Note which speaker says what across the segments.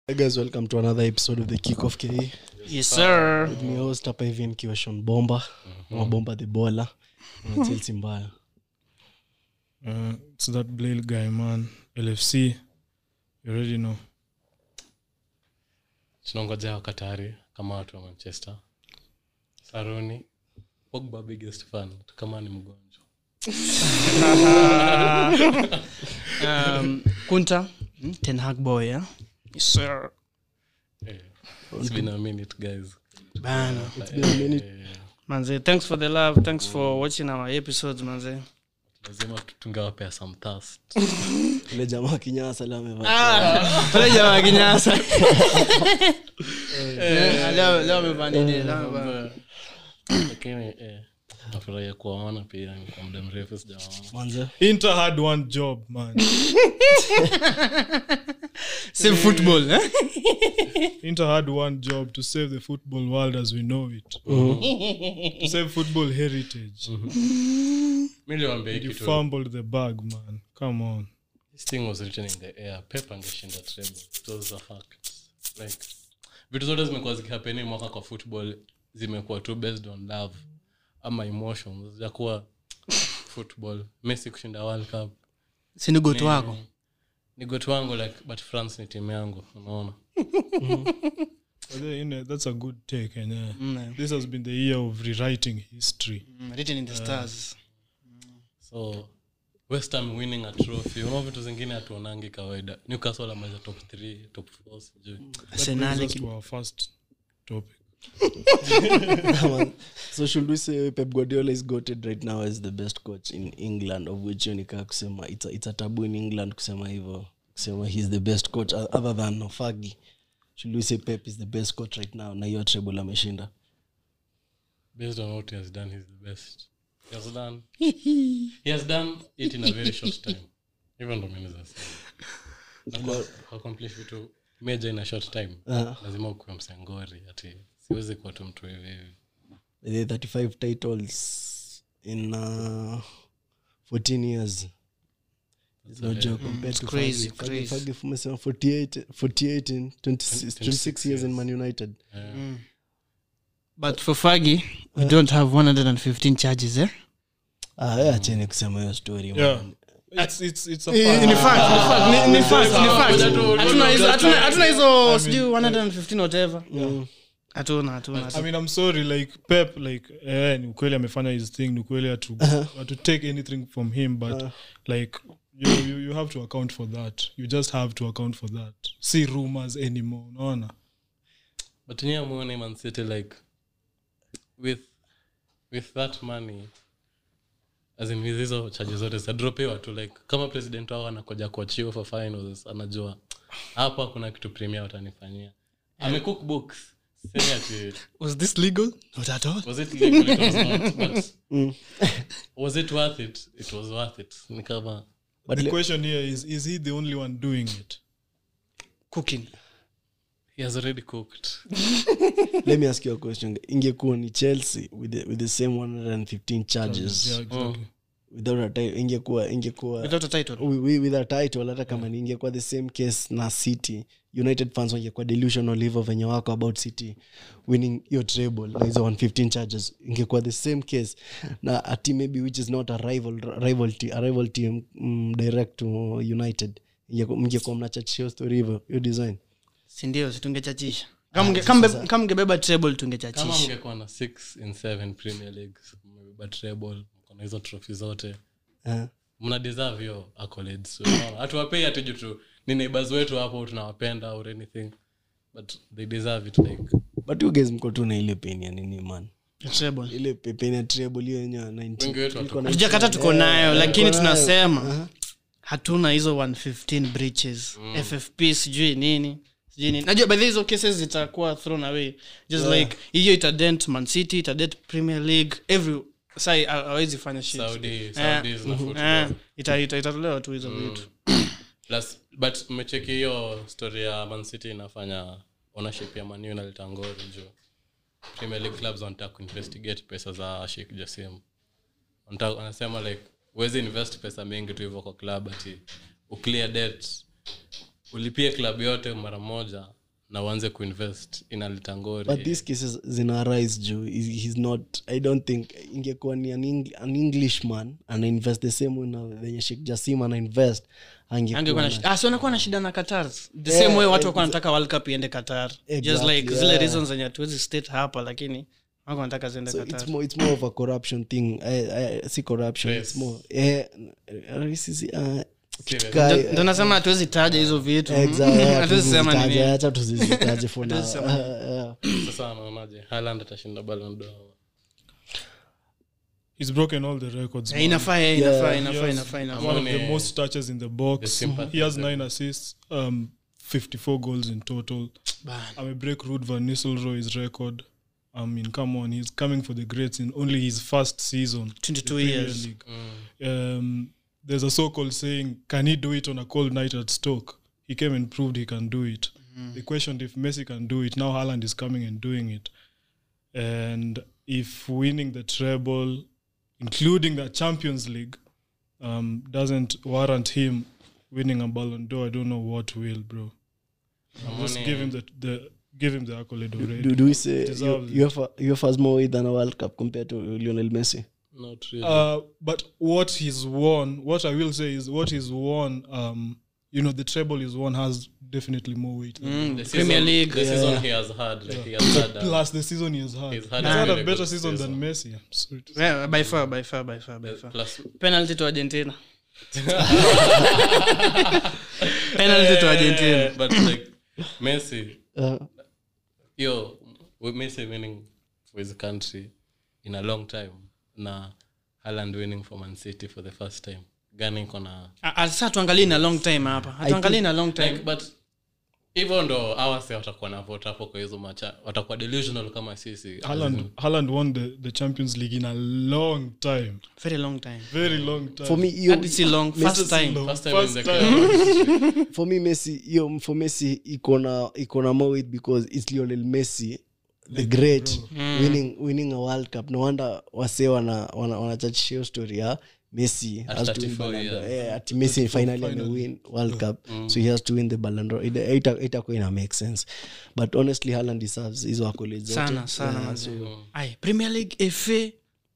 Speaker 1: Hey guys, welcome to another episode of the Kick of KE.
Speaker 2: yes sir
Speaker 1: With me host hapa hivi nikiwa Sean Bomba, ama Bomba the Baller, na Chelsea mbaya.
Speaker 3: Uh, it's that Blade guy, man. LFC. You already know.
Speaker 4: tunangoja wakatari kama watu wa manchester saruni pogba biggest fan kama ni mgonjwa
Speaker 2: um, kunta mm, ten hag boy yeah? yes sir
Speaker 4: eh, it's been a minute guys
Speaker 2: bana
Speaker 1: been a minute.
Speaker 4: Eh,
Speaker 2: manze thanks for the love thanks for watching our episodes manze
Speaker 4: lazima tu- tungewapea some thirst
Speaker 1: Ule jamaa kinyasa leo amevaa.
Speaker 2: Ah, pale jamaa kinyasa Eh, leo leo amevaa nini leo amevaa
Speaker 4: lakini eh, nafurahia kuwaona pia ni kwa muda mrefu sijawaona
Speaker 1: Manze.
Speaker 3: Inter had one job, man.
Speaker 2: same football eh?
Speaker 3: Inter had one job to save the football world as we know it. To save football heritage.
Speaker 4: mi liwambia hii
Speaker 3: You
Speaker 4: kitu
Speaker 3: fumbled the bag, man. Come on.
Speaker 4: this thing was written in the air pep angeshinda treble it was a fact like vitu zote zimekuwa zikihapeni mwaka kwa football zimekuwa tu based on love ama emotions zijakuwa football messi kushinda world cup
Speaker 2: sini gotu wako
Speaker 4: ni got wangu like but france ni timu yangu unaona
Speaker 3: But then, you know, that's a good take. And, uh,
Speaker 2: Mm,
Speaker 3: this has been the year of rewriting history.
Speaker 2: mm, written in the stars
Speaker 4: so west Ham winning a trophy unao vitu zingine hatuonangi kawaida newcastle ameza top 3 top 4 sijui
Speaker 2: arsenal
Speaker 3: Brings us to our first topic.
Speaker 1: Man. so should we say Pep Guardiola is goated right now as the best coach in England of which hiyo nikaa kusema it's a, it's a taboo in England kusema hivyo kusema he's the best coach o- other than Fagi. Should we say Pep is the best coach right now na hiyo treble ameshinda?
Speaker 4: based on what he has done he's the best he has done he has done it in a very short time hivyo ndo mimi nasema accomplish vitu major in a short time
Speaker 1: Uh,
Speaker 4: lazima ukuwe msengori ati siwezi kuwa tu mtu hivi hivi
Speaker 1: the 35 titles in uh, 14 years It's no joke compared to
Speaker 2: crazy,
Speaker 1: Fergie. Fergie-
Speaker 2: crazy.
Speaker 1: Fergie umesema 48 48 in 26, 26 years in Man United.
Speaker 2: but for fagi we don't have 115 charges eh?
Speaker 1: Ah, wewe acheni kusema hiyo story. man.
Speaker 3: Yeah. It's, it's, it's a
Speaker 2: Ni-
Speaker 3: fact.
Speaker 2: ni fact, ni fact, ni- ni fact, ni fact.
Speaker 4: Hatuna-
Speaker 2: Hatuna hizo- hatuna- hatuna hizo sijui 115 whatever
Speaker 1: Mm.
Speaker 2: hatuna hatuna
Speaker 3: I
Speaker 2: hatuna.
Speaker 3: mean, I'm sorry, like Pep, like eh, ni ukweli amefanya his thing, ni ukweli hatu, hatu take anything from him, but like you, you, you have to account for that. You just have to account for that. See rumors anymore, unaona?
Speaker 4: but niye amuone man city like with with that money as in with hizo chaji zote zitadropiwa tu like kama president wao anakoja kuachiwa for finals anajua hapa kuna kitu premier watanifanyia amecook books Semi ati
Speaker 2: was this legal not at all
Speaker 4: was it legal it was not but was it worth it it was worth it ni kama
Speaker 1: But
Speaker 3: the
Speaker 1: le-
Speaker 3: question here is, is he the only one doing it?
Speaker 2: cooking
Speaker 4: he has already cooked
Speaker 1: let me ask you a question ingekuwa ni chelsea with the, with the same 115 charges
Speaker 3: Yeah, exactly.
Speaker 1: without a title ingekuwa ingekuwa
Speaker 2: without a title
Speaker 1: wi- wi- with a title hata kama ni ingekuwa the same case na city united fans wangekuwa delusional hivyo venye wako about city winning your treble na hizo 115 charges ingekuwa the same case na a team maybe which is not a rival rival, te- a rival team mm, direct to united Ingekuwa- mngekuwa mnachachisha story hivyo hiyo design
Speaker 2: sindio situngechachisha kama mge- kama mge- kama mngebeba treble
Speaker 4: kama
Speaker 2: tungechachisha
Speaker 4: mngekuwa na 6 in 7 premier leagues mmebeba treble mkona hizo trophy zote
Speaker 1: uh,
Speaker 4: mna deserve hiyo accolades Unaona? hatuwapei hati juu tu ni neighbors wetu hapo tunawapenda or anything but they deserve it like
Speaker 1: but you guys mko tu na ile pain ya nini man
Speaker 2: treble
Speaker 1: ile pe- pain ya treble hiyo yenyewe ya 90
Speaker 4: wengi wetu
Speaker 1: Iko na-
Speaker 2: hatujakata tuko nayo lakini
Speaker 1: tuko nayo.
Speaker 2: tunasema hatuna hizo 115 breaches ffp sijui nini sijui nini najua baadhi hizo cases zitakuwa thrown away just like hiyo itadent man city itadent premier league every sai awezi fanya shit
Speaker 4: saudi saudis na
Speaker 2: Eh,
Speaker 4: football
Speaker 2: ita- ita- itatolewa tu hizo vitu
Speaker 4: plus but mmecheki hiyo story ya man city inafanya ownership ya manu inaleta ngori juu premier league clubs wanataka kuinvestigate pesa za shik jasim Wanataka- wanasema like huwezi invest pesa mingi tu hivyo kwa club ati uclear debt ulipie club yote mara moja na uanze kuinvest inaleta ngori
Speaker 1: but these cases zina arise juu He- he's not i don't think ingekuwa ni an, Eng, an englishman anainvest the same way na venye shek jasim anainvest
Speaker 2: angekuwa
Speaker 1: angekuwa
Speaker 2: na
Speaker 1: na-
Speaker 2: shida- ah, si wanakuwa na shida na qatar the
Speaker 1: Yeah,
Speaker 2: same way watu
Speaker 1: exa-
Speaker 2: wakuwa wanataka world cup iende qatar just
Speaker 1: Exactly,
Speaker 2: like zile
Speaker 1: yeah.
Speaker 2: reasons zenye hatuwezi state hapa lakini wako wanataka ziende
Speaker 1: so
Speaker 2: qatar
Speaker 1: it's more, it's more of a corruption thing I, I, si corruption
Speaker 4: Yes.
Speaker 1: it's more eh, racism, uh,
Speaker 4: Serious.
Speaker 1: Kai-
Speaker 2: Ndo- ndo nasema hatuwezi taja hizo vitu
Speaker 1: Exactly, yeah,
Speaker 2: hatuwezi sema
Speaker 1: tuzizitaje,
Speaker 2: nini
Speaker 1: acha tuzizitaje for now.
Speaker 2: Hatuwezi sema
Speaker 1: Uh, yeah.
Speaker 4: sasa anaonaje haland atashinda Ballon d'Or
Speaker 3: he's broken all the records
Speaker 2: Eh,
Speaker 3: man.
Speaker 2: inafaa eh,
Speaker 1: Yeah.
Speaker 2: inafaa inafaa
Speaker 3: Yes.
Speaker 2: inafaa inafaa
Speaker 3: one of
Speaker 4: Amone-
Speaker 3: the most touches in the
Speaker 4: The
Speaker 3: box
Speaker 4: sympathy
Speaker 3: he has
Speaker 4: level.
Speaker 3: nine assists um 54 goals in total
Speaker 2: Bana.
Speaker 3: i mean break Ruud van Nistelrooy's record i mean come on he's coming for the greats in only his first season in the
Speaker 2: 22
Speaker 3: Premier
Speaker 2: years.
Speaker 3: League. um, there's a so-called saying can he do it on a cold night at stoke he came and proved he can do it they questioned if messi can do it now Haaland is coming and doing it and if winning the treble including the champions league um, doesn't warrant him winning a ballon d'or i don't know what will bro just
Speaker 4: Amone-
Speaker 3: give him the, the give him the accolade already
Speaker 1: do, do we say
Speaker 3: Deserves it.
Speaker 1: UEFA, UEFA has more weight than a world cup compared to lionel messi
Speaker 4: not really
Speaker 3: Uh, but what he's won, what I will say is what he's won. Um, you know, the treble he's won has definitely more weight. than
Speaker 2: Mm,
Speaker 4: the
Speaker 2: premier
Speaker 4: season,
Speaker 2: league
Speaker 4: the season he has had like he has had uh,
Speaker 3: Plus the season he has had.
Speaker 4: He's
Speaker 3: He's
Speaker 4: had
Speaker 3: had,
Speaker 4: a
Speaker 3: a
Speaker 4: really
Speaker 3: better
Speaker 4: good
Speaker 3: season
Speaker 4: season.
Speaker 3: than Messi. I'm sorry to say.
Speaker 2: Yeah, by far by far by far by far
Speaker 4: plus
Speaker 2: penalty to argentina penalty to argentina
Speaker 4: but like messi
Speaker 1: uh,
Speaker 4: yo with messi winning for his country in a long time na Haaland winning for man city for the first time gani iko na
Speaker 2: Ah, ah, sasa tuangalie na long time hapa hatuangalie na long time
Speaker 4: like but hivyo ndo awase watakuwa na vote hapo kwa hizo macha watakuwa delusional kama sisi
Speaker 3: Haaland, Haaland won the, the Champions League in a long time.
Speaker 2: very long time
Speaker 3: Very long time.
Speaker 1: for me hiyo-
Speaker 2: hadi si long first time
Speaker 4: first time in
Speaker 3: First
Speaker 4: the
Speaker 3: time.
Speaker 1: for me messi hiyo for messi iko na iko na more weight because it's lionel messi the great winning, winning a world cup no wonder wase wana wana, wanachachisha hiyo story ya messi
Speaker 4: At
Speaker 1: has to win
Speaker 4: 34
Speaker 1: Ballon d'Or.
Speaker 4: years.
Speaker 1: Eh, ati messi finally amewin world cup so he has to win the Ballon d'Or. Ita- ita- itakuwa ina make sense but honestly Haaland deserves hizo accolades zote.
Speaker 2: sana sana
Speaker 1: Yeah,
Speaker 2: manze.
Speaker 1: so-
Speaker 2: Aye, premier league fa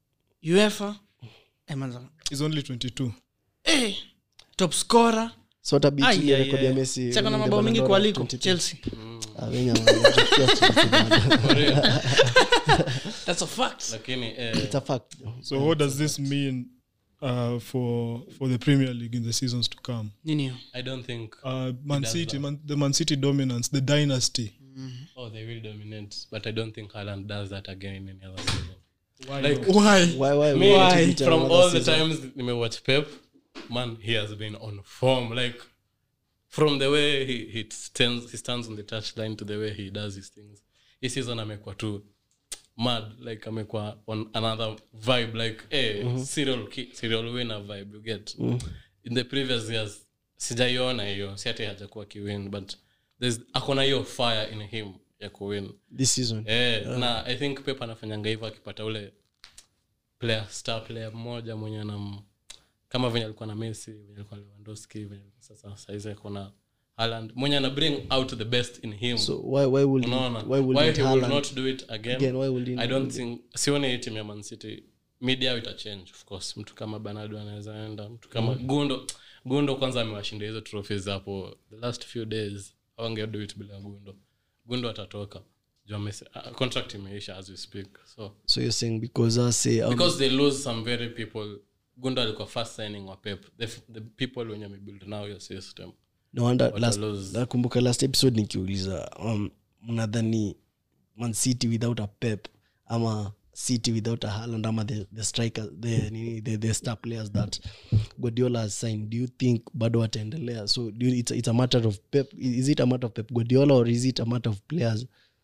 Speaker 2: uefa eh, manze.
Speaker 3: He's only 22.
Speaker 2: eh, top scorer
Speaker 1: so hata beat
Speaker 2: Ai,
Speaker 1: ile
Speaker 2: ai,
Speaker 1: record ya
Speaker 2: ai.
Speaker 1: messi
Speaker 2: Sasa kuna
Speaker 1: winning the
Speaker 2: mabao
Speaker 1: Ballon
Speaker 2: mingi
Speaker 1: d'Or
Speaker 2: kualiko
Speaker 1: 22.
Speaker 2: chelsea
Speaker 1: Ah, wenye wanachukia Chelsea bado.
Speaker 2: that's a fact
Speaker 4: lakini eh,
Speaker 1: It's a fact.
Speaker 3: So what does this mean uh, for for the Premier League in the seasons to come?
Speaker 2: nini hiyo
Speaker 4: i don't think
Speaker 3: Uh, Man City, Man, the Man City dominance, the dynasty.
Speaker 4: oh they will dominate but i don't think Haaland does that again in any other season
Speaker 3: Why
Speaker 4: like
Speaker 3: not?
Speaker 2: why
Speaker 1: Why- why-
Speaker 4: me,
Speaker 1: why to beat
Speaker 4: from
Speaker 1: another
Speaker 4: all the
Speaker 1: season?
Speaker 4: times nimewatch pep man he has been on form like from the way he, he stands he stands on the touchline to the way he does his things hii season amekuwa tu mad like amekuwa on another vibe like eh serial ki- serial winner vibe you get in the previous years sijaiona hiyo si ati hajakuwa kiwin but there's akona hiyo fire in him ya kuwin
Speaker 1: this season
Speaker 4: eh, na i think pep anafanyanga hivyo akipata ule player star player mmoja mwenye anam kama venye alikuwa na messi venye alikuwa na lewandowski venye alikuwa sasa saizi akona Haaland mwenye ana bring out the best in him
Speaker 1: so why why will
Speaker 4: unaona
Speaker 1: why will
Speaker 4: why
Speaker 1: not
Speaker 4: he will
Speaker 1: Haaland
Speaker 4: not do it again,
Speaker 1: again why will he
Speaker 4: i
Speaker 1: not
Speaker 4: don't think sioni hii timu ya man city media ita change of course mtu kama bernardo anaweza enda mtu kama gundo gundo kwanza amewashinda hizo trophies hapo the last few days awange do it bila gundo gundo atatoka Juu amese- uh, contract imeisha as we speak so
Speaker 1: so you're saying because I say um,
Speaker 4: because they lose some very people gundo alikuwa first signing wa pep the, f- the people wenye amebuild now your system
Speaker 1: no wonder
Speaker 4: Wata
Speaker 1: last
Speaker 4: lose.
Speaker 1: nakumbuka last episode nikiuliza um, mnadhani man city without a pep ama city without a Haaland ama the, the striker the, nini, the, the star players that guardiola has signed do you think bado wataendelea so do you, it's, a- it's a matter of pep is it a matter of pep guardiola or is it a matter of players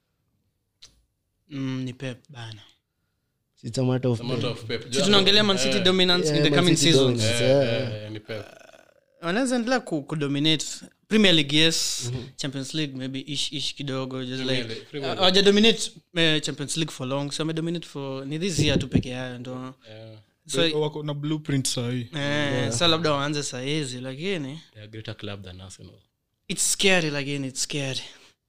Speaker 2: mm, ni pep bana
Speaker 1: it's a matter of
Speaker 4: The amount of pep
Speaker 2: si tunaongelea man city dominance
Speaker 1: Yeah,
Speaker 2: in the
Speaker 1: Man
Speaker 2: coming
Speaker 1: City
Speaker 2: seasons
Speaker 1: dominance.
Speaker 4: Eh,
Speaker 1: Yeah.
Speaker 4: eh, eh, ni pep
Speaker 2: wanaweza endelea ku, kudominate premier league yes champions league maybe ish ish kidogo just
Speaker 4: Premier
Speaker 2: like
Speaker 4: League, Premier League.
Speaker 2: hawaja dominate uh, champions league for long so wamedominate for ni this year tu peke yayo ndo
Speaker 4: Eh,
Speaker 2: so
Speaker 3: wako na blueprint sahii
Speaker 2: eh, sa labda waanze sahizi lakini
Speaker 4: they are a greater club than arsenal
Speaker 2: it's scary lakini it's scary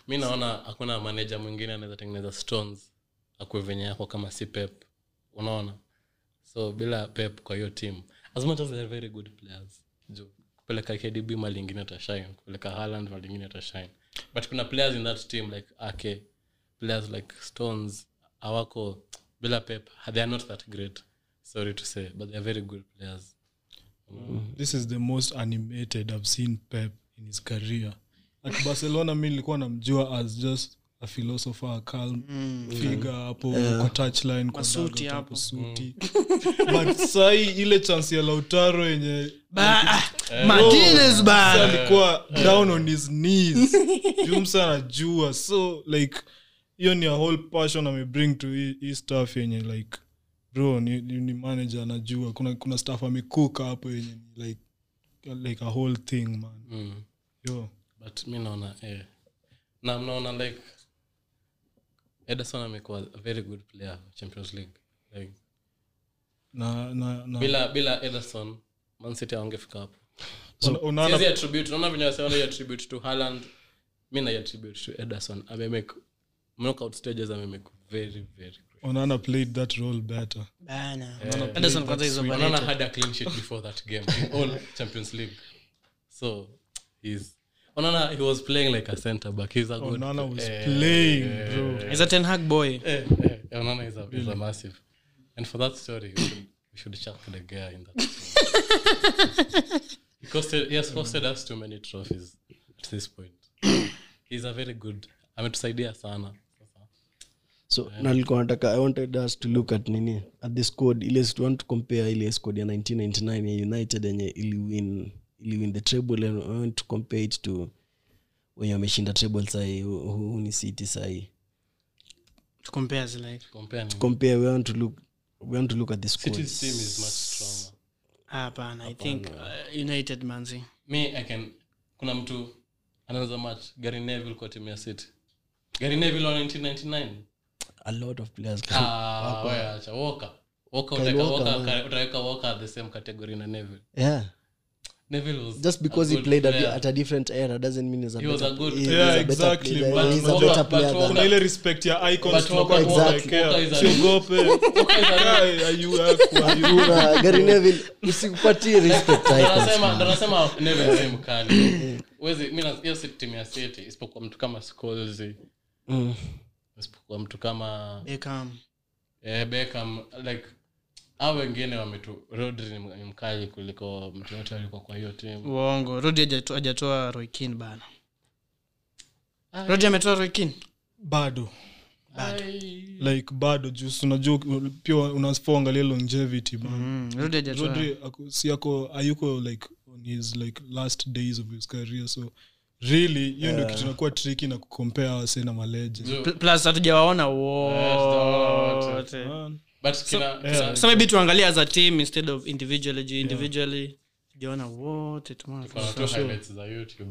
Speaker 4: mi naona hakuna manaja mwingine anaweza tengeneza stones akue venye yako kama si pep unaona so bila pep kwa hiyo team as much as they're very good players juu kupeleka kdb mali ingine atashine kupeleka haland mali ingine atashine but kuna players in that team like ake players like stones awako bila pep they are not that great sorry to say but they are very good players
Speaker 3: this is the most animated i've seen pep in his career at barcelona mi nilikuwa namjua as just a philosopher a calm figure hapo kwa touchline kwa
Speaker 2: Masuti
Speaker 3: dugout
Speaker 2: hapo.
Speaker 3: suti but sai ile chance ya lautaro yenye
Speaker 2: Martinez
Speaker 3: Msa
Speaker 2: bana.
Speaker 3: alikuwa down on his knees jumsa anajua so like hiyo ni a whole passion amebring to hii hii stuff yenye like bro ni, ni, ni manager anajua kuna kuna staff amekuka hapo yenye ni like like a whole thing man
Speaker 4: mm.
Speaker 3: yo
Speaker 4: but mi naona eh. na mnaona like ederson amekuwa a very good player wa champions league like,
Speaker 3: na na na
Speaker 4: bila bila ederson mancity aongefika hapo
Speaker 3: una- unaona
Speaker 4: Siwezi attribute naona venye waseona attribute to Haaland mi na attribute to ederson amemake knockout stages amemake very very great
Speaker 3: onana played that role better
Speaker 2: Bana. Ederson kwanza is
Speaker 4: Onana
Speaker 2: overrated.
Speaker 4: had a clean sheet before that game in all champions league so he's onana he was playing like a center back he's a good
Speaker 3: onana was
Speaker 4: eh,
Speaker 3: playing bro
Speaker 2: He's a Ten Hag boy.
Speaker 4: Eh, eh, Onana is a, is a massive. And for that story, we should, we should chuck the guy in that. he, costed, he has costed us too many trophies at this point. He's a very good. ametusaidia sana
Speaker 1: so nalikuwa nataka i wanted us to look at nini at the squad ile si- want to compare ile squad ya 1999 ya united yenye iliwin iliwin the treble and I want to compare it to wenye wameshinda treble sahii hu hu ni city sahii
Speaker 2: To compare is like.
Speaker 4: compare ni-
Speaker 1: compare we want to look we want to look at the squad
Speaker 4: City's team is much stronger
Speaker 2: Hapana, I think uh, United manzi.
Speaker 4: me i can kuna mtu anaweza match gary neville kwa timu ya city gary neville wa 1999
Speaker 1: a lot of players
Speaker 4: ah, wewe acha walker walker
Speaker 1: Kyle
Speaker 4: utaweka
Speaker 1: Walker,
Speaker 4: walker
Speaker 1: man.
Speaker 4: utaweka walker at the same category na neville
Speaker 1: yeah
Speaker 4: neville was
Speaker 1: just because
Speaker 4: a
Speaker 1: he
Speaker 4: good
Speaker 1: played at,
Speaker 4: player.
Speaker 1: at a different era doesn't mean he's a
Speaker 4: He was
Speaker 1: better,
Speaker 4: a good
Speaker 1: he- he's
Speaker 3: player.
Speaker 1: a
Speaker 3: Yeah,
Speaker 1: better
Speaker 3: exactly,
Speaker 1: player.
Speaker 3: but-
Speaker 1: he's a
Speaker 4: but
Speaker 1: better
Speaker 4: Walker-
Speaker 1: player
Speaker 4: but
Speaker 1: than
Speaker 3: kuna ile respect ya icons
Speaker 4: But
Speaker 3: tunakuwa
Speaker 4: Walker-
Speaker 3: tunawekea.
Speaker 4: Walker is a-
Speaker 3: Usiogope. Guy, are you aqua? Are you-
Speaker 1: Kuna Gary Neville usikupatie respect
Speaker 4: Ndo
Speaker 1: icons,
Speaker 4: nasema-
Speaker 1: man.
Speaker 4: ndo nasema Neville si mkali Huwezi- mi na- hiyo si timu ya city isipokuwa mtu kama Scholes,
Speaker 1: Mm.
Speaker 4: isipokuwa mtu kama
Speaker 2: Beckham.
Speaker 4: eh, Beckham, like au wengine wametu rodri ni m- ni mkali kuliko mtu yote alikuwa kwa hiyo timu
Speaker 2: Uongo. Rodi hajatoa- hajatoa Roy Keane bana. Rodi ametoa Roy Keane.
Speaker 3: bado like bado juu si unajua pia unapoangalia longevity man
Speaker 2: Mm, Rodi hajatoa.
Speaker 3: rodri ako- si ako ayuko like on his like last days of his career so really hiyo ndio kitu inakuwa tricky na kukompea wase na maleje
Speaker 2: Pl- plus hatujawaona
Speaker 4: wote.
Speaker 2: wote
Speaker 4: but kina, kina,
Speaker 2: so maybe tuangalie as a team instead of individually juu individually tujaona wote tumeona tu.
Speaker 4: kuna tu highlights za youtube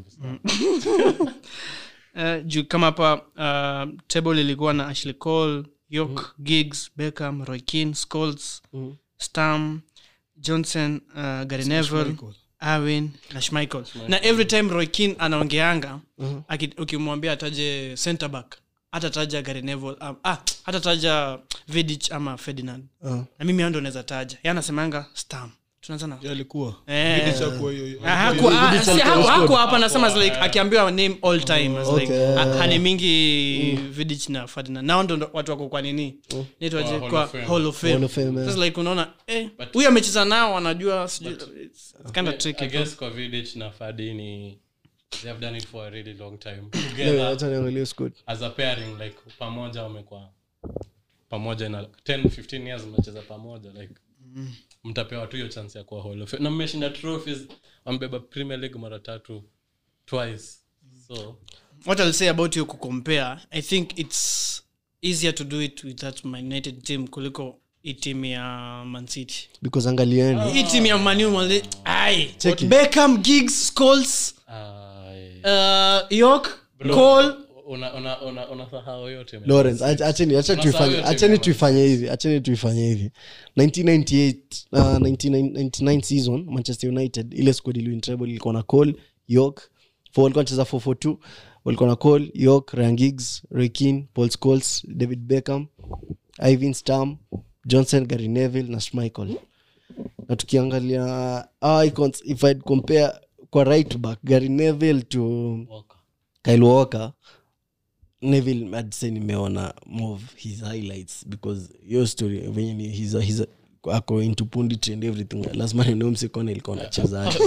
Speaker 2: Eh, juu kama hapa uh, table ilikuwa na ashley cole york gigs beckham roykin scols stam johnson uh, gary neville awin na schmichael na every time roykin anaongeanga aki- ukimwambia ataje center back hatataja gary neville um, ah, hatataja vidich ama ferdinand
Speaker 1: Ah.
Speaker 2: na mimi hao ndo naweza taja ye anasemanga stam tunaanza na
Speaker 3: alikuwa
Speaker 2: Eh.
Speaker 3: Vidic hakuwa hiyo-
Speaker 2: Ah, haku- ah, si, haku- haku hapa nasema as like akiambiwa name all time as like
Speaker 1: Okay.
Speaker 2: ha- hanimingi vidich na ferdinand nao ndo watu wako kwa nini naitwaje
Speaker 4: Hall of
Speaker 2: kwa
Speaker 4: Fame.
Speaker 2: hall of fame
Speaker 1: Hall of Fame, yeah.
Speaker 2: Sasa like unaona eh huyu amecheza nao wanajua sijui it's kind of
Speaker 4: I
Speaker 2: tricky
Speaker 4: guess kwa Vidic na Fadi ni they have done it for a really long time
Speaker 1: Yeah,
Speaker 4: together
Speaker 1: acha niangalie squad.
Speaker 4: as a pairing like pamoja wamekuwa pamoja na 10 15 years mnacheza pamoja like mtapewa tu hiyo chance ya kuwa hall of Fame. na mmeshinda trophies wamebeba premier league mara tatu twice so
Speaker 2: what i'll say about you kucompare i think it's easier to do it with that Man united team kuliko hii team ya man city
Speaker 1: because angalieni
Speaker 2: hii team ya manu mali ai
Speaker 1: Check it.
Speaker 2: beckham gigs scoles
Speaker 4: ai,
Speaker 2: uh, york cole
Speaker 4: una una una unasahau yote man.
Speaker 1: lawrence ach- acheni acha
Speaker 4: Unasahau
Speaker 1: tuifanye
Speaker 4: yote
Speaker 1: acheni
Speaker 4: Man
Speaker 1: tuifanye hivi acheni tuifanye hivi 1998 uh, 1999 season manchester united ile squad iliwin treble ilikuwa na cole york for walikuwa wanacheza 442 walikuwa na cole york rangigs rekin paul scholes david beckham ivan stam johnson gary neville na schmichael na tukiangalia our icons if i'd compare kwa right back gary neville to
Speaker 4: Walker.
Speaker 1: kyle walker neville I'd say nimeona more of his highlights because your story venye ni he's a, he's a, ako into punditry and everything lazima nineo msekona ilikuwa nachezaji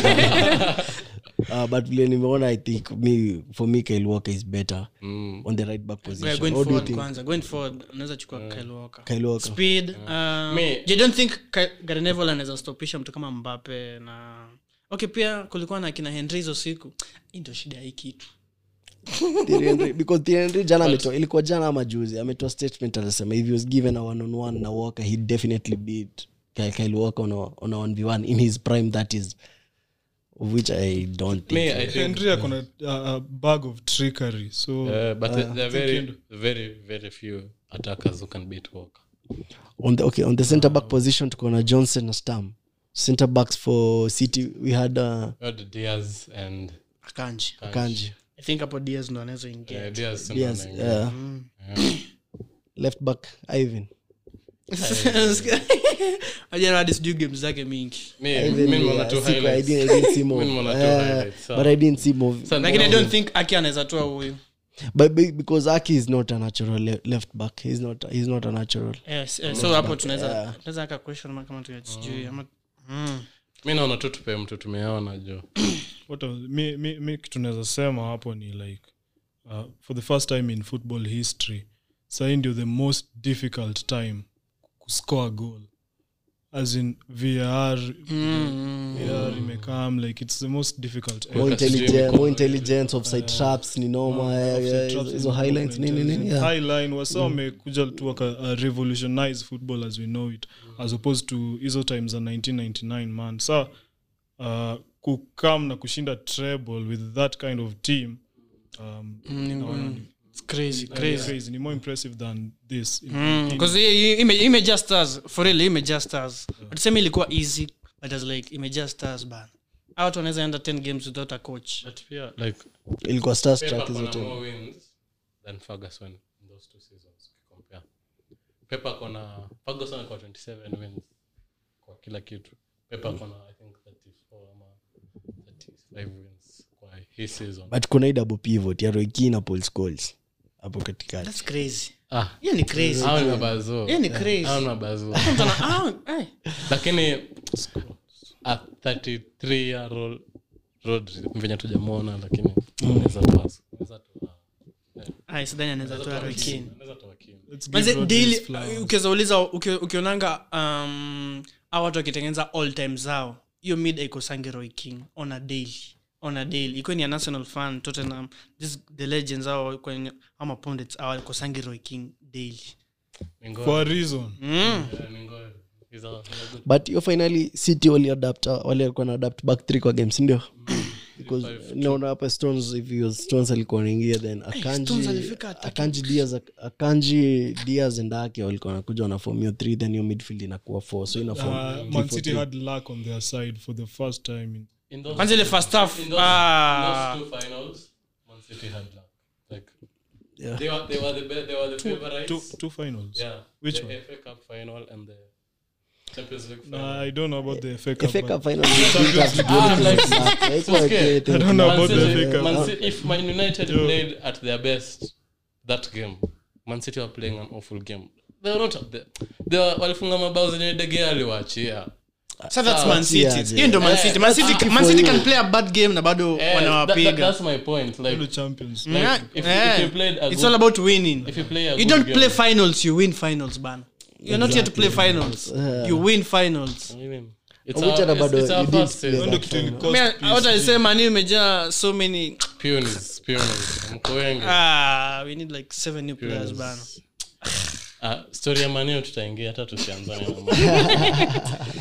Speaker 1: uh, but vile nimeona i think me, for me kyle walker is better
Speaker 4: Mm.
Speaker 1: on the right back
Speaker 2: Yeah,
Speaker 1: position
Speaker 2: going
Speaker 1: What do you
Speaker 2: forward
Speaker 1: think
Speaker 2: kwanza going forward unaweza chukua Kyle Walker.
Speaker 1: kyle walker
Speaker 2: speed uh,
Speaker 4: Me-
Speaker 2: you don't think Ka- Gary Neville anaweza stopisha mtu kama mbape na okay pia kulikuwa na kina henry hizo siku hii ndio shida ya hii kitu
Speaker 1: Thierry Henry- because Thierry Henry jana ametoa ilikuwa jana ama juzi ametoa statement anasema if he was given a one on one na walker he'd definitely beat Kyle, Kyle walker on a, on a 1v1 in his prime that is of which i don't think
Speaker 4: Me, I think
Speaker 3: henry akona a, a bag of trickery so
Speaker 4: Uh, but there are very, very, very few attackers who can beat Walker.
Speaker 1: on the okay on the center back position tuko na johnson na stam center backs for city we had uh,
Speaker 4: We had Diaz and
Speaker 2: akanji
Speaker 1: kanji
Speaker 2: i think hapo dias ndo anaweza ingia
Speaker 4: uh, Diaz. and
Speaker 1: yes
Speaker 4: Onana.
Speaker 1: uh, left back ivan
Speaker 2: ajana hadi sijui game zake mingi
Speaker 4: Me,
Speaker 1: Ivan,
Speaker 4: me nimeona
Speaker 1: yeah,
Speaker 4: tu
Speaker 1: siku- I
Speaker 4: highlights.
Speaker 1: didn't- I didn't see more.
Speaker 4: Mimi nimeona tu
Speaker 1: Uh,
Speaker 4: highlights,
Speaker 1: but i didn't see more
Speaker 4: Sasa
Speaker 2: lakini i
Speaker 4: nimeona-
Speaker 2: don't think aki anaweza toa huyu
Speaker 1: but be- because aki is not a natural le- left back he's not he's not a natural
Speaker 2: yes, yes. so hapo tunaweza tunaweza aka question mark kama tu sijui ama mm.
Speaker 4: mi naona tu tupe mtu tumeona jo
Speaker 3: what else? mi, mi, mi kitu naweza sema hapo ni like uh, for the first time in football history sahii ndio the most difficult time kuscore a goal as in var var imekam like it's the most difficult
Speaker 1: more
Speaker 4: Wakati sijui
Speaker 1: intelligent
Speaker 4: mikono
Speaker 1: more intelligence offside traps ni noma yeah, yeah, hizo- hizo highlights nini nini yeah
Speaker 3: high line wasa wamekuja tu waka uh, revolutionize football as we know it as opposed to hizo times za 1999 man sa uh, kukam na kushinda treble with that kind of team um, naona ni-
Speaker 2: It's crazy
Speaker 3: ni
Speaker 2: crazy
Speaker 3: crazy ni more impressive than this in- in-
Speaker 2: because imejaa stars for real imejaa stars but sema ilikuwa easy but as like imejaa stars ban out wanaweza enda 10 games without a coach
Speaker 4: but pia like
Speaker 1: ilikuwa stars
Speaker 4: Pep
Speaker 1: track
Speaker 4: ako
Speaker 1: hizo
Speaker 4: na
Speaker 1: time
Speaker 4: more wins than Ferguson in those two seasons ukicompare. Pep ako na Ferguson ako 27 wins kwa kila kitu Pep ako na i think 34 ama 35 wins kwa hii season
Speaker 1: but kuna hii double pivot ya roiki na paul scholes hapo katikati
Speaker 2: that's crazy
Speaker 4: ah
Speaker 2: hiyo ni crazy
Speaker 4: hao ni mabazo
Speaker 2: hiyo ni crazy
Speaker 4: hao ni mabazo
Speaker 2: Mtu ana- ah, eh.
Speaker 4: lakini a 33 year old Rodri venye tujamwona lakini anaweza toa anaweza toa
Speaker 2: Ah, sidhani anaweza toa Roy Keane.
Speaker 4: anaweza toa Keane.
Speaker 3: Let's give
Speaker 2: Manze,
Speaker 3: Rodri
Speaker 2: daily,
Speaker 3: his flowers.
Speaker 2: ukiweza uliza uki- ukionanga um, au watu wakitengeneza all time zao hiyo mid aikosangi roy king on a daily on a daily ikuwe ni a national fan tottenham this, the legends au kwenye ama pundits au aikosangi roy king daily
Speaker 4: Ni ngori.
Speaker 3: for a reason
Speaker 2: mm.
Speaker 4: Yeah, ni ngori. He's a- he's a good
Speaker 1: but hiyo finally city waliadapt walikuwa na adapt back three kwa game sindio because naona hapa stones if he was stones alikuwa naingia then akanji
Speaker 2: Stones alifika attacking
Speaker 1: akanji diaz akanji diaz and ake walikuwa wanakuja wanafom hiyo three then hiyo midfield inakuwa four so inafom
Speaker 3: uh, man city had luck on their side for the first time in
Speaker 4: In those-
Speaker 2: kwanza ile first half
Speaker 4: in those-
Speaker 2: ah,
Speaker 4: in those two finals, Man City had luck. Like,
Speaker 1: Yeah.
Speaker 4: they were- they were the be- they were the
Speaker 3: two,
Speaker 4: favorites.
Speaker 3: two finals
Speaker 4: Yeah,
Speaker 3: Which
Speaker 4: the
Speaker 3: one?
Speaker 4: FA Cup final and the Champions League
Speaker 3: Nah,
Speaker 4: final.
Speaker 3: i don't know about the FA Cup,
Speaker 1: FA
Speaker 3: but-
Speaker 1: Cup final we didn't have to do anything
Speaker 4: like,
Speaker 1: with luck. Haikuwa
Speaker 4: okay.
Speaker 1: great.
Speaker 3: I don't know
Speaker 4: Man
Speaker 3: about the
Speaker 4: City-
Speaker 3: FA Cup.
Speaker 4: Man City- if Man United played at their best that game, Man City were playing an awful game. They were not up there. They were- walifunga mabao zenye dege aliwaachia
Speaker 2: so that's man city
Speaker 1: aje.
Speaker 2: hiyo ndio man city man city man city can play a bad game na bado
Speaker 4: Eh, that- that-
Speaker 2: wanawapiga
Speaker 4: that's my point like
Speaker 3: the champions
Speaker 4: like,
Speaker 2: Yeah,
Speaker 4: if,
Speaker 2: yeah.
Speaker 4: if you played a
Speaker 2: it's
Speaker 4: good,
Speaker 2: all about winning
Speaker 4: if you play a
Speaker 2: you
Speaker 4: good
Speaker 2: don't
Speaker 4: game,
Speaker 2: play finals you win finals ban you're not here to play finals you win finals
Speaker 4: I mean, it's
Speaker 1: Which
Speaker 4: our,
Speaker 1: are
Speaker 4: it's,
Speaker 1: bado
Speaker 4: it's our
Speaker 1: you did
Speaker 4: first
Speaker 1: play
Speaker 4: season.
Speaker 3: Ndio kitu ilikost
Speaker 2: Mea-
Speaker 3: PSG.
Speaker 2: hata nisema ni imejaa so many
Speaker 4: Peonies, peonies. Mko wengi.
Speaker 2: ah, we need like seven new players bana
Speaker 4: Peonies. Ah, story ya manio tutaingia hata tusianzane na Man-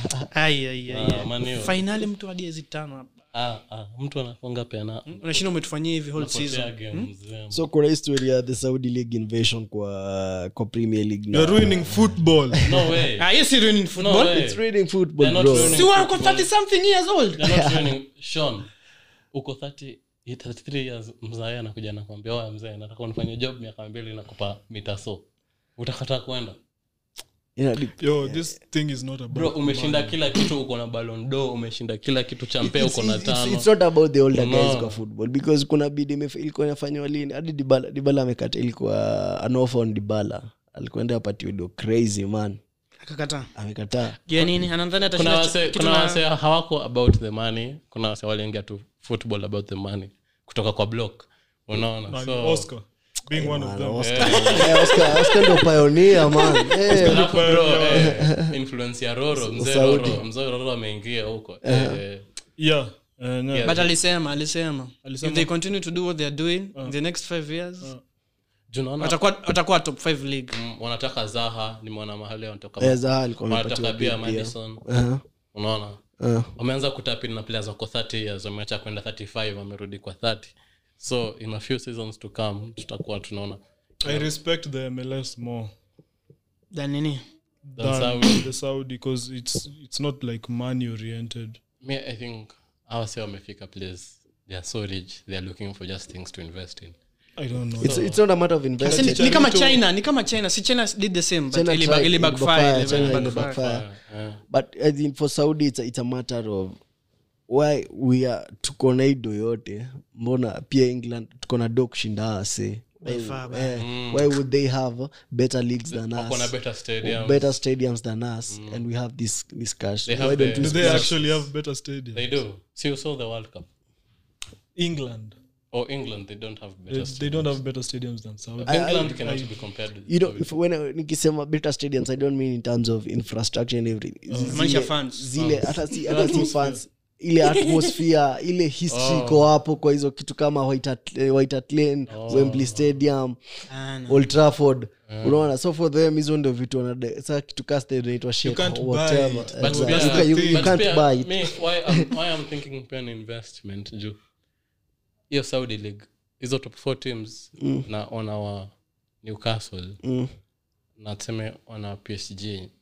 Speaker 2: Ai, ai, ai,
Speaker 4: Ah,
Speaker 2: ai.
Speaker 4: Man U.
Speaker 2: finali mtu hadi hizi tano hapa
Speaker 4: ah, ah, mtu anafunga pena
Speaker 2: unashinda umetufanyia hivi whole
Speaker 4: potea
Speaker 2: season
Speaker 4: game mzee.
Speaker 1: so kuna history ya the saudi league invasion kwa kwa premier league na-
Speaker 3: you're ruining football
Speaker 4: no way
Speaker 2: ah hiyo si ruining
Speaker 4: no
Speaker 2: football
Speaker 4: way
Speaker 1: It's reading football
Speaker 4: They're not
Speaker 1: bro
Speaker 4: ruining
Speaker 2: si wako
Speaker 4: football.
Speaker 2: 30 something years old
Speaker 4: They're not ruining Sean uko 30 hii 33 years mzae anakuja nakwambia oya mzee nataka unifanye job miaka mbili nakupa mita so utakataa kwenda
Speaker 1: Ina dip-
Speaker 3: yo this thing is not about
Speaker 4: bro umeshinda kila kitu uko na ballon d'or umeshinda kila kitu cha mpea uko na
Speaker 1: It's- it's-
Speaker 4: tano
Speaker 1: it's not about the older guys
Speaker 4: Unaona.
Speaker 1: kwa football because kuna bid imef- ilikuwa inafanywa lini hadi dibala dibala amekata ilikuwa an offer on dibala alikuenda apatiwe do crazy man
Speaker 2: akakataa
Speaker 1: amekataa
Speaker 2: jua nini anadhani
Speaker 4: kuna
Speaker 2: atashinda
Speaker 4: wase
Speaker 2: kitu
Speaker 4: kuna
Speaker 2: na-
Speaker 4: wase hawako about the money kuna wase waliingia tu football about the money kutoka kwa block unaona
Speaker 3: Man,
Speaker 4: so
Speaker 3: oscar being one of them
Speaker 1: Oscar- Eh, Oscar- Oscar ndo pioneer man Eh,
Speaker 4: alafu bro eh, influence ya roro mzee
Speaker 1: Saudi.
Speaker 4: roro mzee roro ameingia huko eh,
Speaker 3: yeah uh, no.
Speaker 4: Yeah.
Speaker 2: but alisema alisema
Speaker 3: Alisema-
Speaker 2: if they continue to do what they're doing in the next five years
Speaker 4: juu naona
Speaker 2: watakuwa watakuwa top five league
Speaker 4: mm, wanataka zaha nimeona mahali wanatoka
Speaker 1: eh, Zaha alikuwa
Speaker 4: wanataka
Speaker 1: amepatiwa
Speaker 4: pia
Speaker 1: bid pia.
Speaker 4: madison
Speaker 1: Aha,
Speaker 4: unaona
Speaker 1: aha.
Speaker 4: wameanza kutapin na players wako 30 years wameacha kwenda 35 wamerudi kwa 30 so in a few seasons to come tutakuwa tunaona
Speaker 3: i respect the mls more
Speaker 2: than nini
Speaker 4: Than
Speaker 3: than
Speaker 4: Saudi.
Speaker 3: the saudi because it's it's not like money oriented
Speaker 4: me i think our say wamefika place they are so rich they are looking for just things to invest in
Speaker 3: i don't know
Speaker 1: It's- it's not a matter of
Speaker 2: Sasa
Speaker 1: investment
Speaker 2: ni- ni kama china ni kama china si china did the same but
Speaker 1: China
Speaker 2: ili
Speaker 1: tried,
Speaker 2: ili
Speaker 1: ili
Speaker 2: backfire
Speaker 1: backfire,
Speaker 2: ili
Speaker 1: China ili
Speaker 2: backfire.
Speaker 1: backfire.
Speaker 4: yeah.
Speaker 1: but I think for saudi it's a, it's a matter of why we are tuko na hii do yote mbona pia england tuko na do kushinda ase
Speaker 2: By far, by-
Speaker 1: eh, why would they have better leagues than
Speaker 4: wako na
Speaker 1: us
Speaker 4: better stadium
Speaker 1: better stadiums than us and we have this this cash
Speaker 4: They
Speaker 1: why
Speaker 4: have
Speaker 1: don't
Speaker 4: the-
Speaker 1: we
Speaker 3: do they
Speaker 1: spend-
Speaker 3: actually have better stadium
Speaker 4: they do see you saw the world cup
Speaker 3: england
Speaker 4: or england they don't have
Speaker 3: they,
Speaker 4: better
Speaker 3: they don't have better stadiums than saudi
Speaker 4: england cannot be compared with
Speaker 1: you know if when I- nikisema better stadiums i don't mean in terms of infrastructure and everything
Speaker 2: Maanisha
Speaker 1: zile,
Speaker 2: fans.
Speaker 1: zile hata si hata si fans ile atmosphere ile history iko hapo kwa hizo kitu kama white Hart- eh, White Hart Lane wembley stadium
Speaker 2: Ah, no.
Speaker 1: old trafford unaona so for them hizo ndio vitu wanade sa kitu ka inaitwa shake
Speaker 3: can't buy
Speaker 1: whatever
Speaker 3: it.
Speaker 4: But
Speaker 1: Exactly.
Speaker 4: pia-
Speaker 1: You can- you- you
Speaker 4: but
Speaker 1: can't
Speaker 4: pia,
Speaker 1: buy it
Speaker 4: me, why I'm- why I'm thinking pia ni investment juu hiyo saudi league hizo top four teams na on our newcastle
Speaker 1: Mm.
Speaker 4: na tuseme ona psg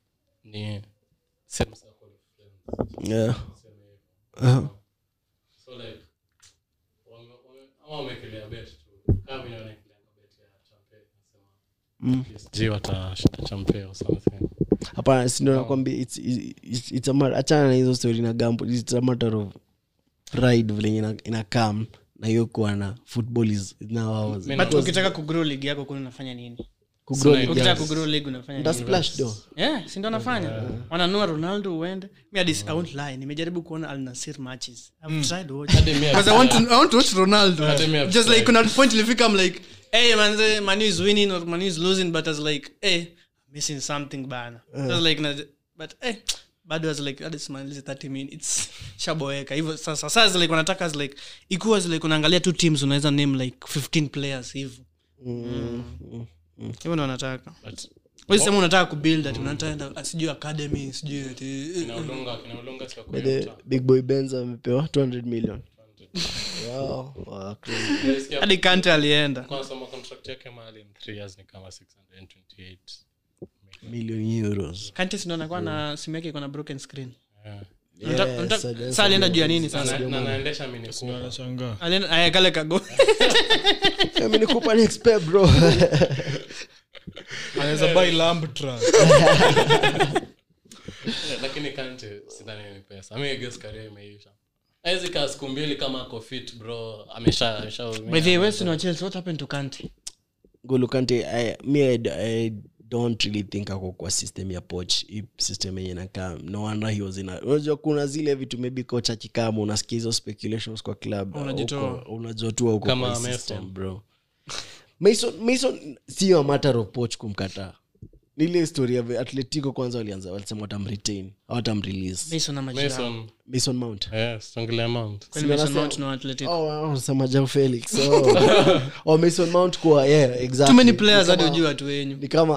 Speaker 4: ni same circle of friends.
Speaker 1: Yeah. Uh-huh.
Speaker 4: so like wame- wame- ama wamekelea bet tu kama vile wanaekelea bet ya champe nasema psg watashinda champe or something
Speaker 1: hapana sindo nakwambia it's, it's, it's a matter- achana na hizo story na gambo it's a matter of pride vile ina, ina come na hiyo kuwa na football is now ours
Speaker 4: Men-
Speaker 2: but ukitaka kugrow league yako kuna unafanya nini
Speaker 1: Kugrow
Speaker 4: Sina
Speaker 1: league
Speaker 2: ukitaka
Speaker 1: yangu.
Speaker 2: kugrow league unafanya
Speaker 1: Nda
Speaker 2: nini
Speaker 1: splash do
Speaker 2: yeah si ndo anafanya wananua ronaldo uende mi hadi I won't lie nimejaribu kuona al nasir matches i've tried watching
Speaker 4: Hadi mi
Speaker 2: because i want to i want to watch ronaldo
Speaker 4: Hadi mi I've
Speaker 2: just like
Speaker 4: tried.
Speaker 2: kuna point ilifika i'm like hey man manu is winning or manu is losing but i was like hey I'm missing something bana I was like na- but hey bado was like hadi simalize 30 minutes shaboeka hivyo sasa sasa like wanataka as like ikuwa as like unaangalia two teams unaweza name like 15 players hivyo hivyo ndo wanataka
Speaker 4: But
Speaker 2: Wewe sema unataka kubuild ati unataka sijui academy sijui ati
Speaker 4: kina Olunga- kina Olunga si wako
Speaker 1: By
Speaker 4: hiyo
Speaker 1: the
Speaker 4: mtaa.
Speaker 1: big boy benz amepewa 200 million wow, wow, crazy.
Speaker 4: Nilisikia
Speaker 2: hadi kante alienda
Speaker 4: kwa nasoma contract yake mahali in three years ni kama 628
Speaker 1: million euros
Speaker 2: kante sindo anakuwa na simu yake iko na broken screen
Speaker 4: Yeah.
Speaker 2: Unataka-
Speaker 1: Yes,
Speaker 2: unataka-
Speaker 1: Sadio-
Speaker 2: saa alienda juu ya nini
Speaker 4: Na-
Speaker 2: sasa
Speaker 4: na naendesha Mini Cooper.
Speaker 3: anashangaa
Speaker 2: alienda aya kale kago
Speaker 1: Eh, mi nikupa next pair, bro
Speaker 3: anaweza buy lamb truck
Speaker 4: Yeah, lakini kante sidhani ni pesa mi guess career imeisha awezi kaa siku mbili kama ako fit bro amesha ameshaumia.
Speaker 2: by the way West wa Chelsea what happened to kante
Speaker 1: N'Golo Kante, I, me I, I don't really think ako kwa system ya poch hii system yenye nakaa no wonder he was in a- unajua kuna zile vitu maybe coach akikama unasikia hizo speculations kwa club
Speaker 2: Unajitoa.
Speaker 1: Uko- unajotua huko
Speaker 4: Kama
Speaker 1: kwa hii
Speaker 4: Mason.
Speaker 1: system bro mason mason sio a matter of poch kumkataa nile historia ya atletico kwanza walianza walisema watamretain hawatamrelease
Speaker 2: Mason ama Giroud
Speaker 4: Mason,
Speaker 1: mason mount
Speaker 4: yes, tuongelea Mount.
Speaker 2: kwani Mason
Speaker 1: Sinasema-
Speaker 2: Mount na Atletico
Speaker 1: Oh, wow, unasema Joao felix oh. oh, mason mount kuwa yeah, exactly.
Speaker 2: too many players
Speaker 1: Ni
Speaker 2: hadi
Speaker 1: kama-
Speaker 2: ujue watu wenyu
Speaker 1: ni kama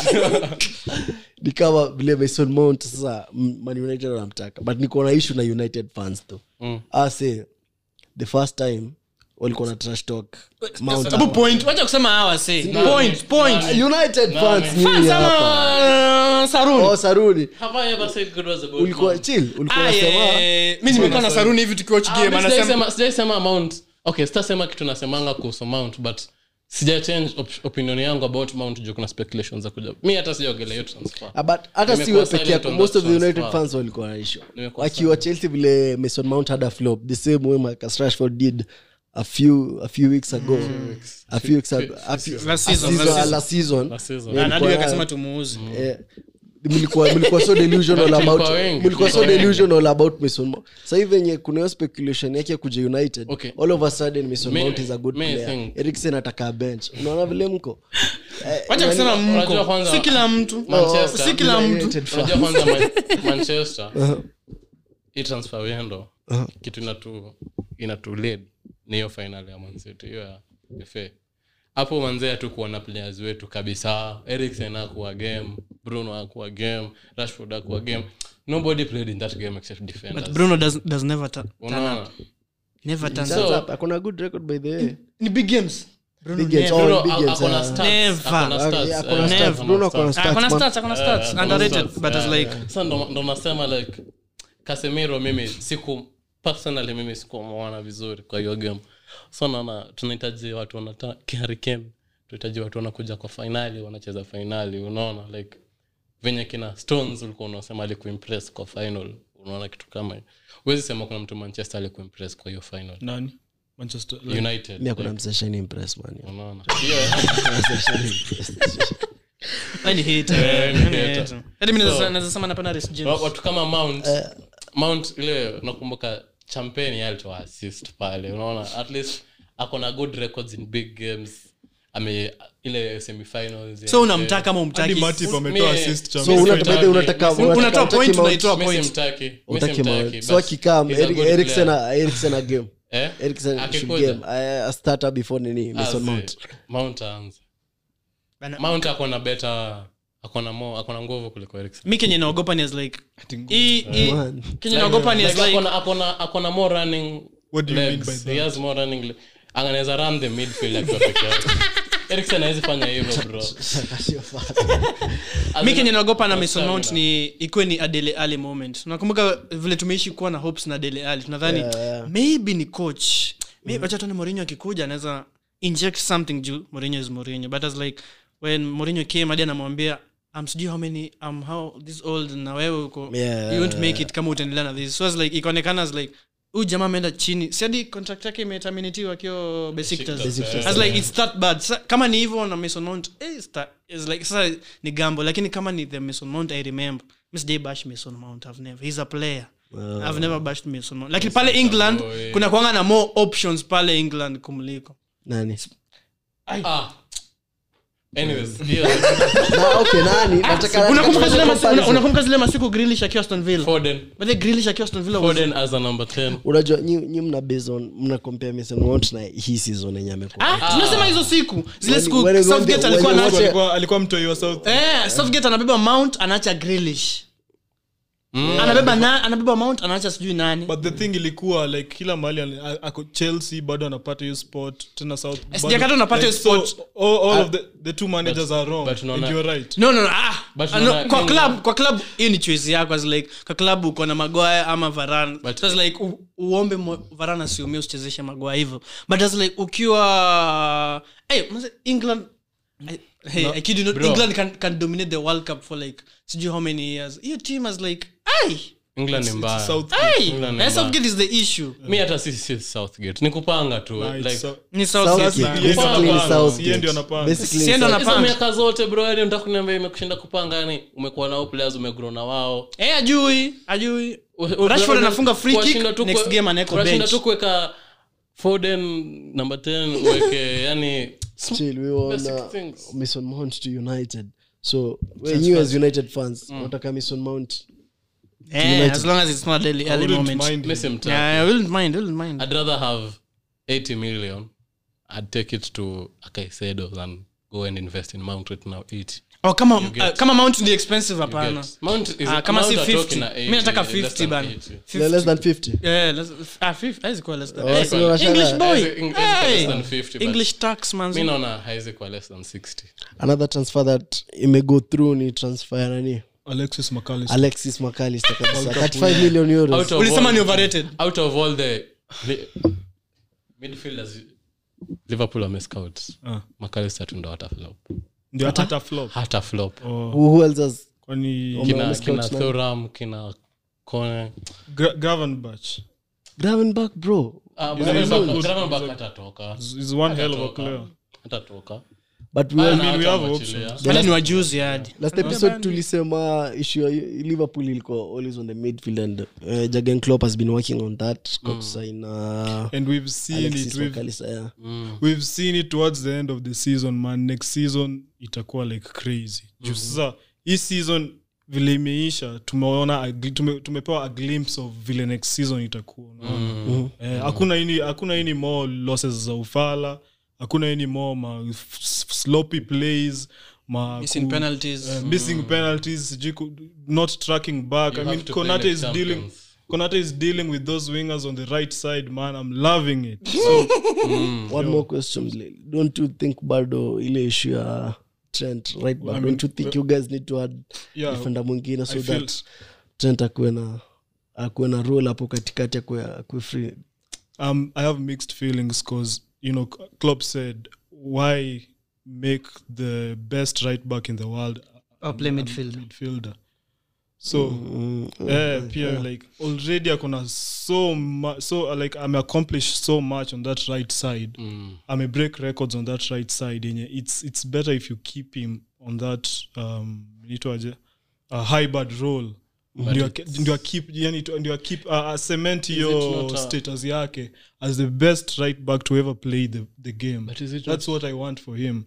Speaker 1: ni kama vile mason mount sasa mm, man united wanamtaka but niko na issue na united fans though
Speaker 4: Mm.
Speaker 1: ase the first time walikuwa na trash talk mount
Speaker 2: Sababu point wacha kusema hawa say point point
Speaker 1: united fans
Speaker 4: man.
Speaker 1: nyinyi
Speaker 2: Fans
Speaker 1: hapa
Speaker 2: ama saruni
Speaker 1: oh saruni
Speaker 4: Have I ever said good words about
Speaker 1: ulikuwa
Speaker 4: Mount?
Speaker 1: chill ulikuwa
Speaker 2: Ah, yeah,
Speaker 1: nasema
Speaker 2: yeah, yeah. mi nimekaa na saruni hivi tukiwatch
Speaker 4: Ah,
Speaker 2: game
Speaker 4: mi
Speaker 2: anasema
Speaker 4: sijaisema- sijaisema Mount okay sitasema kitu nasemanga kuhusu mount but sija change op opinion yangu about mount juu kuna speculations za kuja mi hata sijaongelea hiyo transfer
Speaker 1: Ah, but hata
Speaker 4: Nimekuwa
Speaker 1: siwe peke
Speaker 4: silent
Speaker 1: yako
Speaker 4: on
Speaker 1: most
Speaker 4: that
Speaker 1: of the united
Speaker 4: transfer.
Speaker 1: fans walikuwa naisho
Speaker 4: Nimekuwa
Speaker 1: wakiwa chelsea vile mason mount had a flop the same way marcus rashford did a few a few weeks ago a few weeks ago a few-
Speaker 2: Last
Speaker 1: a
Speaker 2: season,
Speaker 1: season-
Speaker 2: last season.
Speaker 1: last season
Speaker 4: Last season.
Speaker 1: Yeah,
Speaker 2: Na Nadu
Speaker 1: ilikuwa-
Speaker 2: akasema tumuuzi
Speaker 1: eh, mlikuwa mlikuwa so delusional
Speaker 4: But
Speaker 1: about
Speaker 4: tulikuwa wengi,
Speaker 1: mlikuwa so
Speaker 4: tulikuwa wengi.
Speaker 1: delusional about mason mount sasa hivi venye kuna hiyo speculation yake ya kuja united
Speaker 4: Okay.
Speaker 1: all of a sudden mason
Speaker 4: Me-
Speaker 1: mount is a good
Speaker 4: me
Speaker 1: player
Speaker 4: think-
Speaker 1: eriksen ataka bench unaona vile mko Eh,
Speaker 2: wacha
Speaker 1: yani-
Speaker 2: kusema
Speaker 4: Unajua
Speaker 2: mko
Speaker 4: kwanza-
Speaker 2: si kila mtu
Speaker 4: Manchester.
Speaker 2: si kila mtu
Speaker 1: United fans.
Speaker 4: unajua kwanza Man- manchester hii transfer window kitu inatu inatu lead ni hiyo final ya mancity hiyo ya fa hapo manzee tu kuona players wetu kabisa eriksen akuwa game bruno akuwa game rashford akuwa game nobody played in that game except defenders
Speaker 2: but bruno does, does never ta- turn
Speaker 4: unaona
Speaker 2: up never turn
Speaker 1: Turns
Speaker 2: up
Speaker 4: So-
Speaker 1: up, akona good record by the way
Speaker 2: ni big games bruno
Speaker 1: Big games,
Speaker 2: never.
Speaker 1: oh,
Speaker 4: Bruno
Speaker 1: big
Speaker 4: a-
Speaker 1: games,
Speaker 4: akona
Speaker 1: ah.
Speaker 4: stats,
Speaker 2: Never.
Speaker 4: akona
Speaker 1: Ah,
Speaker 4: stats,
Speaker 1: yeah,
Speaker 4: eh,
Speaker 1: akona
Speaker 2: Never.
Speaker 1: stats. Bruno akona
Speaker 2: Ah,
Speaker 1: stats,
Speaker 2: akona
Speaker 1: man.
Speaker 2: stats akona stats
Speaker 4: Eh,
Speaker 2: underrated
Speaker 4: stats,
Speaker 2: but as
Speaker 4: eh,
Speaker 2: like
Speaker 4: sasa ndo ndo nasema like kasemiro mimi siku personally mimi sikumwona vizuri kwa hiyo game so naona tunahitaji watu wanata kiharikeni tunahitaji watu wanakuja kwa fainali wanacheza fainali unaona like venye kina stones ulikuwa unasema alikuimpress kwa final unaona kitu kama hiyo huwezi sema kuna mtu manchester alikuimpress kwa hiyo final
Speaker 3: nani manchester like,
Speaker 4: united
Speaker 1: mi akuna
Speaker 4: like,
Speaker 1: mseshani impress man
Speaker 4: unaona
Speaker 2: Yaani hater,
Speaker 4: Eh,
Speaker 2: yaani
Speaker 4: hater.
Speaker 2: hater. Hadi mimi
Speaker 4: So-
Speaker 2: naweza- naweza sema napenda Reece James.
Speaker 4: Wa- watu kama mount mount ile nakumbuka champagne yeye alitoa assist pale unaona at least ako na good records in big games ame ile semifinals
Speaker 2: so unamtaka ama
Speaker 3: hadi
Speaker 2: umtaki
Speaker 3: Matip ametoa
Speaker 4: Me-
Speaker 3: assist cha
Speaker 1: so
Speaker 4: Messi
Speaker 1: una-
Speaker 4: mtaki,
Speaker 1: by the way, unataka
Speaker 4: Messi-
Speaker 1: unataka-
Speaker 2: unatoa
Speaker 1: unataki
Speaker 2: point
Speaker 1: Mount-
Speaker 2: unaitoa
Speaker 4: Messi
Speaker 2: point
Speaker 4: mtaki, Messi
Speaker 1: utaki
Speaker 4: mtaki,
Speaker 1: Mount.
Speaker 4: but
Speaker 1: so akikam
Speaker 4: he's a good
Speaker 1: eriksen
Speaker 4: player.
Speaker 1: a- eriksen a game
Speaker 4: Eh?
Speaker 1: eriksen should
Speaker 4: Akikuja.
Speaker 1: game a a starter before nini
Speaker 4: Ah,
Speaker 1: mason
Speaker 4: zi-
Speaker 1: mount
Speaker 4: Mount aanze.
Speaker 2: Bana-
Speaker 4: mount akona better akona mo akona nguvu kuliko Eriksen.
Speaker 2: mi kenye naogopa ni as like hii- hii-
Speaker 1: Man.
Speaker 2: kenye naogopa ni as
Speaker 4: Like,
Speaker 2: like
Speaker 4: akona- akona akona more running
Speaker 3: What do you mean
Speaker 4: legs.
Speaker 3: by
Speaker 4: He
Speaker 3: that?
Speaker 4: has more running le- anaweza run the midfield akiwa peke yake Eriksen hawezi fanya hivyo bro As
Speaker 2: mi
Speaker 4: in-
Speaker 2: kenye naogopa na
Speaker 4: Kwa
Speaker 2: mason mount
Speaker 4: stamina.
Speaker 2: ni ikuwe ni adele ali moment nakumbuka vile tumeishi kuwa na hopes na adele ali tunadhani
Speaker 1: Yeah, yeah.
Speaker 2: maybe ni coach maybe wacha tuone Mourinho akikuja anaweza inject something juu Mourinho is Mourinho but as like when Mourinho came hadi anamwambia I'm sijui how many I'm how this old na wewe uko
Speaker 1: Yeah.
Speaker 2: you won't make it kama utaendelea na this so as like ikaonekana as like huyu jamaa ameenda chini si hadi contract yake imeterminatiwa akiwa Besiktas
Speaker 4: Besiktas,
Speaker 2: as like it's that bad Sa, kama ni hivyo na Mason Mount eh, it's that, it's like sasa ni gambo lakini kama ni the Mason Mount I remember Miss Day bash Mason Mount I've never he's a player I've never bashed Mason Mount lakini pale England
Speaker 4: Oh, yeah.
Speaker 2: kuna kuanga na more options pale England kumliko
Speaker 1: nani
Speaker 4: Ah. Anyways, hiyo-
Speaker 1: na okay nani nataka
Speaker 2: unakumbuka zile masi-
Speaker 1: comparison.
Speaker 2: una- unakumbuka zile masiku Grealish akiwa Aston Villa
Speaker 4: Foden.
Speaker 2: but the Grealish akiwa Aston Villa was
Speaker 4: Foden as a number 10.
Speaker 1: unajua nyi nyi mna based on mna compare mason mount na hii season yenye amekuwa
Speaker 2: ah tunasema hizo siku zile
Speaker 1: When-
Speaker 2: siku
Speaker 1: when you
Speaker 2: Southgate
Speaker 1: want the-
Speaker 2: alikuwa
Speaker 1: when you
Speaker 2: na
Speaker 1: want
Speaker 3: alikuwa alikuwa mtoi wa south
Speaker 2: eh Southgate anabeba Mount anaacha Grealish anabeba na anabeba Mount anaacha sijui nani
Speaker 3: but the thing ilikuwa like kila mahali ali- a- ako chelsea bado anapata hiyo spot tena south bado-
Speaker 2: sijakata unapata hiyo
Speaker 3: like, so,
Speaker 2: spot.
Speaker 3: all, all of the, the two managers are wrong
Speaker 4: but unaona-
Speaker 3: and you're right
Speaker 2: no no no ah
Speaker 4: But
Speaker 2: Ah, no,
Speaker 4: unaona-
Speaker 2: kwa
Speaker 4: England-
Speaker 2: club kwa club hiyo ni choice yako as like kwa club uko na Maguire ama Varane
Speaker 4: But-
Speaker 2: so as like u, uombe mo- Varane asiumie usichezeshe Maguire hivyo but as like ukiwa hey mzee, England I, hey, I kid you not,
Speaker 4: bro.
Speaker 2: England can, can dominate the World Cup for like sijui how many years hiyo team has like ay
Speaker 4: England ni mbaya.
Speaker 3: south
Speaker 2: ay
Speaker 4: England ni
Speaker 2: na
Speaker 4: mbaya.
Speaker 2: Southgate is the issue
Speaker 4: mi hata si si southgate ni kupanga tu
Speaker 3: Nah, it's
Speaker 4: like
Speaker 3: so-
Speaker 2: ni
Speaker 1: Southgate.
Speaker 2: Southgate
Speaker 3: Yeye ndio
Speaker 1: Basically
Speaker 3: anapanga.
Speaker 1: Southgate.
Speaker 3: Yeye ndio anapanga.
Speaker 1: Basically
Speaker 2: Siendo
Speaker 1: Southgate.
Speaker 2: na-
Speaker 4: hizo
Speaker 2: Napanga.
Speaker 4: miaka zote bro yani unataka kuniambia imekushinda kupanga yani umekuwa nao players umegrow na wao
Speaker 2: eh ajui ajui
Speaker 4: U- u-
Speaker 2: Rashford
Speaker 4: u-
Speaker 2: anafunga free kick,
Speaker 4: kuwashinda tu
Speaker 2: next
Speaker 4: kue-
Speaker 2: game anaweka
Speaker 4: kuwashinda
Speaker 2: bench.
Speaker 4: tu kuweka foden number 10 uweke yani
Speaker 1: chill we were on
Speaker 4: Basic
Speaker 1: uh,
Speaker 4: things.
Speaker 1: mason mount to united so when you as united fans unataka mason mount
Speaker 2: eh as long as it's not early,
Speaker 3: I
Speaker 2: early
Speaker 3: wouldn't
Speaker 2: moment
Speaker 3: mind
Speaker 4: miss
Speaker 3: him.
Speaker 4: him too.
Speaker 2: yeah I wouldn't mind I wouldn't mind
Speaker 4: i'd rather have 80 million i'd take it to akaisedo than go and invest in mount right now 80
Speaker 2: oh kama
Speaker 4: get-
Speaker 2: uh, kama mount ni expensive
Speaker 4: You
Speaker 2: hapana
Speaker 4: get- mount is
Speaker 2: Ah, kama si
Speaker 4: Mount are
Speaker 2: 50
Speaker 4: talking at
Speaker 2: mi nataka
Speaker 4: 80, less
Speaker 2: 50
Speaker 4: than
Speaker 2: bana
Speaker 4: 80.
Speaker 2: 50.
Speaker 1: less than 50
Speaker 2: Yeah, let's, ah, 50 haizi kuwa less than-
Speaker 1: Oh,
Speaker 2: Hey,
Speaker 1: so unashangaa.
Speaker 2: English boy.
Speaker 4: Haizi- haizi kuwa
Speaker 2: Hey.
Speaker 4: less than 50, but
Speaker 2: English tax man
Speaker 4: mi naona haizi kwa less than 60
Speaker 1: another transfer that imego through ni transfer ya nani
Speaker 3: alexis mcallister
Speaker 1: alexis macalister kabisa 35 million euros
Speaker 4: Out of
Speaker 2: ulisema
Speaker 4: all-
Speaker 2: ni overrated
Speaker 4: out of all the li- midfielders liverpool wamescout
Speaker 3: Ah.
Speaker 4: macalister tu ndo hata flop
Speaker 3: ndio hata flop
Speaker 4: hata flop
Speaker 3: Oh,
Speaker 1: who, who else has
Speaker 3: kwani
Speaker 1: Wame-
Speaker 4: kina,
Speaker 1: wamescout
Speaker 4: kina
Speaker 1: nani?
Speaker 4: thoram kina kone
Speaker 3: Gra- gravenbach
Speaker 1: gravenbach bro
Speaker 4: Ah,
Speaker 3: He's a- he's a
Speaker 4: Gravenberch-
Speaker 3: good-
Speaker 4: Gravenberch
Speaker 3: he's a-
Speaker 4: hatatoka
Speaker 3: is is one hell of a
Speaker 4: Hatatoka.
Speaker 3: player
Speaker 4: hatatoka
Speaker 1: but we
Speaker 4: Ah,
Speaker 1: were,
Speaker 4: na
Speaker 3: mean, we
Speaker 4: hata
Speaker 3: have
Speaker 4: mwachilia.
Speaker 3: options.
Speaker 2: hadi ni wajuzi hadi
Speaker 1: last episode tulisema issue ya liverpool ilikuwa always on the midfield and uh, jagen Klopp has been working on that got sign uh,
Speaker 3: and we've seen
Speaker 1: Alexis
Speaker 3: it we've,
Speaker 1: McAllister, yeah.
Speaker 4: Mm.
Speaker 3: we've seen it towards the end of the season man next season itakuwa like crazy juu sasa hii season vile imeisha tumeona a gl- tume, tumepewa a glimpse of vile next season itakuwa unaona? Eh, hakuna ini hakuna ini more losses za ufala hakuna any more ma f- s- sloppy plays ma
Speaker 2: Missing
Speaker 3: ku-
Speaker 2: penalties.
Speaker 3: eh, missing penalties sijui ku- not tracking back
Speaker 4: You
Speaker 3: i
Speaker 4: have
Speaker 3: mean
Speaker 4: to play
Speaker 3: konate
Speaker 4: like
Speaker 3: is dealing
Speaker 4: champions.
Speaker 3: konate is dealing with those wingers on the right side man i'm loving it so
Speaker 1: one more question Lil. don't you think bado ile issue ya trent right back
Speaker 3: I mean,
Speaker 1: don't you think you guys need to add
Speaker 3: yeah
Speaker 1: defender mwingine so
Speaker 3: I feel-
Speaker 1: that trent akuwe na akuwe na role hapo katikati akuwe akuwe free
Speaker 3: um, I have mixed feelings because you know Klopp said why make the best right back in the world a-
Speaker 2: Or play
Speaker 3: a- a
Speaker 2: midfielder.
Speaker 3: midfielder. So eh, pia like already akona so mu- so uh, like I'm accomplished so much on that right side.
Speaker 4: Mm.
Speaker 3: I'm a break records on that right side. yenye it's it's better if you keep him on that um inaitwaje, a high bad role ndio ake- ndio keep yani tu- ndio keep uh, uh, cement
Speaker 4: it
Speaker 3: hiyo
Speaker 4: not a-
Speaker 3: status yake as the best right back to ever play the, the game
Speaker 4: But is it
Speaker 3: that's what i want for him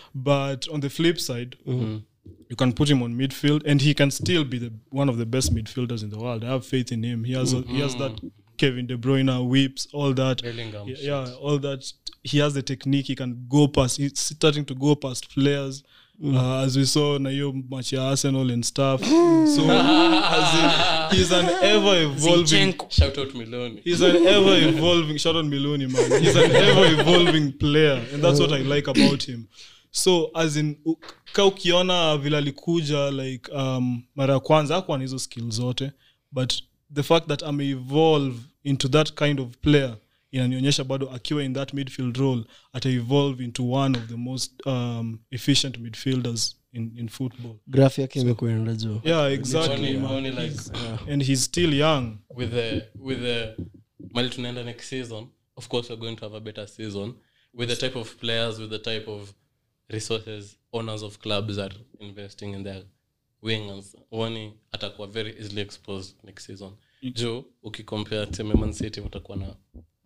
Speaker 3: but on the flip side
Speaker 4: Mm.
Speaker 3: you can put him on midfield and he can still be the one of the best midfielders in the world i have faith in him he has a, he has that kevin de bruyne whips all that
Speaker 4: Bellingham
Speaker 3: yeah,
Speaker 4: shit.
Speaker 3: yeah, all that. He has the technique. He can go past. He's starting to go past players, uh, as we saw na hiyo match ya Arsenal and stuff. so as in, he's an ever evolving.
Speaker 2: Zinchenko.
Speaker 4: shout out miloni
Speaker 3: He's an ever evolving. Shout out Miloni, man. He's an ever evolving player, and that's what I like about him. So as in u- ka ukiona vile alikuja like um, mara ya kwanza akuwa na hizo skill zote but the fact that ame evolve into that kind of player inanionyesha bado akiwa in that midfield role ata evolve into one of the most um, efficient midfielders in, in football
Speaker 1: graph yake imekwenda juu
Speaker 3: yeah exactly
Speaker 4: Only-
Speaker 3: man.
Speaker 4: only like
Speaker 3: and he's still young
Speaker 4: with the with the mali tunaenda next season of course we're going to have a better season with the type of players with the type of resources owners of clubs are investing in their wingers woni atakuwa very easily exposed next season juu ukicompare teme man city watakuwa na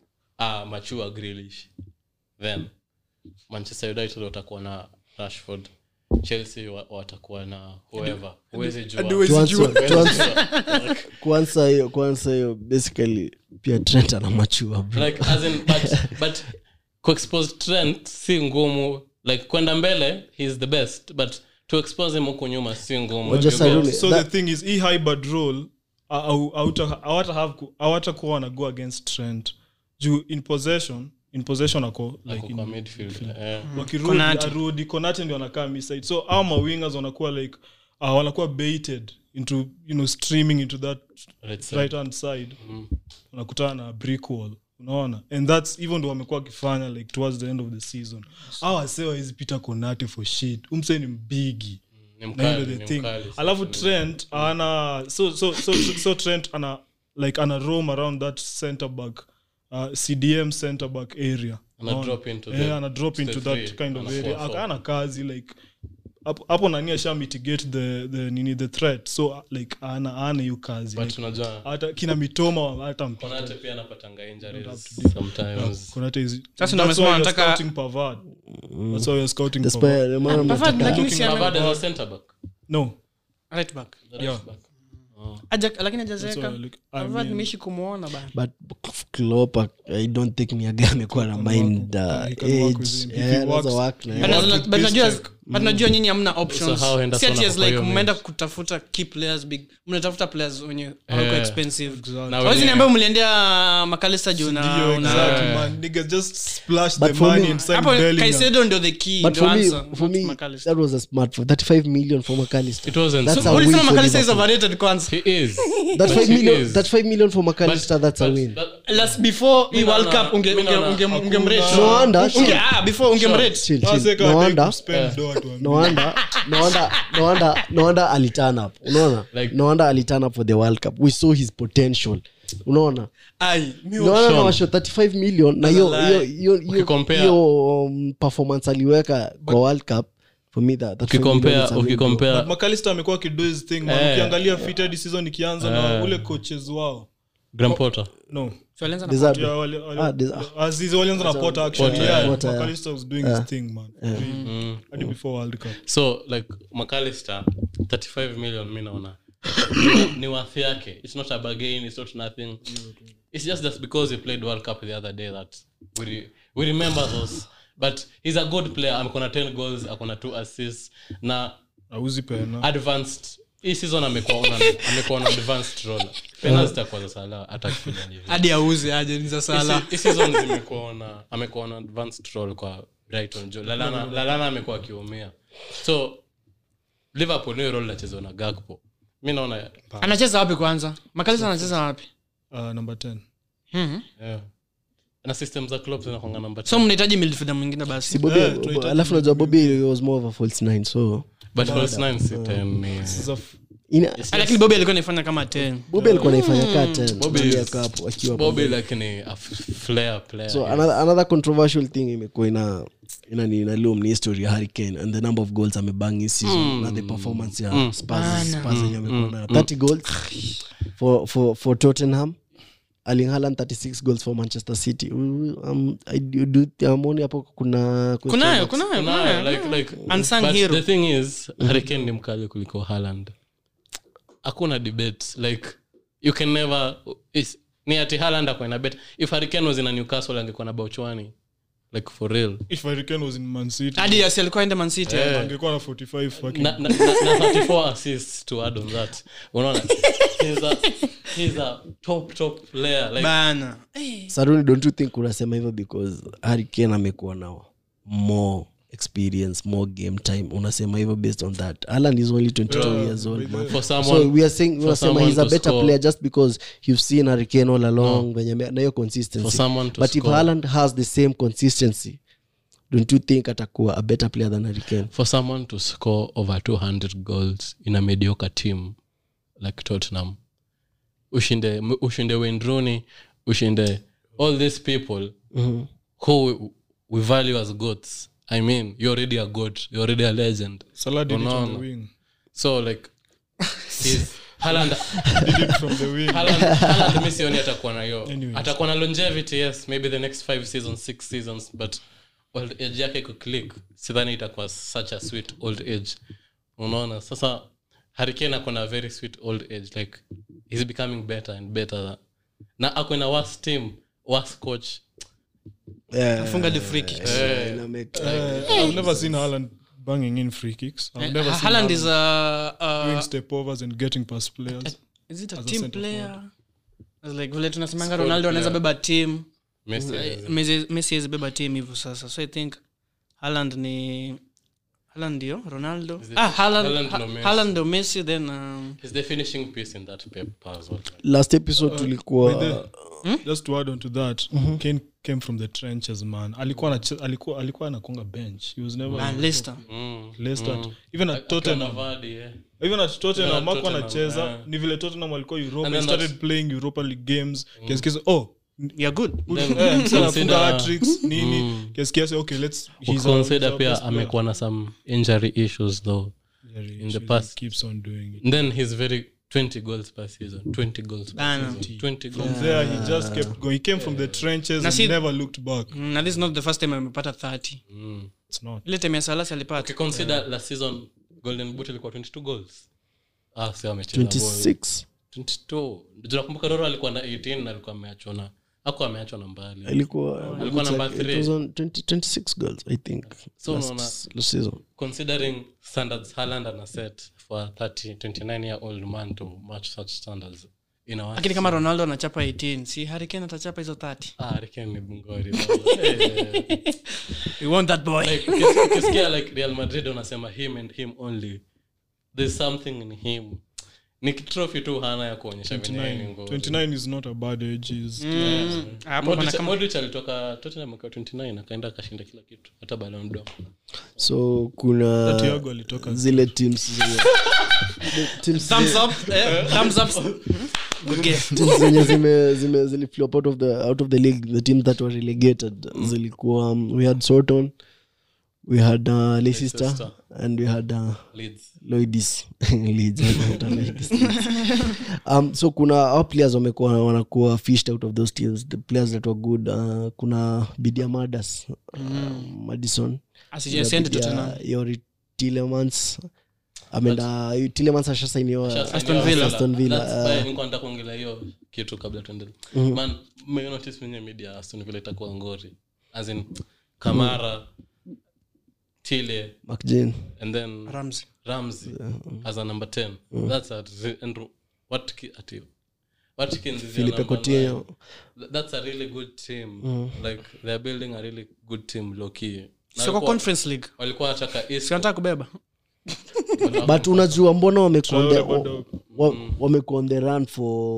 Speaker 4: ah, machua grilish then manchester united watakuwa na rashford chelsea wa- watakuwa na whoever huwezi jua
Speaker 1: Tuanze- tuanze- kwanza hiyo kwanza hiyo basically pia trent anamachua bro
Speaker 4: like as in but but kuexpose trend si ngumu like kwenda mbele he's the best but to expose him huku nyuma si ngumu
Speaker 1: Wajua
Speaker 4: You
Speaker 1: Saruni-
Speaker 4: get-
Speaker 3: so
Speaker 1: That-
Speaker 3: the thing is hii hybrid role awatakuwa wana go against trend juu in possession in possession ako like
Speaker 4: ako kwa
Speaker 3: in,
Speaker 4: midfield eh.
Speaker 3: wakirudi
Speaker 2: Konate.
Speaker 3: arudi konate ndio anakaa miside so au mawingers wanakuwa like uh, wanakuwa baited into you know streaming into that
Speaker 4: Right side.
Speaker 3: right hand side wanakutana na brick wall unaona and thats even ndo wamekuwa wakifanya like towards the end of the season au asewa hizi peter konate for shit umse ni mbigi
Speaker 4: Ni
Speaker 3: na
Speaker 4: mkali,
Speaker 3: hiyo ndo
Speaker 4: ni
Speaker 3: the thing
Speaker 4: mkali.
Speaker 3: alafu trent ana so, so, so, so, so trent ana like ana roam around that center back uh, cdm center back area
Speaker 4: Ana
Speaker 3: Unaona?
Speaker 4: drop into
Speaker 3: Eh,
Speaker 4: the-
Speaker 3: ana drop
Speaker 4: the
Speaker 3: into
Speaker 4: three,
Speaker 3: that kind of
Speaker 4: ana
Speaker 3: area
Speaker 4: four, four.
Speaker 3: akaana kazi like hapo- hapo nani asha mitigate the, the nini the threat so uh, like ana ana hiyo kazi
Speaker 4: but
Speaker 3: like,
Speaker 4: unajua
Speaker 3: hata kina mitoma hata mpita
Speaker 4: konate pia anapatanga injuries
Speaker 3: up to
Speaker 4: sometimes
Speaker 3: Konate is-
Speaker 2: Sasa ndio
Speaker 3: that's
Speaker 2: amesema
Speaker 3: why you're
Speaker 2: wanataka-
Speaker 3: scouting Pavard. That's why you're scouting
Speaker 1: Despite-
Speaker 3: Pavard.
Speaker 1: ndio maana
Speaker 2: Pavard,
Speaker 1: mnataka-
Speaker 2: lakini si ame-
Speaker 4: Pavard as a center back
Speaker 3: No.
Speaker 2: right back
Speaker 4: the right back
Speaker 2: Aja- lakini
Speaker 3: That's
Speaker 2: ajazeeka
Speaker 3: why, like, I
Speaker 2: Pavard
Speaker 3: mean-
Speaker 2: nimeishi kumwona bana
Speaker 1: but Klopp, i don't think miaga amekuwa na mind uh,
Speaker 3: Yeah, he can work with
Speaker 1: age
Speaker 3: him. If
Speaker 1: Yeah,
Speaker 3: he
Speaker 1: anaweza
Speaker 3: works-
Speaker 1: work na
Speaker 3: he
Speaker 1: yeye.
Speaker 3: works
Speaker 2: But
Speaker 3: with
Speaker 2: but najua
Speaker 3: Piszczek.
Speaker 2: but najua nyinyi hamna options
Speaker 4: So how Henderson
Speaker 2: Si ati as
Speaker 4: ako kwa
Speaker 2: like
Speaker 4: hiyo
Speaker 2: mmeenda
Speaker 4: mid?
Speaker 2: kutafuta key players big mnatafuta players wenye hawako
Speaker 4: Eh.
Speaker 2: expensive
Speaker 3: Exactly.
Speaker 4: Na
Speaker 2: hawezi
Speaker 4: wenye-
Speaker 2: niambia mliendea makalista juu na
Speaker 3: Ndio,
Speaker 2: una-
Speaker 3: exactly,
Speaker 4: Yeah.
Speaker 3: man. Niggas just splash
Speaker 1: But
Speaker 3: the
Speaker 1: for
Speaker 3: money
Speaker 1: me-
Speaker 3: and sign
Speaker 2: hapo
Speaker 3: Bellingham.
Speaker 2: Caicedo ndio the key
Speaker 1: but
Speaker 2: ndio
Speaker 1: for me,
Speaker 2: answer
Speaker 1: for
Speaker 2: not
Speaker 1: me
Speaker 2: McAllister.
Speaker 1: that was a smart for 35 million for McAllister.
Speaker 4: It wasn't.
Speaker 1: That's
Speaker 4: So
Speaker 1: a win
Speaker 2: ulisema
Speaker 1: for
Speaker 2: McAllister is
Speaker 1: Liverpool.
Speaker 2: overrated kwanza
Speaker 4: he is
Speaker 1: That
Speaker 4: But
Speaker 1: five
Speaker 4: he
Speaker 1: million,
Speaker 4: is.
Speaker 1: that five million for McAllister,
Speaker 4: But-
Speaker 1: that's a
Speaker 4: but
Speaker 1: win.
Speaker 4: that-
Speaker 2: last before hii
Speaker 4: Mi
Speaker 2: world
Speaker 4: naona-
Speaker 2: cup unge-
Speaker 4: mi
Speaker 2: unge-
Speaker 4: naona-
Speaker 2: unge-
Speaker 3: hakuna-
Speaker 2: ungemrate.
Speaker 1: No wonder,
Speaker 2: Unge-
Speaker 1: chill.
Speaker 2: ah, before ungemrate.
Speaker 1: Chill, chill.
Speaker 3: Waseka
Speaker 1: No
Speaker 3: hataki
Speaker 1: wonder-
Speaker 3: kuspend dough tuambie.
Speaker 1: no wonder no wonder no wonder no wonder aliturn up unaona
Speaker 4: Like-
Speaker 1: no wonder aliturn up for the world cup we saw his potential unaona
Speaker 2: Ai, mi
Speaker 1: no wonder
Speaker 4: Sean.
Speaker 1: na washo 35 million na hiyo
Speaker 2: That's a
Speaker 1: hiyo
Speaker 2: lie.
Speaker 1: hiyo hiyo
Speaker 4: Ukikompare-
Speaker 1: hiyo um, performance aliweka kwa world cup for me that, that five million
Speaker 4: ukikompea
Speaker 1: is a win, bro.
Speaker 4: ukikompea
Speaker 3: But McAllister amekuwa akido his thing man.
Speaker 4: Eh.
Speaker 3: ukiangalia fitted season ikianza na ule coaches wao
Speaker 4: Graham Potter
Speaker 3: no
Speaker 2: So alianza na
Speaker 1: Deserve
Speaker 3: Yeah,
Speaker 1: it.
Speaker 3: wale- wale-
Speaker 1: Ah, this- ah.
Speaker 3: Aziz walianza na Potter actually.
Speaker 4: Potter,
Speaker 3: Yeah,
Speaker 1: yeah. Potter, yeah.
Speaker 3: McAllister was doing his thing man
Speaker 4: mm.
Speaker 3: hadi before world cup
Speaker 4: so like mcallister 35 million mi naona ni worth yake it's not a bargain it's not nothing it's just that because he played world cup the other day that we, re- we remember those but he's a good player amekona 10 goals akona 2 assists na
Speaker 3: auzi pena
Speaker 4: advanced hii season amekuwa on an- amekuwa on advanced role pena zitakuwa za sala hata kifanya hivi
Speaker 2: hadi auze aje ni za sala
Speaker 4: Hii season zimekuwa na amekuwa na advanced role kwa brighton jo lalana, lalana amekuwa akiumia so liverpool niyo role nachezwa na gakpo mi naona
Speaker 2: anacheza wapi kwanza makalisa anacheza wapi
Speaker 3: uh, number 10
Speaker 2: Mhm.
Speaker 4: yeah. na system za club zinakwanga namba
Speaker 2: so mnahitaji midfielder mwingine
Speaker 1: si
Speaker 2: basi
Speaker 1: Bobby-
Speaker 3: Yeah, tunahitaji
Speaker 1: alafu najua bobi was more of a false nine so
Speaker 4: but false nine si ten ni
Speaker 3: Sasa f-
Speaker 1: ina
Speaker 2: Ah, lakini bobi alikuwa naifanya kama 10
Speaker 1: bobi alikuwa naifanya kaa 10
Speaker 4: Bobby
Speaker 1: Bobby
Speaker 4: is-
Speaker 1: akawa hapo akiwa
Speaker 4: bobby like ni a f- flair player
Speaker 1: so another, another controversial thing imekuwa ina ina ni inalium ni history ya hurricane and the number of goals amebang his season na the performance ya spurs spurs yenye amekuwa nayo 30 goals for for for tottenham Erling Haaland 36 goals for manchester city um, I do, do, amoni hapo kuna question
Speaker 2: kunayo
Speaker 1: marks.
Speaker 2: kunayo
Speaker 4: Kunayo,
Speaker 2: kunayo
Speaker 4: like, like,
Speaker 2: Unsung
Speaker 4: but
Speaker 2: hero.
Speaker 4: the thing is hurricane ni mkali kuliko Haaland. hakuna debate like you can never is, ni ati Haaland ako ina bet if hurricane was in a newcastle angekuwa na bauchwani like for real
Speaker 3: if Hurricane was in Man City
Speaker 2: hadi asi alikuwa ende man city
Speaker 3: angekuwa na 45 fucking
Speaker 4: na, na, na, na 34 assists to add on that unaona he's a, he's a top top player like
Speaker 2: bana
Speaker 1: saruni don't you think unasema hivyo because hurricane amekuwa na more experience more game time unasema hivyo based on that alan is only 22 years old man
Speaker 4: for
Speaker 1: so
Speaker 4: someone
Speaker 1: we are saying
Speaker 4: for
Speaker 1: unasema
Speaker 4: someone
Speaker 1: he's a
Speaker 4: to
Speaker 1: better
Speaker 4: score-
Speaker 1: player just because you've seen hurricane all along venye ame- na hiyo consistency
Speaker 4: For someone to
Speaker 1: but if
Speaker 4: score.
Speaker 1: Haaland has the same consistency don't you think atakuwa a better player than hurricane
Speaker 4: for someone to score over 200 goals in a mediocre team like tottenham ushinde ushinde Wayne Rooney ushinde all these people who we, we value as goats i mean you're already a goat you're already a legend
Speaker 3: Salah did it on
Speaker 4: Unaona.
Speaker 3: the wing
Speaker 4: so like he's Haaland
Speaker 3: did it from the wing
Speaker 4: Haaland- Haaland mi sioni atakuwa na hiyo
Speaker 3: Anyways.
Speaker 4: atakuwa na longevity yes maybe the next five seasons six seasons but old age yake iko click sidhani itakuwa such a sweet old age unaona sasa hurricane ako na very sweet old age like he's becoming better and better na ako na worst team worst coach
Speaker 1: yeah,
Speaker 2: afunga the free kicks
Speaker 1: ina make-
Speaker 3: Uh, I've never seen Haaland banging in free kicks I've never seen
Speaker 2: Haaland is
Speaker 3: Haaland
Speaker 2: a,
Speaker 3: doing
Speaker 2: a
Speaker 3: step overs and getting past players
Speaker 2: is it a
Speaker 3: as a
Speaker 2: team
Speaker 3: centre
Speaker 2: player As like vile tunasemanga
Speaker 4: Squad
Speaker 2: ronaldo anaweza
Speaker 4: player.
Speaker 2: beba team
Speaker 4: Messi
Speaker 2: Messi- messi awezi beba team hivyo sasa so i think Haaland ni Haaland ndio ronaldo
Speaker 4: it-
Speaker 2: ah Haaland-
Speaker 4: Haaland
Speaker 2: Ha-
Speaker 4: ndo Messi.
Speaker 2: Haaland ndo messi then um,
Speaker 4: he's the finishing piece in that paper as well
Speaker 1: last episode tulikuwa
Speaker 3: just to add on to that Kane came from the trenches man alikuwa anache- alikuwa alikuwa anakonga bench he was never
Speaker 2: man leicester
Speaker 4: mm.
Speaker 3: Leicester Even at
Speaker 4: Akiwa
Speaker 3: Tottenham
Speaker 4: na Vardy, yeah.
Speaker 3: even at Tottenham
Speaker 4: Even at
Speaker 3: Marco
Speaker 4: Tottenham,
Speaker 3: anacheza
Speaker 4: yeah.
Speaker 3: ni vile Tottenham walikuwa Europa
Speaker 4: And
Speaker 3: he
Speaker 4: then
Speaker 3: started
Speaker 4: that's-
Speaker 3: playing Europa League games kiasi kiasi oh
Speaker 2: you're good
Speaker 4: Then
Speaker 3: eh, msee anafunga
Speaker 4: consider-
Speaker 3: hat-tricks, nini kiasi kiasi okay let's he's our- he's
Speaker 4: consider
Speaker 3: our
Speaker 4: pia
Speaker 3: best player.
Speaker 4: amekuwa na some injury issues though
Speaker 3: Yeah, he
Speaker 4: in the
Speaker 3: usually
Speaker 4: past.
Speaker 3: keeps on doing it
Speaker 4: And then he's very 20 goals per season 20 goals per
Speaker 2: Bana.
Speaker 4: season 20 goals
Speaker 3: from there he just kept going he came from the trenches
Speaker 2: Na
Speaker 3: and
Speaker 2: si-
Speaker 3: never looked back
Speaker 2: Mm, na this is not the first time amepata 30
Speaker 4: mm.
Speaker 3: it's not
Speaker 2: ile time ya salasi alipata
Speaker 4: ukiconsider last season golden boot ilikuwa 22 goals ah si amecheza ball.
Speaker 1: 26
Speaker 4: 22 Ndio nakumbuka roro alikuwa na 18 na alikuwa ameachwa na ako ameachwa na mbali
Speaker 1: alikuwa
Speaker 4: Alikuwa
Speaker 1: it's
Speaker 4: number
Speaker 1: like- it
Speaker 4: three.
Speaker 1: was on 20 26 goals i think
Speaker 4: So
Speaker 1: last,
Speaker 4: unaona-
Speaker 1: last season
Speaker 4: considering standards Haaland ana set for a 30 29 year old man to match such standards in our
Speaker 2: lakini kama ronaldo anachapa 18 si hurricane atachapa hizo 30
Speaker 4: ah Hurricane ni bungori Eh.
Speaker 2: we want that boy
Speaker 4: like ukis- ukisikia like real madrid unasema him and him only there's something in him ni trophy tu hana ya kuonyesha venye yeye ni
Speaker 3: 29
Speaker 4: ngori.
Speaker 3: 29 is not a bad age is
Speaker 2: Mm. Hapo kuna
Speaker 4: Modric-
Speaker 2: kama-
Speaker 4: Modric alitoka Tottenham akiwa 29 akaenda akashinda kila kitu hata Ballon d'Or.
Speaker 1: so kuna
Speaker 3: Thiago alitoka
Speaker 1: zile teams zenye teams
Speaker 2: Thumbs up, eh, thumbs up. Good game.
Speaker 1: teams zenye zime zime ziliflop out of the out of the league the teams that were relegated zilikuwa um, we had Soton we had uh, Leicester
Speaker 4: Leicester.
Speaker 1: and we had uh,
Speaker 4: Leeds.
Speaker 1: Lloydis Leeds, wanaita Lloydis. um, so kuna our players wamekuwa wanakuwa fished out of those teams the players that were good uh, kuna Bidia Madas uh, Madison
Speaker 2: Asije- asiende Tottenham.
Speaker 1: Yori Tillemans ameenda Tillemans ashasainiwa
Speaker 4: Sasa
Speaker 2: Aston
Speaker 4: ndio
Speaker 2: Villa.
Speaker 1: Aston Villa,
Speaker 4: That's
Speaker 1: uh,
Speaker 4: why nilikuwa nataka kuongelea hiyo kitu kabla tuendelee man mmenotice kwenye media Aston Villa itakuwa ngori as in Kamara Tile
Speaker 1: McGinn
Speaker 4: and then
Speaker 2: Ramsey.
Speaker 4: Ramsey as a number 10 that's a and what ati Watkins is your
Speaker 1: Philippe
Speaker 4: number
Speaker 1: Coutinho.
Speaker 4: nine. Th- that's a really good team like they're building a really good team low key Na
Speaker 2: Sio kwa
Speaker 4: walikuwa-
Speaker 2: conference league
Speaker 4: walikuwa wataka Isco.
Speaker 2: sinataka kubeba
Speaker 1: but unajua mbona wamekuwa on the-
Speaker 3: Traore bado-
Speaker 1: wa- wamekuwa on the run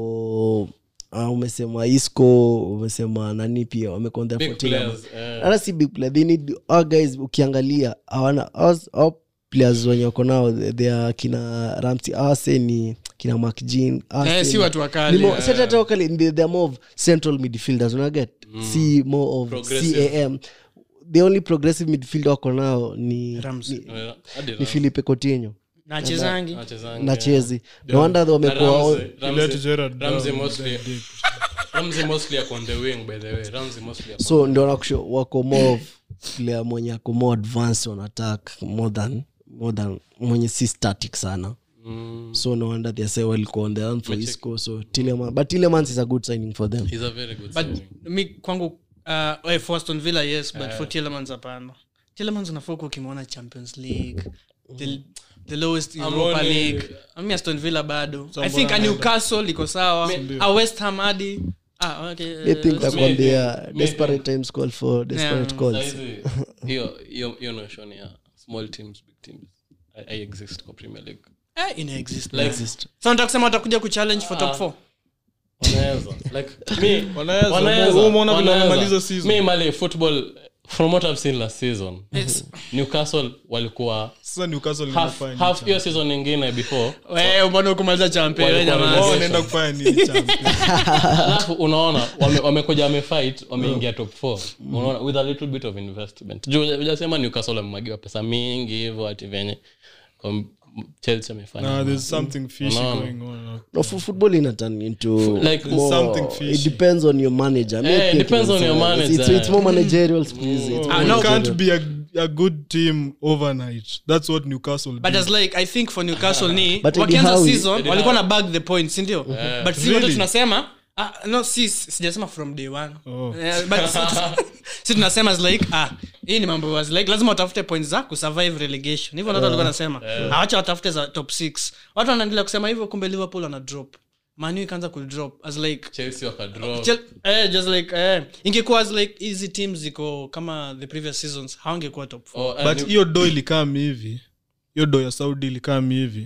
Speaker 1: for uh, umesema isco umesema nani pia wamekuwa on the
Speaker 4: big
Speaker 1: for Tottenham.
Speaker 4: players eh.
Speaker 1: hata si big player they need our guys ukiangalia hawana ours- our players wenye wako nao they are kina ramsey ase ni kina mcjean
Speaker 2: Eh, si watu wakali
Speaker 1: wakali they, they are more of central midfielders unaget si more of
Speaker 4: Progressive.
Speaker 1: cam the only progressive midfielder wako nao ni,
Speaker 2: Ramsey.
Speaker 1: ni,
Speaker 4: Eh, hadi
Speaker 1: ni philipe coutinho
Speaker 2: na achezangi
Speaker 4: Anachezanga,
Speaker 1: na
Speaker 4: eh.
Speaker 1: chezi no wonder
Speaker 4: Na
Speaker 1: wamekuwa
Speaker 4: Ramsey-
Speaker 3: Let
Speaker 4: Ramsey-
Speaker 3: Gerrard
Speaker 4: Ramsey
Speaker 3: down,
Speaker 4: mostly-
Speaker 3: that deep.
Speaker 4: Ramsey mostly ako on the wing by the way Ramsey mostly ako-
Speaker 1: so ndio nakusho wako more of player mwenye ako more advanced on attack more than more than mwenye si static sana
Speaker 4: Mm,
Speaker 1: so no wonder they say walikuwa on the run for isco so Tielemans but Tielemans is a good signing for them
Speaker 4: he's a very good
Speaker 2: but
Speaker 4: signing.
Speaker 2: mi kwangu uh, eh, for Aston Villa yes but for Tielemans hapana Tielemans unafaa kuwa ukimwona champions league the, the lowest europa
Speaker 4: Amoni-
Speaker 2: league ami aston villa bado i think a newcastle iko sawa a west ham hadi ah, okay,
Speaker 1: they think
Speaker 2: uh,
Speaker 1: that
Speaker 4: maybe-
Speaker 1: when they are
Speaker 4: maybe-
Speaker 1: desperate times call for desperate
Speaker 2: Yeah.
Speaker 1: calls
Speaker 4: Saizi, hiyo hiyo hiyo notion ya small teams big teams I, I exist kwa premier league
Speaker 2: eh, ina exist
Speaker 4: like
Speaker 1: Exist.
Speaker 2: so nataka kusema watakuja kuchallenge for top 4
Speaker 4: wanaweza like me
Speaker 3: Wanaweza.
Speaker 4: wanaweza,
Speaker 3: Wewe umeona vile
Speaker 4: wanaweza.
Speaker 3: wamemaliza season.
Speaker 4: me mali football from what i've seen last season
Speaker 2: It's-
Speaker 4: newcastle walikuwa
Speaker 3: sasa newcastle
Speaker 4: half
Speaker 3: inafanya
Speaker 4: half
Speaker 3: nini
Speaker 4: hiyo season nyingine before
Speaker 2: wewe mbona kumaliza champion wewe
Speaker 4: Walikuwa
Speaker 2: jamaa
Speaker 3: Wao
Speaker 4: relegation.
Speaker 3: wanaenda kufanya nini champion?
Speaker 4: alafu unaona wame- wamekuja wamefight wameingia top four unaona with a little bit of investment juu ujasema newcastle wamemwagiwa pesa mingi hivyo ati venye kwa chelsea amefanya
Speaker 3: Nah, there's something fishy
Speaker 4: Unaona.
Speaker 3: going on
Speaker 1: no for football ina turn into
Speaker 4: Like,
Speaker 1: more,
Speaker 3: something
Speaker 1: it
Speaker 3: fishy.
Speaker 1: depends on your manager Me,
Speaker 4: Eh,
Speaker 1: I
Speaker 4: it
Speaker 1: think
Speaker 4: depends on your
Speaker 1: it's, uh,
Speaker 4: manager.
Speaker 1: it's, it's more managerial please it's
Speaker 2: Ah,
Speaker 1: more
Speaker 2: no.
Speaker 3: you can't
Speaker 1: managerial.
Speaker 3: be a, a good team overnight that's what newcastle
Speaker 2: but
Speaker 3: did.
Speaker 2: as like i think for newcastle ni
Speaker 1: But Eddie
Speaker 2: wakianza
Speaker 1: Howe-
Speaker 2: season
Speaker 4: Eddie
Speaker 2: walikuwa na
Speaker 4: Howe.
Speaker 2: bag the point sindio but si wote
Speaker 3: Really?
Speaker 2: tunasema ah, no si sijasema from day one
Speaker 3: Oh.
Speaker 2: Eh, but si- si tunasema as like ah hii ni mambo as like lazima watafute points za kusurvive relegation hivyo ndio walikuwa nasema awacha watafute za top 6 watu wanaendelea kusema hivyo kumbe liverpool ana drop manu ikaanza kudrop as like
Speaker 4: chelsea wakadraw
Speaker 2: Chel- eh, just like eh, ingekuwa as like hizi teams ziko kama the previous seasons hawangekuwa top four.
Speaker 4: Oh, and
Speaker 3: but
Speaker 4: New-
Speaker 3: hiyo do ilikam hivi hiyo do ya saudi ilikam hivi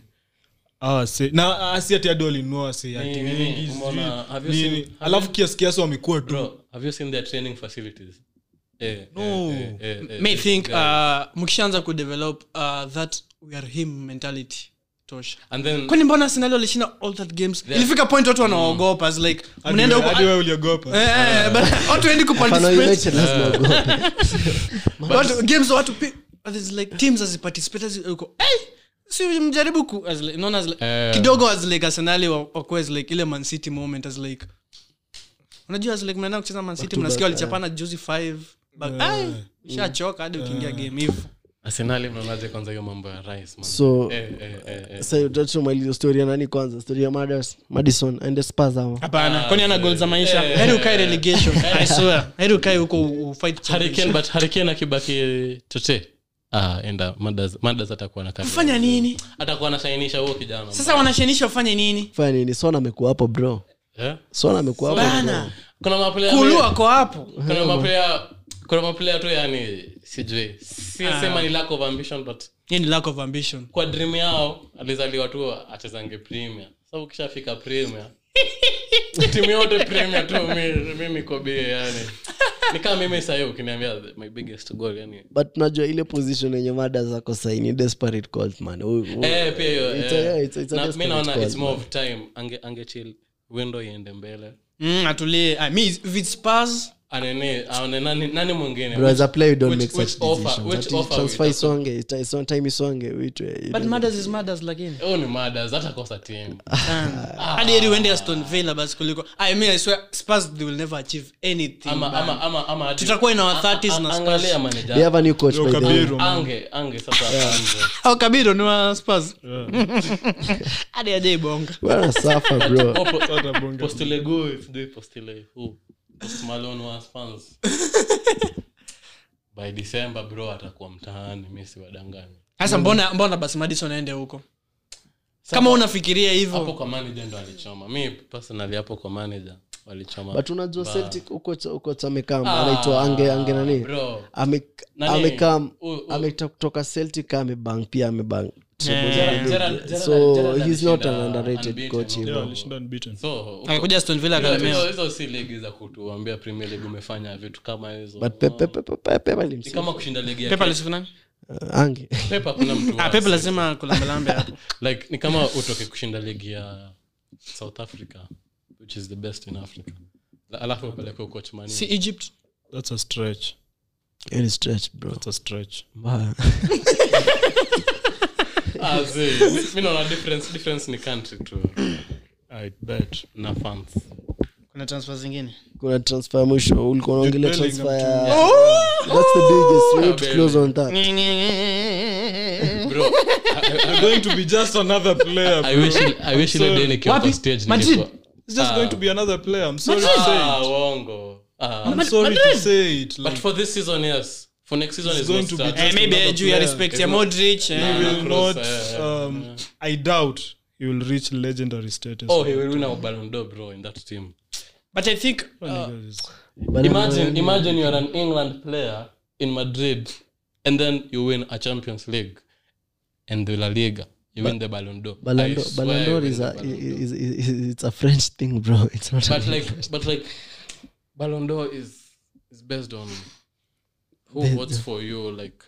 Speaker 3: Ah, se- na ah, si ati hadi walinunua se ati
Speaker 4: Nini,
Speaker 3: wengi,
Speaker 4: nini,
Speaker 3: sijui
Speaker 4: umeona, have you
Speaker 3: nini.
Speaker 4: seen- have
Speaker 3: alafu kiasi kiasi wamekuwa tu
Speaker 4: bro have you seen their training facilities eh,
Speaker 2: No.
Speaker 4: eh, eh, eh,
Speaker 2: may
Speaker 4: eh,
Speaker 2: think
Speaker 4: guys.
Speaker 2: uh, mkishaanza kudevelop uh, that we are him mentality tosha
Speaker 4: and then
Speaker 2: kwani mbona sinali walishinda all that games ilifika point watu wanaogopa as like mnaenda huko
Speaker 3: hadi wewe uliogopa
Speaker 2: Eh, eh, but watu endi
Speaker 1: Mfano
Speaker 2: kuparticipate
Speaker 1: United lazima waogope.
Speaker 2: watu games watu pi- there's like teams aziparticipate as uko hey si mjaribu ku as like, unaona as like,
Speaker 4: Eh.
Speaker 2: kidogo as like arsenali wa- wakuwa as like ile man city moment as like unajua as like mnaenda kucheza man city mnasikia walichapana juzi 5 but ai shachoka hadi ukiingia game hivyo
Speaker 4: arsenali mnaonaje kwanza hiyo mambo ya rice man
Speaker 1: so
Speaker 4: eh, eh, eh, eh.
Speaker 1: sasa utatumaliza story ya nani kwanza story ya Madas- madison aende spurs ama
Speaker 2: hapana kwani ana goal za maisha heri ukae relegation i swear heri ukae huko u- ufight
Speaker 4: Hurricane,
Speaker 2: championship.
Speaker 4: but Hurricane akibaki tote ah, enda madas madas atakuwa na kazi.
Speaker 2: fanya nini
Speaker 4: atakuwa anashainisha huo kijana
Speaker 2: sasa wanashenisha wafanye nini
Speaker 1: fanya nini son amekuwa hapo bro
Speaker 4: Eh?
Speaker 1: son amekuwa hapo bro.
Speaker 2: bana
Speaker 4: kuna maplayer
Speaker 2: kulu ako hapo
Speaker 4: kuna maplayer kuna maplayer tu yani sijui si sema ni lack of ambition but
Speaker 2: hii ni lack of ambition
Speaker 4: kwa dream yao alizaliwa tu achezange premier Sasa ukishafika premier timu yote premier tu mi- mimi kobie yani ni kama mimi sahii ukiniambia the- my biggest goal yani
Speaker 1: but najua ile position yenye mada zako saini desperate calls man U- u-
Speaker 4: eh pia hiyo
Speaker 1: It's a-
Speaker 4: eh.
Speaker 1: yeah, it's a- it's a
Speaker 4: Na mi
Speaker 1: desperate
Speaker 4: naona
Speaker 1: call,
Speaker 4: it's more
Speaker 1: man.
Speaker 4: of time ange ange chill window iende mbele
Speaker 2: mm, atulie ah, mi if it's Spurs,
Speaker 4: anene aone nani nani mwingine
Speaker 1: Bro, as a player you don't
Speaker 4: which-
Speaker 1: make
Speaker 4: which
Speaker 1: such
Speaker 4: offer-
Speaker 1: decisions.
Speaker 4: which
Speaker 1: Ati
Speaker 4: offer
Speaker 1: transfer
Speaker 4: we-
Speaker 1: isonge ita- ison- time isonge uitwe you
Speaker 2: but
Speaker 1: don't-
Speaker 2: matters is matters lakini
Speaker 4: huyu ni madas hata kosa team
Speaker 2: hadi heri uende aston villa basi kuliko i mean i swear spurs they will never achieve anything
Speaker 4: ama
Speaker 2: man.
Speaker 4: ama ama ama hadi-
Speaker 2: Tutakuwa in our
Speaker 4: a-
Speaker 2: 30s
Speaker 4: a-
Speaker 2: na Spurs.
Speaker 4: angalia
Speaker 1: they
Speaker 4: manager
Speaker 1: have a new coach
Speaker 3: Yo,
Speaker 1: by the way.
Speaker 3: Kabiru, man.
Speaker 4: ange ange sasa aanze
Speaker 2: au kabiro ni wa spurs hadi ajaibonga
Speaker 1: Bwana suffer, bro
Speaker 3: Hata bonga.
Speaker 4: postile sijui postile who post malone was fans by december bro atakuwa mtaani mi siwadangani
Speaker 2: sasa mbona mbona basi madison aende huko kama unafikiria
Speaker 4: hapo
Speaker 2: hivyo
Speaker 4: kwa manager ndo alichoma mi personally hapo kwa manager walichoma
Speaker 1: but unajua celtic uko uko amekam
Speaker 4: Ah,
Speaker 1: anaitwa ange ange nani
Speaker 4: bro.
Speaker 1: Ame-
Speaker 4: Nani?
Speaker 1: amekam
Speaker 4: U- u-
Speaker 1: ametoka kutoka celtic amebang pia amebang
Speaker 2: Yeah.
Speaker 4: Gerard- Gerard- Gerard-
Speaker 1: so
Speaker 4: Gerard
Speaker 1: he's not an
Speaker 4: alishinda
Speaker 1: underrated
Speaker 4: unbeaten,
Speaker 1: coach
Speaker 4: no?
Speaker 1: hivyo.
Speaker 3: Yeah, alishinda unbeaten.
Speaker 4: so
Speaker 2: akakuja aston villa
Speaker 4: hizo-
Speaker 2: akalemewa
Speaker 4: hizo- hizo si ligi za kutuambia premier league umefanya vitu kama hizo
Speaker 1: but pepe pepe pepe
Speaker 4: ni
Speaker 1: alimsifu
Speaker 4: kama kushinda ligi ya
Speaker 2: pepa
Speaker 4: Kenya.
Speaker 2: alisifu nani
Speaker 1: Uh, ange
Speaker 4: Pep hakuna mtu
Speaker 2: ah
Speaker 4: wa-
Speaker 2: pepa lazima kulambelambe hapo
Speaker 4: like ni kama utoke kushinda ligi ya south africa which is the best in africa La- alafu upeleke coach mani
Speaker 2: si egypt
Speaker 3: That's a stretch.
Speaker 1: Any stretch bro
Speaker 3: That's a stretch.
Speaker 1: Mbaya.
Speaker 4: ah, zi, mi naona difference difference ni country tu
Speaker 3: I bet.
Speaker 4: na fans
Speaker 2: kuna transfer zingine
Speaker 1: kuna transfer ya mwisho ulikuwa unaongelea
Speaker 3: Bellingham
Speaker 1: transfer
Speaker 3: to-
Speaker 1: ya that's the biggest we need to
Speaker 4: Yeah,
Speaker 1: close on that
Speaker 4: bro
Speaker 3: I'm going to be just another player.
Speaker 4: i
Speaker 3: bro.
Speaker 4: wish i wish ile day nikiwa
Speaker 2: Wapi?
Speaker 4: kwa stage
Speaker 2: Madrid?
Speaker 4: nilikuwa
Speaker 3: It's just going to be another player. I'm sorry to
Speaker 2: Madrid?
Speaker 3: say
Speaker 4: ah
Speaker 3: it.
Speaker 4: wongo ah
Speaker 3: I'm sorry to say it.
Speaker 4: but
Speaker 3: Like,
Speaker 4: for this season yes for next season
Speaker 3: It's
Speaker 4: is
Speaker 3: going
Speaker 4: not
Speaker 3: to be
Speaker 4: start.
Speaker 2: Eh,
Speaker 3: Just
Speaker 2: maybe
Speaker 3: another
Speaker 2: juu ya
Speaker 3: player.
Speaker 2: respect
Speaker 4: It's
Speaker 2: ya
Speaker 4: not-
Speaker 2: modric eh.
Speaker 3: he
Speaker 4: Nah,
Speaker 3: will
Speaker 4: Kroos,
Speaker 3: not.
Speaker 4: eh,
Speaker 3: Um, I doubt he will reach legendary status.
Speaker 4: oh he will win a ballon d'or bro in that team
Speaker 2: but i think uh,
Speaker 3: Niggas.
Speaker 1: But
Speaker 4: imagine imagine you're an england player in madrid and then you win a champions league and the la liga you win the ballon d'or I
Speaker 1: Ballon d'Or-
Speaker 4: swear
Speaker 1: Ballon
Speaker 4: you
Speaker 1: d'Or
Speaker 4: win
Speaker 1: is
Speaker 4: the
Speaker 1: a
Speaker 4: Ballon d'Or.
Speaker 1: is, is, is it's a French thing, bro. It's not.
Speaker 4: but
Speaker 1: a
Speaker 4: like but like ballon d'or is is based on who
Speaker 1: The-
Speaker 4: votes for you like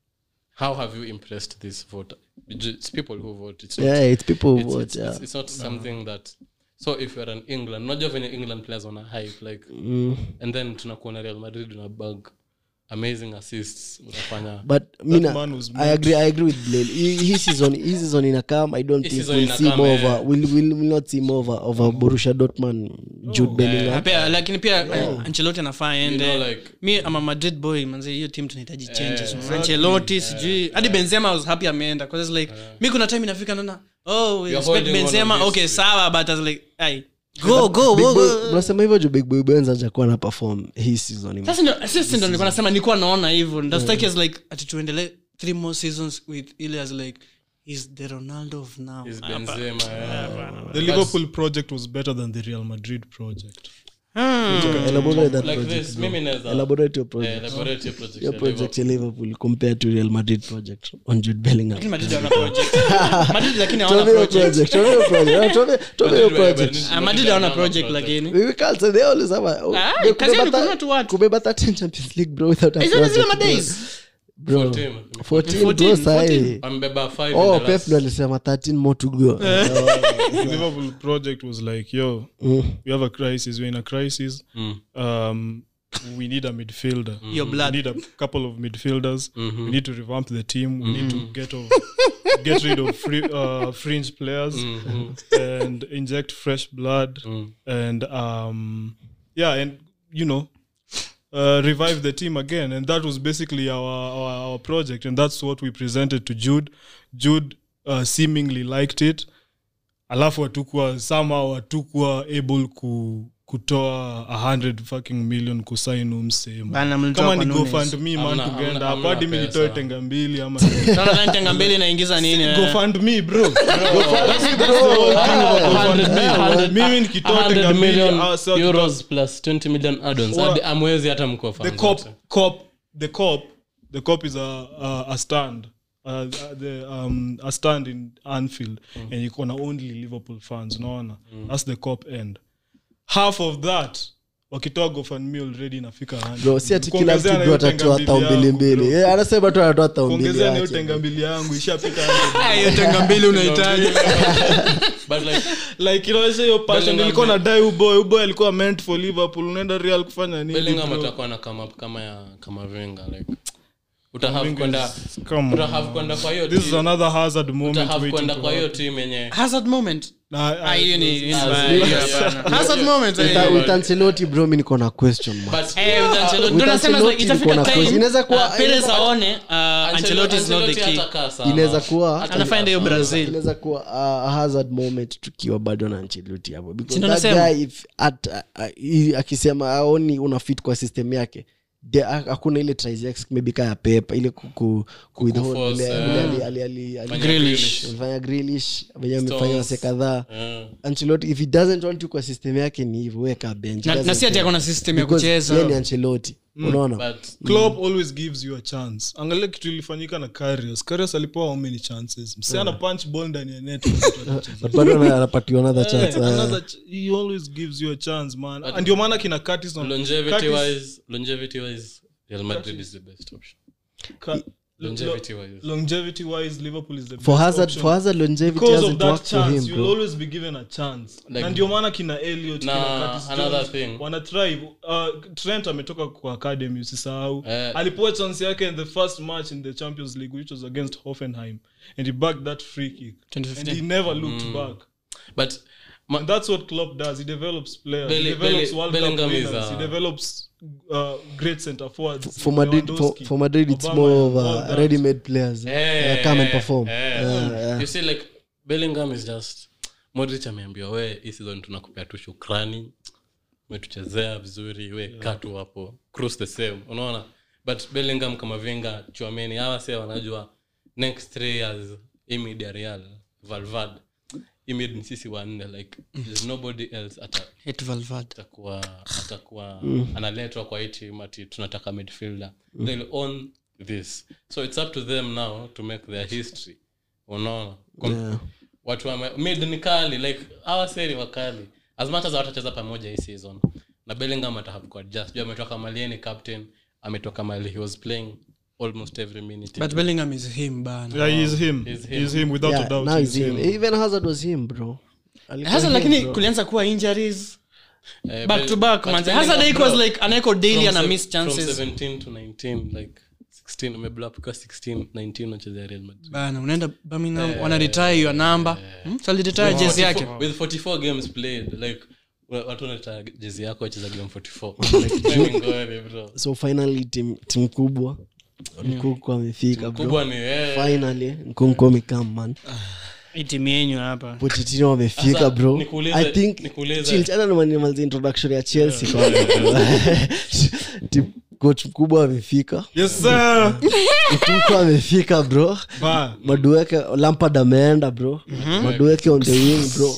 Speaker 4: how have you impressed this voter it's people who vote it's not,
Speaker 1: yeah, it's people who
Speaker 4: it's,
Speaker 1: vote.
Speaker 4: it's,
Speaker 1: yeah.
Speaker 4: it's, it's not something that so if you're an england not just when england players on a hype like
Speaker 1: Mm.
Speaker 4: and then tunakuona real madrid una bag amazing assists unafanya
Speaker 1: But mina,
Speaker 3: man was
Speaker 1: I agree. I agree with Blaine. He, his season, his season in a come. I don't
Speaker 4: His
Speaker 1: think
Speaker 4: season
Speaker 1: we'll
Speaker 4: in a
Speaker 1: see
Speaker 4: come,
Speaker 1: more
Speaker 4: eh.
Speaker 1: over. We'll, we'll, we'll not see more over, over Borussia Dortmund, Jude Bellingham.
Speaker 2: pia lakini pia uh, ancelotti anafaa
Speaker 4: you
Speaker 2: ende
Speaker 4: know like
Speaker 2: mi ama madrid boy manze hiyo team tunahitaji changes man. ancelotti sijui hadi benzema I was happy ameenda because it's like mi kuna time inafika naona oh we
Speaker 4: You're
Speaker 2: respect
Speaker 4: holding on
Speaker 2: benzema
Speaker 4: on this
Speaker 2: okay
Speaker 4: bit.
Speaker 2: sawa but I was like ai go go
Speaker 1: Big
Speaker 2: go,
Speaker 1: Boy-
Speaker 2: go
Speaker 1: mnasema hivyo juu big boy benz ajakuwa na perform hii season
Speaker 2: sasa ndio sisi ndio nilikuwa nasema nilikuwa naona hivyo ndastaki as like ati tuendelee three more seasons with ile as like he's the ronaldo of now
Speaker 4: is
Speaker 2: Hapa.
Speaker 4: benzema yeah.
Speaker 3: The Liverpool project was better than the Real Madrid project.
Speaker 2: Hmm.
Speaker 1: elaborate that
Speaker 4: like
Speaker 1: project
Speaker 4: this mimi naweza
Speaker 1: elaborate your
Speaker 4: eh,
Speaker 1: project
Speaker 4: elaborate your project
Speaker 1: your
Speaker 4: ya
Speaker 1: project ya liverpool compared to real madrid project on jude bellingham
Speaker 2: Lakini Madrid hawana project. Madrid lakini hawana
Speaker 1: Tuambie your
Speaker 2: project.
Speaker 1: project tuambie your project Ah, tuambie- tuambie your
Speaker 4: Madrid-
Speaker 1: project
Speaker 4: Madrid-
Speaker 2: Ah, Madrid hawana
Speaker 4: hawana
Speaker 2: project lakini
Speaker 1: We can't say they always have a-
Speaker 2: Ah,
Speaker 1: they
Speaker 2: kazi yao ni
Speaker 1: kubeba
Speaker 2: kununua tu watu.
Speaker 1: kubeba 13 champions league bro without a
Speaker 2: Hizo ni zile
Speaker 1: project, bro.
Speaker 2: madays.
Speaker 1: bro
Speaker 4: 14.
Speaker 1: 14 bro
Speaker 2: 14,
Speaker 1: sahi
Speaker 4: wamebeba five
Speaker 1: oh
Speaker 4: in the
Speaker 1: pep
Speaker 4: last-
Speaker 1: ndo alisema 13 more to go
Speaker 3: The Liverpool project was like, yo,
Speaker 1: Mm.
Speaker 3: we have a crisis. We're in a crisis.
Speaker 4: Mm.
Speaker 3: Um, we need a midfielder.
Speaker 2: Your
Speaker 3: We
Speaker 2: blood.
Speaker 3: need a couple of midfielders.
Speaker 4: Mhm.
Speaker 3: We need to revamp the team. We need to get off, get rid of free, uh, fringe players
Speaker 4: Mhm.
Speaker 3: and inject fresh blood.
Speaker 4: Mm.
Speaker 3: And um, yeah, and you know, uh, revive the team again. And that was basically our, our our project, and that's what we presented to Jude. Jude uh, seemingly liked it. alafu hatukuwa somehow hatukuwa able ku kutoa a hundred fucking million kusainu msehemu
Speaker 2: Bana, mlitoa
Speaker 3: kama
Speaker 2: kwa
Speaker 3: ni
Speaker 2: Nunes.
Speaker 3: gofundme man
Speaker 4: Hamna-
Speaker 3: tugeenda
Speaker 4: hamna-
Speaker 3: hapo hadi mi
Speaker 4: hamna
Speaker 3: nitoe
Speaker 4: pesa.
Speaker 3: tenga mbili ama
Speaker 2: Naona dhani tenga mbili inaingiza nini eh?
Speaker 3: gofundme bro mimi nikitoa
Speaker 4: 100
Speaker 3: tenga mbili
Speaker 4: million
Speaker 3: ah, so
Speaker 4: euros plus 20 million add-ons.
Speaker 3: Wa-
Speaker 4: Hadi amwezi hata mkoa
Speaker 3: the
Speaker 4: fans
Speaker 3: cop
Speaker 4: wote.
Speaker 3: cop the cop the cop is a, a, a stand uh, the, um, a stand in anfield and iko na only liverpool fans unaona that's the cop end half of that wakitoa gofanmi already inafika 100.
Speaker 1: bro si ati kila
Speaker 3: Kuongezea
Speaker 1: mtu
Speaker 3: na
Speaker 1: bro
Speaker 3: hiyo
Speaker 1: atatoa
Speaker 3: tenga
Speaker 1: tao
Speaker 3: mbili
Speaker 1: mbili
Speaker 3: yangu,
Speaker 1: mbili
Speaker 3: bro.
Speaker 1: Eh, anasema tu anatoa tao mbili
Speaker 3: kuongezea na hiyo
Speaker 1: yake.
Speaker 3: tenga mbili yangu ishapita 100.
Speaker 2: hiyo tenga mbili unahitaji
Speaker 4: but like
Speaker 3: like inaonyesha hiyo passion
Speaker 4: Bellingham
Speaker 3: ilikuwa na
Speaker 4: be-
Speaker 3: dai uboy uboy alikuwa meant for liverpool unaenda real kufanya nini
Speaker 4: bellingham
Speaker 3: bro?
Speaker 4: atakuwa na come up kama ya kama venga like utahave
Speaker 3: Wenger
Speaker 4: kwenda
Speaker 3: is- come
Speaker 4: utahave
Speaker 3: on.
Speaker 4: kwenda kwa hiyo
Speaker 3: this is
Speaker 4: team-
Speaker 3: another hazard moment
Speaker 4: utahave
Speaker 3: waiting
Speaker 4: kwenda
Speaker 3: to
Speaker 4: kwa hiyo
Speaker 3: happen.
Speaker 4: team yenye
Speaker 2: hazard moment
Speaker 3: Na-
Speaker 2: Ah, hiyo ni hiyo ni
Speaker 4: Ah,
Speaker 2: mbaya,
Speaker 4: yeah,
Speaker 2: hiyo
Speaker 4: yeah.
Speaker 2: hapana. hazard moment eh.
Speaker 1: With- with Ancelotti, bro mi niko na question mark.
Speaker 4: but
Speaker 2: Eh, with Ancelotti.
Speaker 1: With
Speaker 2: Ndio nasema
Speaker 1: Ancelotti
Speaker 2: itafika
Speaker 1: niko na
Speaker 2: time,
Speaker 1: question. Inaweza kuwa-
Speaker 2: uh, Perez
Speaker 1: inaweza-
Speaker 2: aone uh, Ancelotti is not the key
Speaker 4: hatakaa sana.
Speaker 1: inaweza kuwa
Speaker 2: anafanya hiyo brazil
Speaker 1: inaweza kuwa uh, a hazard moment tukiwa bado na Ancelotti hapo because
Speaker 2: Sindo
Speaker 1: that
Speaker 2: nasema.
Speaker 1: guy if at, uh, uh, akisema aoni una fit kwa system yake de- ha- hakuna ile trisex maybe kaya pepa ile kuku withhold
Speaker 4: Kukuforce,
Speaker 1: ile-
Speaker 4: eh.
Speaker 1: ile ali- ali- ali- ali-
Speaker 4: Fanya
Speaker 2: Grealish.
Speaker 1: alifanya Grealish venye amefanya
Speaker 4: Stones.
Speaker 1: wase kadhaa
Speaker 4: Eh.
Speaker 1: Ancelotti if he doesn't want you kwa system yake ni hivyo weka bench
Speaker 2: Na-
Speaker 1: Doesn't
Speaker 2: na si ati
Speaker 1: care.
Speaker 2: ako na system ya
Speaker 1: Because
Speaker 2: kucheza.
Speaker 1: yeye ni Ancelotti unaona
Speaker 4: but
Speaker 3: Klopp always gives you a chance angalia kitu ilifanyika na Karius Karius alipewa how many chances msi ana punch ball ndani ya net
Speaker 1: but bado ana- anapatiwa another chance
Speaker 3: Eh,
Speaker 1: eh.
Speaker 3: another ch- he always gives you a chance man And ndio maana kina Curtis na-
Speaker 4: longevity
Speaker 3: Curtis-
Speaker 4: wise longevity wise real madrid is the best option
Speaker 3: Ka-
Speaker 4: longevity wise
Speaker 3: longevity wise liverpool is the
Speaker 1: for
Speaker 3: best
Speaker 1: hazard
Speaker 3: option.
Speaker 1: for hazard longevity
Speaker 3: because of
Speaker 1: hasn't
Speaker 3: that
Speaker 1: worked for
Speaker 3: chance
Speaker 1: him
Speaker 3: you'll
Speaker 1: bro
Speaker 3: always be given a chance
Speaker 4: Like-
Speaker 3: na ndio maana kina Elliot
Speaker 4: Na
Speaker 3: kina Curtis
Speaker 4: another
Speaker 3: Jones
Speaker 4: thing.
Speaker 3: wana thrive uh, Trent ametoka kwa academy usisahau
Speaker 4: Eh.
Speaker 3: alipewa chance yake in the first match in the Champions League which was against Hoffenheim and he backed that free kick
Speaker 2: 2015.
Speaker 3: and he never looked back
Speaker 4: but ma-
Speaker 3: And that's what Klopp does. He develops players.
Speaker 4: Belli-
Speaker 3: he develops
Speaker 4: Belli-
Speaker 3: World
Speaker 4: Bellingham
Speaker 3: Cup
Speaker 4: is,
Speaker 3: winners.
Speaker 4: uh,
Speaker 3: he develops uh, great centre forwards.
Speaker 1: for Madrid for,
Speaker 3: Lewandowski,
Speaker 1: for Madrid it's
Speaker 3: Obama,
Speaker 1: more of
Speaker 3: all
Speaker 1: uh,
Speaker 3: that.
Speaker 1: ready-made players
Speaker 4: Eh,
Speaker 1: uh, come and
Speaker 4: eh,
Speaker 1: perform
Speaker 4: eh.
Speaker 1: Uh, uh,
Speaker 4: you see like bellingham is just modrich ameambiwa we hii season tunakupea tu shukrani umetuchezea vizuri we kaa tu hapo cruise the same unaona but bellingham kama vinga chuameni hawa se wanajua next three years imid ya real valvad imid ni sisi wanne like there's nobody else ata
Speaker 2: Hate Valverde.
Speaker 4: atakuwa atakuwa analetwa kwa hii team ati tunataka midfielder they'll own this so it's up to them now to make their history unaona Kom-
Speaker 1: Yeah.
Speaker 4: watu wame mid ni kali like hawa seri wakali as much as watacheza pamoja hii season na bellingham atahave kuadjust juu ametoka mali ni captain ametoka mali he was playing almost every minute
Speaker 2: but bellingham is him bana
Speaker 3: Yeah, he's him.
Speaker 4: He's
Speaker 3: He's
Speaker 4: him.
Speaker 3: him, without
Speaker 1: yeah,
Speaker 3: a doubt.
Speaker 1: now
Speaker 3: he's
Speaker 1: he's him.
Speaker 3: him.
Speaker 1: even hazard was him bro Alikuwa
Speaker 2: hasa
Speaker 1: him,
Speaker 2: lakini
Speaker 1: bro.
Speaker 2: kulianza kuwa injuries
Speaker 4: Eh,
Speaker 2: back
Speaker 4: Bell-
Speaker 2: to back
Speaker 4: but
Speaker 2: manze
Speaker 4: Bellingham,
Speaker 2: hasa like
Speaker 4: bro,
Speaker 2: was like anaeko daily
Speaker 4: from
Speaker 2: ana
Speaker 4: sev-
Speaker 2: miss chances
Speaker 4: from 17 to 19 like 16 umeblow up kwa 16 19 unachezea real madrid
Speaker 2: bana unaenda birmingham wana retire your number hmm? so aliretire jezi yake
Speaker 4: 44 with 44 games played like wa- watu wanataka jezi yako wacheza game 44 Mimi ngori, bro
Speaker 1: so finally tim tim kubwa nkunku amefika bro
Speaker 4: kubwa ni eh,
Speaker 1: finally nkunku amekam man
Speaker 2: Hii timu yenyu hapa
Speaker 1: pochitino wamefika
Speaker 4: Sasa,
Speaker 1: bro
Speaker 4: nikuulize-
Speaker 1: i think
Speaker 4: nikuulize-
Speaker 1: Chill, chana nimalize introduction ya chelsea kwanza, bro. Tim- coach mkubwa amefika
Speaker 3: Yes, sir.
Speaker 1: mkunku amefika bro
Speaker 3: Ba.
Speaker 1: madueke lampard ameenda bro madueke on the wing bro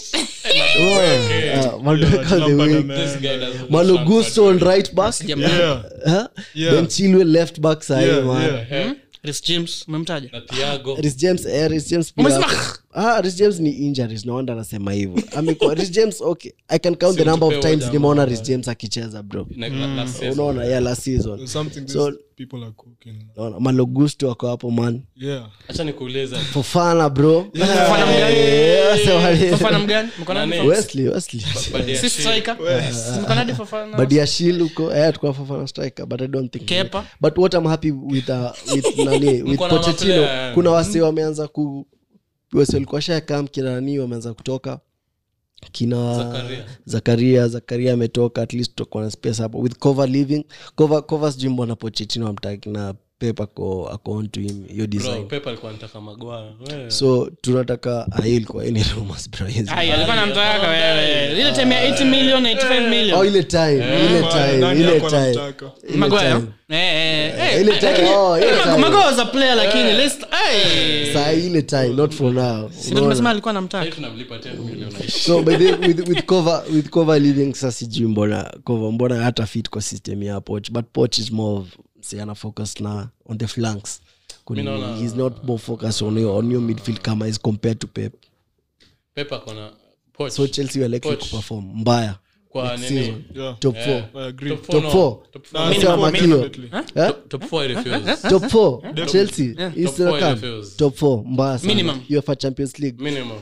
Speaker 1: Oh, uh, madueke on the
Speaker 3: Lampard
Speaker 1: wing
Speaker 3: ameenda.
Speaker 4: this guy doesn't
Speaker 1: malogusto on right back
Speaker 3: Yeah.
Speaker 1: Huh?
Speaker 3: Yeah.
Speaker 1: then chilwell left back sahi
Speaker 3: Yeah,
Speaker 1: man
Speaker 3: yeah.
Speaker 2: Reece james umemtaja
Speaker 4: na Thiago
Speaker 1: Reece James, eh, Reece James pia
Speaker 2: Umesema-
Speaker 1: hapo. Ah, Reece James ni injuries no wonder anasema hivyo amekuwa Reece James okay i can count the
Speaker 4: Si
Speaker 1: number of
Speaker 4: utupewe
Speaker 1: times
Speaker 4: jamaa.
Speaker 1: nimeona Reece James akicheza bro
Speaker 4: like la- last season.
Speaker 1: unaona yeah last season
Speaker 3: There's something these
Speaker 1: So-
Speaker 3: people are cooking.
Speaker 1: unaona malogusto wako hapo man
Speaker 3: Yeah.
Speaker 4: acha nikuulize
Speaker 1: fofana bro
Speaker 2: Fofana mgani?
Speaker 1: Eh, sema wale-
Speaker 2: Fofana mgani mko nani
Speaker 4: Nani?
Speaker 1: Wesley Wesley
Speaker 4: Badia
Speaker 2: si
Speaker 4: Shi-
Speaker 2: striker mko nani Fofana
Speaker 1: badiashil huko eh tukua fofana striker but i don't think
Speaker 2: Kepa.
Speaker 1: but what i'm happy with uh, with nani with
Speaker 4: Mko na
Speaker 1: Pochettino
Speaker 4: maplayer,
Speaker 1: kuna wase wameanza ku wase walikuwa shakam kina nani wameanza kutoka kina
Speaker 4: Zakaria.
Speaker 1: zakaria zakaria ametoka at least tutakuwa na space hapo with cover living cover cover sijui mbona Pochettino amtaki na pep ako ako on to him hiyo
Speaker 4: bro
Speaker 1: design
Speaker 4: Pep alikuwa anataka magwaa wewe
Speaker 1: so tunataka ah, hiyo ilikuwa any rumors bro hizi.
Speaker 2: ai alikuwa namtaka wewe ile time ya 80 million 85
Speaker 1: oh
Speaker 2: million
Speaker 1: ile time ile
Speaker 3: Ba,
Speaker 1: time
Speaker 3: nani
Speaker 1: ile
Speaker 3: hakuwa
Speaker 1: time
Speaker 3: anamtaka?
Speaker 1: ile
Speaker 2: Maguire
Speaker 1: time.
Speaker 2: eh eh eh
Speaker 1: ile time oh ile time
Speaker 2: Maguire was a player lakini let's eh
Speaker 1: saa ile time not for now
Speaker 2: si ndio tumesema alikuwa namtaka
Speaker 4: Sasa tunamlipa 10 million
Speaker 1: so by the, with, with cover with cover living sasa sijui mbona cover mbona hata fit kwa system ya poch but poch is more of say ana focus na on the flanks Kuni-
Speaker 4: Mi naona-
Speaker 1: he's not more focused on your, on your midfield kama is compared to pep
Speaker 4: Pep akona Poch.
Speaker 1: so chelsea were likely
Speaker 4: Poch.
Speaker 1: kuperform mbaya
Speaker 4: kwa
Speaker 1: next
Speaker 4: nini
Speaker 1: season.
Speaker 3: Yeah.
Speaker 1: top
Speaker 4: Yeah.
Speaker 1: four
Speaker 3: I agree.
Speaker 4: Top four,
Speaker 1: top
Speaker 4: no.
Speaker 1: four
Speaker 4: Top four.
Speaker 3: Nah,
Speaker 1: Minimum,
Speaker 3: Minimum,
Speaker 1: minimum.
Speaker 3: definitely.
Speaker 1: Eh?
Speaker 4: Top- top four I refuse.
Speaker 1: top four chelsea is
Speaker 4: Top four
Speaker 1: come.
Speaker 4: refuse.
Speaker 1: top four mbaya sana
Speaker 2: Minimum.
Speaker 1: uefa champions league
Speaker 4: Minimum.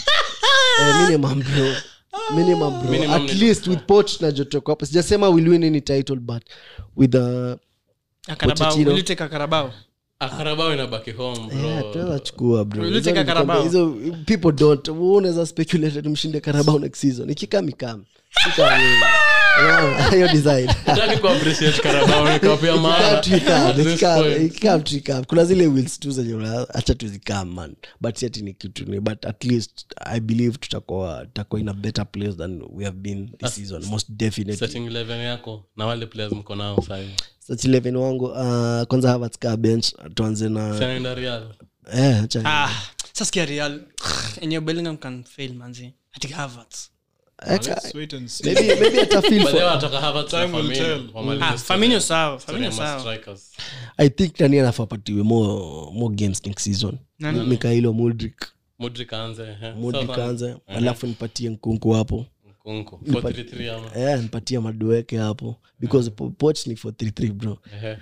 Speaker 1: eh, minimum bro minimum bro
Speaker 4: Minimum
Speaker 1: at
Speaker 4: ni
Speaker 1: least
Speaker 4: top
Speaker 1: with poch na jotoka hapo sijasema will win any title but with the
Speaker 2: A Carabao.
Speaker 1: Pochettino.
Speaker 2: Will you take a Carabao?
Speaker 4: akarabao inabaki home bro.
Speaker 1: Yeah, tunaweza chukua bro
Speaker 2: Will you
Speaker 1: Hizo
Speaker 2: take a
Speaker 1: ni
Speaker 2: Carabao?
Speaker 1: hizo people don't Wewe unaweza speculate ati mshinde karabao next season ikikam ikam Sika wewe. Unaona? hiyo design
Speaker 4: Hataki ku-appreciate Carabao, nikawapea maana. At this point.
Speaker 1: ikikam tu ikam kuna zile wheels tu zenye una- acha tuzikam man but si ati ni kitu ni but at least i believe tutakuwa tutakuwa in a better place than we have been this season most definitely
Speaker 4: Starting 11 yako na wale players mko nao sahi
Speaker 1: such 11 wangu uh, kwanza Havertz kaa bench tuanze na
Speaker 4: Sanaenda Real.
Speaker 1: eh acha
Speaker 2: Ah, saskia real enye bellingham can fail manzi ati Havertz.
Speaker 1: eka-
Speaker 3: Let's wait and see.
Speaker 1: maybe maybe ata feel
Speaker 4: By the way,
Speaker 1: for
Speaker 4: wanataka Havertz na
Speaker 3: Time will
Speaker 4: Firmino,
Speaker 3: tell.
Speaker 4: wamalize
Speaker 2: Ah,
Speaker 4: story-
Speaker 2: Firmino sawa
Speaker 4: story
Speaker 2: Firmino
Speaker 4: ya ma
Speaker 2: sawa
Speaker 4: strikers.
Speaker 1: i think nani anafaa apatiwe more more games next season
Speaker 2: Nani?
Speaker 1: mikailo mudrik
Speaker 4: Modric aanze, eh.
Speaker 1: mudrik
Speaker 4: Sasa,
Speaker 1: anze alafu nipatie nkunku hapo
Speaker 4: Nkunku. 4-3-3 ama.
Speaker 1: eh nipatie madueke hapo because po- poch ni 433 bro
Speaker 4: Ehe.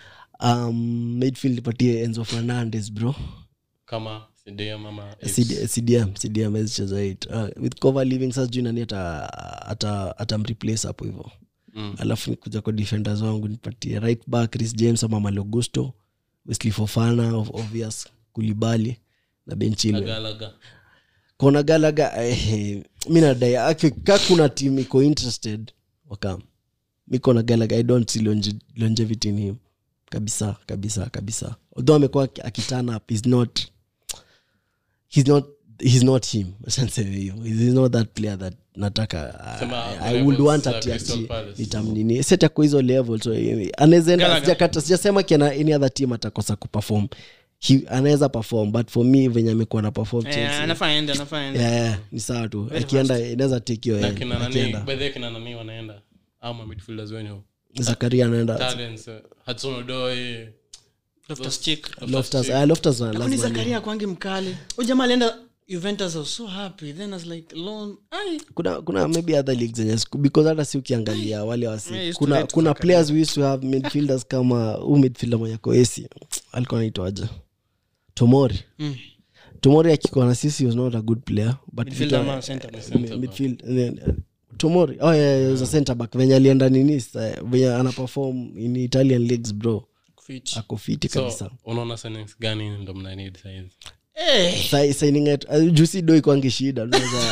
Speaker 1: um midfield nipatie enzo fernandez bro
Speaker 4: kama CDM ama eight.
Speaker 1: CD, cdm cdm azicheza it uh, with cover living sasa juu nani ata ata atamreplace hapo hivyo
Speaker 4: Mm.
Speaker 1: alafu nikuja kwa defenders wangu nipatie right back chris james ama malogusto wesley fofana of obvious kulibali na benchilwe
Speaker 4: Galaga.
Speaker 1: kona galaga eh, mi nadai aki- ka kuna team iko interested wakam miko na galaga i don't see longe, longevity in him kabisa kabisa kabisa although amekuwa aki- akiturn up he's not he's not he's not him Achaniseme hivyo he's not that player that nataka
Speaker 4: Sema
Speaker 1: I, I would
Speaker 4: levels
Speaker 1: want
Speaker 4: za
Speaker 1: ati
Speaker 4: Crystal
Speaker 1: ati
Speaker 4: Palace.
Speaker 1: nitamnini set ako hizo level so eh, anaweza enda
Speaker 2: Gallagher.
Speaker 1: sijakata sijasema kiana any other team atakosa kuperform He- anaweza perform but for me venye amekuwa na perform
Speaker 2: Eh,
Speaker 1: Chelsea,
Speaker 2: anafaa ende anafaa ende
Speaker 1: yeah, yeah, ni sawa tu akienda inaweza tekio
Speaker 4: na kina nani
Speaker 1: akienda
Speaker 4: by the way, kina nani wanaenda ama midfielders wenyu
Speaker 1: zakaria anaenda
Speaker 4: talents eh, Hudson Odoi
Speaker 2: Loftus Cheek.
Speaker 1: Loftus- ah, Loftus na
Speaker 2: Kwani
Speaker 1: lazima ni-
Speaker 2: zakaria kwangi mkali Huyu jamaa alienda juventus I was so happy then I was like loan ai
Speaker 1: kuna kuna maybe other leagues zenye siku- because hata si ukiangalia wale wasi
Speaker 2: Yeah, I used to
Speaker 1: kuna
Speaker 2: rate
Speaker 1: kuna
Speaker 2: Zakaria.
Speaker 1: players we used to have midfielders kama huu midfielder mwenye koesi alikuwa anaitwaje tomori
Speaker 2: Mm.
Speaker 1: tomori akikuwa na sisi he was not a good player but
Speaker 2: Midfielder
Speaker 1: vitu-
Speaker 2: ama center back?
Speaker 1: mi- midfield eh, eh, tomori oh yeah, yeah, was a center back venye alienda nini sa- venye ana perform in italian leagues bro
Speaker 2: Fit.
Speaker 1: ako fiti kabisa
Speaker 4: so unaona signings gani ndo mna need saizi
Speaker 2: Eh,
Speaker 1: Sai- signing it uh, jusi do ikwangi shida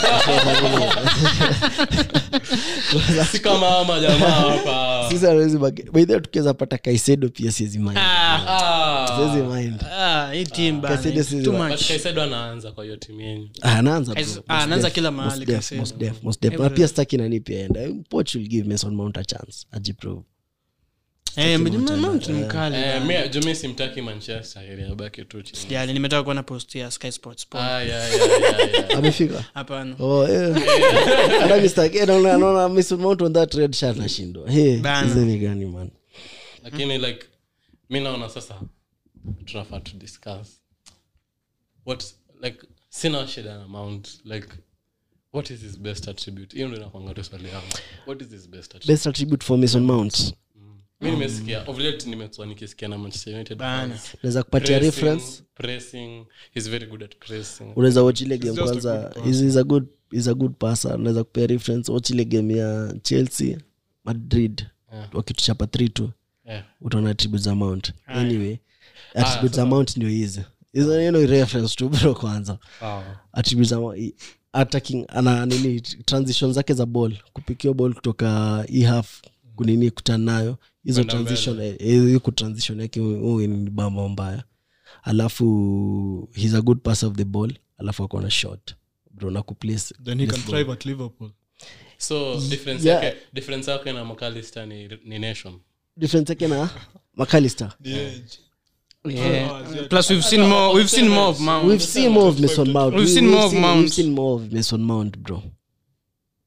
Speaker 4: si kama ama jamaa hapa
Speaker 1: sisi hawezi baki- by the way, tukiweza pata kaisedo pia siwezi mind
Speaker 2: ah,
Speaker 4: Ah,
Speaker 1: siwezi mind
Speaker 2: ah, hii team bana,
Speaker 1: Caicedo
Speaker 2: it's
Speaker 1: si-
Speaker 2: too
Speaker 1: but
Speaker 2: much.
Speaker 4: but Kaisedo anaanza kwa hiyo timu yenyu
Speaker 1: Ah, anaanza bro.
Speaker 2: Kais-
Speaker 1: Most
Speaker 2: ah, anaanza
Speaker 1: def,
Speaker 2: kila
Speaker 1: most
Speaker 2: mahali
Speaker 1: def,
Speaker 2: Kaisedo.
Speaker 1: most def, most def. na
Speaker 2: Everywhere.
Speaker 1: pia staki nani pia enda poch will give mason mount a chance ajiprove
Speaker 2: Eh, Mount- Mount ni mkali
Speaker 4: Eh,
Speaker 2: bana.
Speaker 4: mi- jumi simtaki manchester ili abaki tu chini
Speaker 2: Jali, nimetoka kuona post ya sky sports Paul.
Speaker 4: Ah, yeah, yeah, yeah, yeah.
Speaker 1: amefika
Speaker 2: hapana
Speaker 1: Oh, eh. Hata Mr. K, naona- naona Mason Mount on that red shirt nashindwa Hey,
Speaker 2: Bana.
Speaker 1: hizi ni gani man
Speaker 4: lakini like mi naona sasa tunafaa to discuss what like sina shida na mount like what is his best attribute hiyo ndo inakwanga tu swali yangu what is his best attribute
Speaker 1: best attribute for mason mount
Speaker 4: mi nimesikia of late nimekuwa nikisikia na manchester united
Speaker 2: Bana.
Speaker 4: fans.
Speaker 1: naweza kupatia
Speaker 4: Pressing,
Speaker 1: reference
Speaker 4: pressing he's very good at pressing
Speaker 1: unaweza watch ile game
Speaker 3: just a
Speaker 1: kwanza
Speaker 3: good
Speaker 1: is, is a good is a good passer unaweza kupea reference watch ile game ya chelsea madrid
Speaker 4: Yeah.
Speaker 1: wakituchapa 3 2
Speaker 4: yeah.
Speaker 1: utaona attributes za mount anyway attributes za mount ndio hizi hizo hiyo ni reference tu bro kwanza
Speaker 4: Ah.
Speaker 1: attributes za i- attacking ana nini transition zake za ball kupikia ball kutoka e half kunini kutana nayo hizo
Speaker 4: Kwenda
Speaker 1: transition eh, eh, hiyo kutransition yake huyu ni bamba mbaya alafu he's a good passer of the ball alafu akona shot bro na kuplace
Speaker 3: then he
Speaker 1: place
Speaker 3: can
Speaker 1: ball.
Speaker 3: thrive at liverpool
Speaker 4: so difference
Speaker 1: Yeah.
Speaker 4: yake difference yake na mcalister ni, ni nation
Speaker 1: difference yake na macalister
Speaker 2: Yeah. plus we've seen more we've seen more of Mount.
Speaker 1: we've seen more of mason mount
Speaker 2: We've
Speaker 1: We-
Speaker 2: seen more of
Speaker 1: seen-
Speaker 2: Mount.
Speaker 1: we've seen more of mason mount bro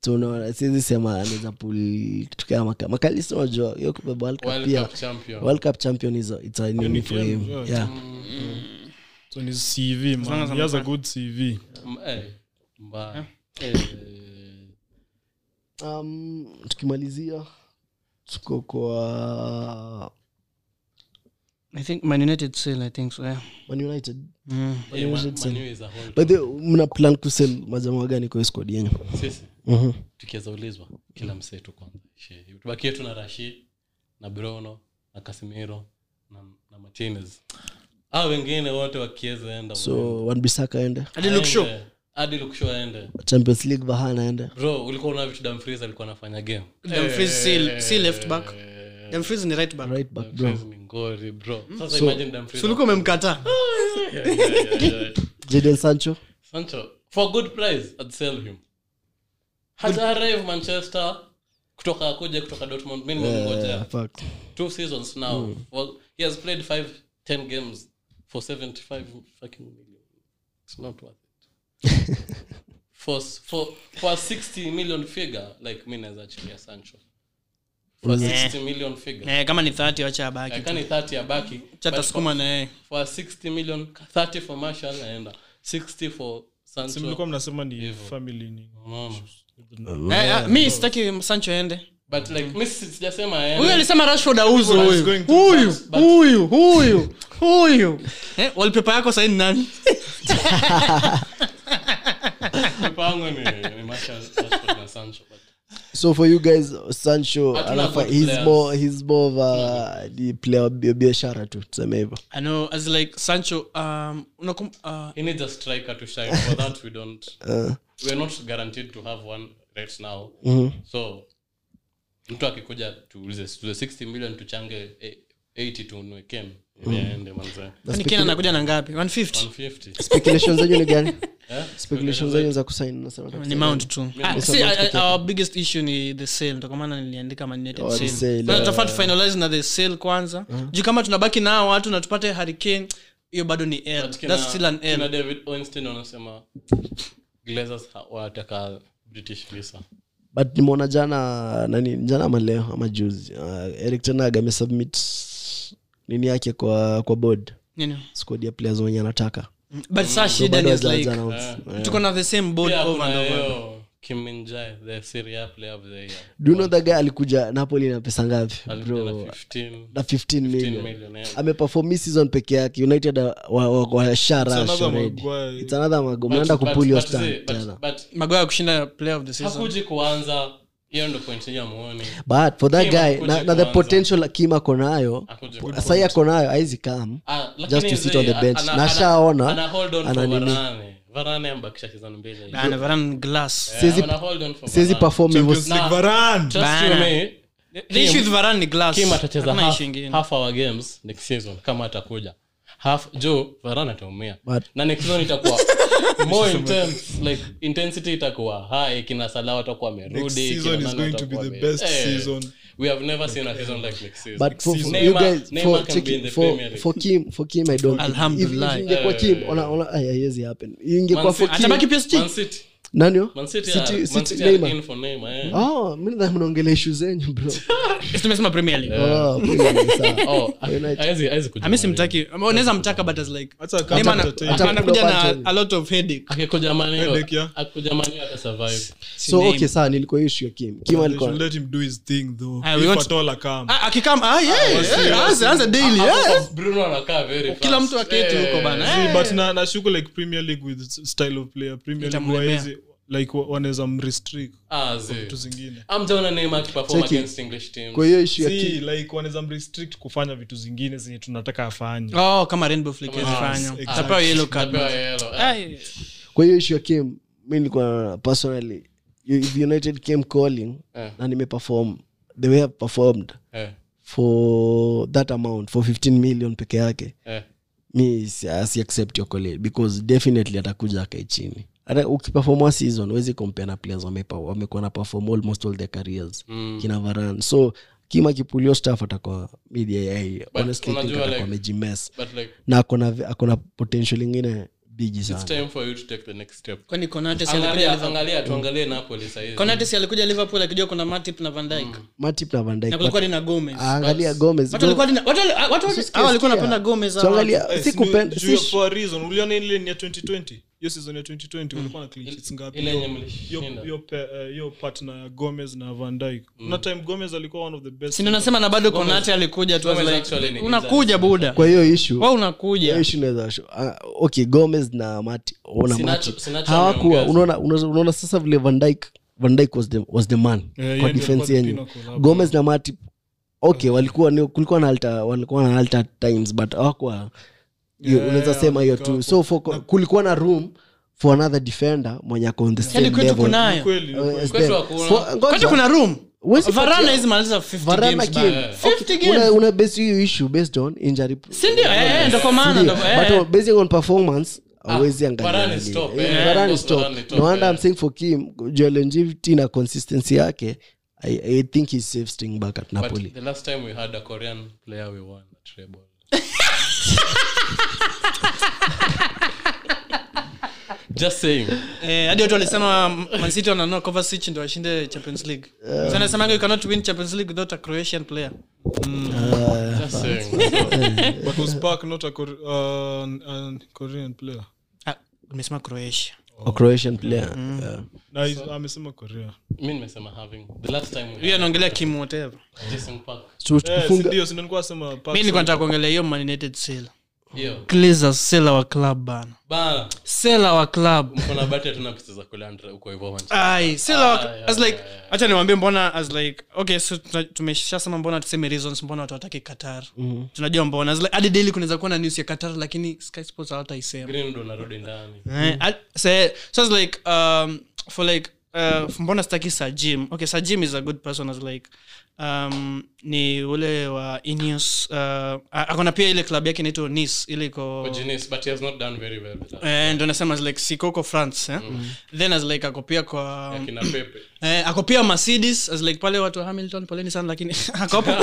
Speaker 1: so unaona siwezi sema anaweza pul kitu kama maka makalisi unajua hiyo kubeba world cup
Speaker 4: World
Speaker 1: pia
Speaker 4: Cup champion.
Speaker 1: world cup champion is a, it's a nini for
Speaker 3: game,
Speaker 1: him
Speaker 3: yeah.
Speaker 1: yeah
Speaker 3: so ni cv
Speaker 2: long
Speaker 3: man
Speaker 2: as
Speaker 3: he has a
Speaker 2: amefanya.
Speaker 3: good cv
Speaker 4: M- eh, mbaya. Eh,
Speaker 1: um, tukimalizia tuko kwa
Speaker 2: i think man united still i think so yeah
Speaker 1: man united
Speaker 2: mm.
Speaker 4: eh,
Speaker 1: United
Speaker 4: Man-
Speaker 1: sell.
Speaker 4: Man U is a whole
Speaker 1: by the mna plan kusel majamaa gani kwa hiyo squad yenyu
Speaker 4: sisi
Speaker 1: Mhm.
Speaker 4: tukiweza ulizwa kila msee tu kwanza Shee. tubakie tu na rashid na bruno na casimiro na, na martinez au wengine wote wakiweza enda
Speaker 1: so wanbisaka aende
Speaker 2: hadi look show
Speaker 4: Aende. hadi lukshow aende
Speaker 1: champions league vahana aende
Speaker 4: bro ulikuwa una vitu damfries alikuwa anafanya game
Speaker 2: Dumfries si si left back Dumfries ni right back
Speaker 1: right back bro
Speaker 4: Dumfries ni ngori bro sasa imagine Dumfries
Speaker 2: so ulikuwa umemkataa
Speaker 4: Yeah, yeah, yeah, yeah.
Speaker 1: jadel sancho
Speaker 4: sancho for a good price I'd sell him hata arrive manchester kutoka kuja kutoka dortmund mi nimemngojea
Speaker 1: Yeah, fuck.
Speaker 4: two seasons now well, he has played five ten games for 75 fucking million it's not worth it for, for, for a 60 million figure like mi naweza achilia sancho for a 60 million figure
Speaker 2: eh, kama ni 30 wacha abaki
Speaker 4: kani 30 abaki
Speaker 2: chata
Speaker 4: but
Speaker 2: sukuma na yeye
Speaker 4: for a 60 million 30 for marshall naenda 60 for
Speaker 3: si
Speaker 4: sancho
Speaker 3: mlikuwa mnasema ni family ni
Speaker 4: unaona
Speaker 2: Eh, ah, mi sitaki sancho ende
Speaker 4: but like mi si- sijasema
Speaker 2: huyu
Speaker 4: aende.
Speaker 2: alisema rashford auzo
Speaker 3: People are
Speaker 2: huyu
Speaker 3: going to
Speaker 2: huyu
Speaker 4: pass, but-
Speaker 2: huyu huyu huyu eh, wallpaper yako saini nani
Speaker 4: Mipango ni ni Marshall, Rashford na sancho but
Speaker 1: so for you guys sancho
Speaker 4: Hatuna
Speaker 1: anafa,
Speaker 4: good
Speaker 1: he's
Speaker 4: players.
Speaker 1: more he's more of a ni player wa bi- biashara tu tuseme hivyo
Speaker 2: I know, as like sancho um, unakum, uh,
Speaker 4: he needs a striker to shine for that we don't
Speaker 1: uh,
Speaker 4: we're not guaranteed to have one right now
Speaker 1: mhm.
Speaker 4: so mtu akikuja tuulize tuulize 60 million tuchange eh, 80 tununue kem aende manze
Speaker 2: kwani Kane anakuja na ngapi 150
Speaker 4: 150
Speaker 1: speculation zenyu ni gani
Speaker 4: eh
Speaker 1: speculation zenyu za kusain nasema
Speaker 2: ni mount tu Ah, see, I- I- our biggest issue ni the sale ndo kwa maana niliandika Man United
Speaker 1: Oh, the
Speaker 2: sale.
Speaker 1: sale,
Speaker 2: Kwanza
Speaker 1: yeah.
Speaker 2: tutafaa tufinalize na the sale kwanza juu kama tunabaki nao watu na tupate hurricane hiyo bado ni L.
Speaker 4: But kina-
Speaker 2: That's still an
Speaker 4: kina
Speaker 2: L.
Speaker 4: david Ornstein wanasema glazers ha- wanataka british visa
Speaker 1: but nimeona jana nani jana ama leo ama juzi uh, eric tenag amesubmit nini yake kwa kwa board
Speaker 2: Nini?
Speaker 1: squad ya players wenye anataka
Speaker 2: but saa
Speaker 1: So
Speaker 2: shida
Speaker 1: bado
Speaker 2: ni is
Speaker 1: hawaja
Speaker 2: like
Speaker 1: announce. Yeah.
Speaker 2: tuko na the same board
Speaker 4: pia
Speaker 2: over
Speaker 4: kuna
Speaker 2: and over
Speaker 4: hiyo Kim Min-jae, the Serie A player of the year
Speaker 1: do you know that guy alikuja napoli na pesa ngapi
Speaker 4: Alikuja na
Speaker 1: bro
Speaker 4: 15
Speaker 1: na 15
Speaker 4: 15
Speaker 1: million
Speaker 4: million yeah.
Speaker 1: ameperform hii season peke yake united washarash
Speaker 3: another
Speaker 1: already
Speaker 3: Maguire.
Speaker 1: it's another mago
Speaker 4: But-
Speaker 1: mnaenda
Speaker 4: but-
Speaker 1: kupuli your
Speaker 4: but see,
Speaker 1: stand
Speaker 4: but-
Speaker 1: tena
Speaker 4: but
Speaker 2: magoya kushinda player of the season
Speaker 4: hakuji kuanza hiyo ndo point yenye amuoni
Speaker 1: but for that
Speaker 4: Kim
Speaker 1: guy
Speaker 4: hakuja
Speaker 1: na, na the
Speaker 4: kuanza.
Speaker 1: potential kim ako nayo
Speaker 4: Hakuja kuanza.
Speaker 1: sahii ako nayo aizi kam
Speaker 4: Ah, lakini
Speaker 1: just to sit on the
Speaker 4: zee,
Speaker 1: bench.
Speaker 4: ana-
Speaker 1: Na
Speaker 4: ana-
Speaker 1: ashaona,
Speaker 4: ana hold on
Speaker 1: ana
Speaker 4: for
Speaker 1: nini.
Speaker 4: Varane. Varane ambakisha season mbili
Speaker 2: Bana, Varane glass
Speaker 4: Yeah,
Speaker 1: Siwezi-
Speaker 4: ana hold on for
Speaker 1: siwezi
Speaker 4: Varane.
Speaker 1: perform hivyo
Speaker 3: Champions League
Speaker 4: Nah.
Speaker 3: Varane.
Speaker 4: Trust
Speaker 2: Bana.
Speaker 4: you me,
Speaker 2: the issue with Varane ni glass
Speaker 4: kim atacheza
Speaker 2: Hakuna
Speaker 4: half,
Speaker 2: issue ingine.
Speaker 4: half our games next season kama atakuja half jo Varane ataumia
Speaker 1: But-
Speaker 4: na next season itakuwa more intense like intensity itakuwa high kina Salah watakuwa
Speaker 3: Next
Speaker 4: wamerudi
Speaker 3: season
Speaker 4: kina
Speaker 3: is
Speaker 4: nani
Speaker 3: going to be
Speaker 4: watakuwa
Speaker 3: the
Speaker 4: wame-
Speaker 3: best
Speaker 4: Eh,
Speaker 3: season.
Speaker 4: we have never seen a season like next season
Speaker 1: but for, for
Speaker 4: Neymar-
Speaker 1: you guys
Speaker 4: Neymar
Speaker 1: for,
Speaker 4: can
Speaker 1: check,
Speaker 4: be in the
Speaker 1: for,
Speaker 4: Premier League.
Speaker 1: for kim for kim i don't
Speaker 2: Alhamdulillah.
Speaker 1: if, if ingekuwa kim ona ona ay haiwezi happen ingekuwa
Speaker 4: Man
Speaker 1: for
Speaker 4: City-
Speaker 1: kim
Speaker 2: atabaki PSG
Speaker 4: Man City
Speaker 1: nani yo?
Speaker 4: Man City
Speaker 1: City-
Speaker 4: are- Man
Speaker 1: City-
Speaker 4: City are
Speaker 1: Neymar.
Speaker 4: in for Neymar, eh.
Speaker 1: oh mimi nadhani mnaongelea issue zenyu bro
Speaker 2: Yes, tumesema premier league
Speaker 1: oh Premier League, sawa.
Speaker 4: Oh,
Speaker 1: United.
Speaker 4: haezi- haezi kuja
Speaker 2: ami
Speaker 4: Man U.
Speaker 2: simtaki unaweza mtaka but as like
Speaker 3: Hata
Speaker 2: Neymar
Speaker 3: kama
Speaker 2: ana-
Speaker 3: entertain.
Speaker 1: Hata
Speaker 2: anakuja
Speaker 1: kuna
Speaker 2: na
Speaker 1: bunch of-
Speaker 2: a lot of headache
Speaker 4: akikuja Man U-
Speaker 3: Headache, yeah.
Speaker 4: akikuja Man U atasurvive.
Speaker 1: so
Speaker 2: name.
Speaker 1: okay sawa nilikuwa hiyo issue ya kim kim
Speaker 3: They
Speaker 1: alikuwa
Speaker 3: should let him do his thing though.
Speaker 2: Ah, we
Speaker 3: If
Speaker 2: want-
Speaker 3: at all I come.
Speaker 2: Ah, akikam ah, yeah, yeah, anza- anza daily
Speaker 4: Hapo
Speaker 2: yeah.
Speaker 4: kwa Bruno anakaa very
Speaker 2: kila
Speaker 4: fast.
Speaker 2: mtu aketi
Speaker 4: Eh,
Speaker 2: huko bana
Speaker 3: See,
Speaker 2: Eh.
Speaker 3: but na nashuku like premier league with style of player premier league
Speaker 2: Itamlemea.
Speaker 3: waezi like wa- wanaweza mrestrict
Speaker 4: ah, zi.
Speaker 3: vitu zingine
Speaker 4: Amjaona Neymar akiperform
Speaker 1: Cheki.
Speaker 4: against English teams.
Speaker 1: kwa hiyo issue ya
Speaker 3: si
Speaker 1: kim
Speaker 3: like wanaweza mrestrict kufanya vitu zingine zenye tunataka afanye
Speaker 2: oh kama rainbow flick
Speaker 4: Kama-
Speaker 2: hazifanya
Speaker 3: exactly.
Speaker 2: tapewa yellow card
Speaker 4: Atapewa yellow. Eh,
Speaker 2: Ai,
Speaker 1: kwa hiyo issue ya kim mi nilikuwa naona personally you- if united came calling
Speaker 4: Eh.
Speaker 1: na nimeperform the way I've performed
Speaker 4: eh,
Speaker 1: for that amount for 15 million peke yake
Speaker 4: eh.
Speaker 1: mi si si accept your call because definitely atakuja akae chini hata ukiperform one season huwezi compare na players wamepa- wamekuwa na perform almost all their careers
Speaker 4: Mm.
Speaker 1: kina varan so kima kipulio staff atakuwa media yai honestly think
Speaker 4: unajua
Speaker 1: atakuwa
Speaker 4: like-
Speaker 1: amejimes
Speaker 4: But like,
Speaker 1: na akona akona potential ingine bigi
Speaker 4: it's
Speaker 1: sana
Speaker 4: time for you to take the next step
Speaker 2: kwani Konate si alikuja
Speaker 4: angalia
Speaker 2: Liverpool?
Speaker 4: angalia tuangalie napoli sahizi
Speaker 2: Konate si alikuja liverpool akijua kuna matip na van Dijk.
Speaker 1: matip na Van Dijk,
Speaker 2: na
Speaker 1: but-
Speaker 2: kulikuwa ni na gomez
Speaker 1: angalia gomez
Speaker 2: watu walikuwa ni- watu wali- watu wali- hawa walikuwa wanapenda gomez
Speaker 1: So
Speaker 2: hawa.
Speaker 1: angalia,
Speaker 3: Eh,
Speaker 1: si
Speaker 3: si ni-
Speaker 1: kupenda-
Speaker 3: juu ya-
Speaker 1: si-
Speaker 3: for a reason uliona ile ni ya 2020 hiyo season ya 2020 walikuwa na clean sheets ngapi
Speaker 4: ile
Speaker 3: Hiyo-
Speaker 4: yenye mlishinda.
Speaker 3: hiyo- hiyo pe- eh, hiyo partner ya gomez na van dyke kuna time gomez alikuwa one of the best
Speaker 2: si ndio nasema na bado konate alikuja tu I was
Speaker 4: Gomez
Speaker 2: like,
Speaker 4: actually ni
Speaker 2: unakuja buda
Speaker 1: kwa hiyo issue
Speaker 2: wa unakuja
Speaker 1: hiyo issue inaweza show- ah, okay gomez na mati ona
Speaker 4: Sinacho-
Speaker 1: mati
Speaker 4: Sinacho
Speaker 1: hawakuwa
Speaker 4: ameongeza.
Speaker 1: unaona unaona unaona sasa vile van Dijk van Dijk was the, was the man
Speaker 3: Eh, yeye
Speaker 1: kwa
Speaker 3: ndio
Speaker 1: defense
Speaker 3: alikuwa the
Speaker 1: yenyu
Speaker 3: pinnacle hapo.
Speaker 1: gomez na mati okay walikuwa ni, kulikuwa na alta walikuwa na alta times but hawakuwa hiyo
Speaker 3: Yeah,
Speaker 1: unaweza sema hiyo
Speaker 3: walikuwa
Speaker 1: tu so for, kulikuwa na room for another defender mwenye ako on the same
Speaker 2: hadi kwetu
Speaker 1: level
Speaker 2: kunayo
Speaker 3: kweli ni
Speaker 1: Uh,
Speaker 3: kweli.
Speaker 1: as
Speaker 4: Kwetu
Speaker 1: them.
Speaker 4: hakuna.
Speaker 1: For- ngoja.
Speaker 2: kwetu kuna room
Speaker 1: Huwezi
Speaker 2: varana
Speaker 1: patia-
Speaker 2: hizi maliza 50
Speaker 1: Varane
Speaker 2: games
Speaker 1: game.
Speaker 2: bana.
Speaker 1: Okay,
Speaker 2: 50 games.
Speaker 1: una- una base hiyo issue based on injury
Speaker 2: si ndio Eh, eh, ndo kwa maana
Speaker 1: Ndio,
Speaker 2: ndo- eh,
Speaker 1: but
Speaker 2: eh.
Speaker 1: on- basing on performance hawezi angalia
Speaker 4: Varane
Speaker 1: nini.
Speaker 4: stop,
Speaker 1: Eh,
Speaker 4: eh,
Speaker 1: Varane
Speaker 4: yeah,
Speaker 1: stop.
Speaker 4: Varane top,
Speaker 1: no wonder
Speaker 4: eh.
Speaker 1: i'm saying for kim juu ya longevity na consistency yake I, i think he's safe staying back at napoli
Speaker 4: But the last time we had a Korean player, we won a treble. Just saying.
Speaker 2: Eh, hadi watu walisema mancity wananua Kovacic ndo washinde champions league so nasemanga you cannot win champions league without a croatian player
Speaker 4: Just saying.
Speaker 3: but was park not a Kor- uh, an- an korean player
Speaker 2: Ah, nimesema croatia
Speaker 1: a croatian player yeah.
Speaker 3: na he's- amesema korea
Speaker 4: Mi nimesema having. The last time we
Speaker 2: huyo
Speaker 4: had
Speaker 2: anaongelea kim whatever
Speaker 4: Jason Park.
Speaker 1: So,
Speaker 3: Eh,
Speaker 1: tukifunga-
Speaker 3: sindio sindio sema Park
Speaker 2: mi nilikuwa
Speaker 3: sana.
Speaker 2: nataka kuongelea hiyo maninated sale
Speaker 4: Yo.
Speaker 2: glazers sell our club bana
Speaker 4: Bana.
Speaker 2: sell our club
Speaker 4: Mkona bati hatuna pesa za kulandra huko hivyo Manchester.
Speaker 2: ai sell our
Speaker 4: yeah,
Speaker 2: as like
Speaker 4: yeah, yeah.
Speaker 2: acha niwaambie mbona as like okay so tuna- tumeshasema mbona tuseme reasons mbona watu wataki qatar tunajua mbona as like hadi daily kunaweza kuwa na news ya qatar lakini sky sports hawataisema
Speaker 4: Green ndo narudi ndani.
Speaker 2: Eh, I- so, so it's like um, for like uh, mbona staki sajim okay sajim is a good person as like um, ni ule wa Ineos uh, a- akona pia ile club yake inaitwa nice ile iko
Speaker 4: Genius, but he has not done very well with that.
Speaker 2: eh, ndo nasema as like siko huko france eh? then as like ako pia kwa
Speaker 4: Akina Pepe.
Speaker 2: Eh, ako pia mercedes as like pale watu wa hamilton poleni sana lakini ako hapo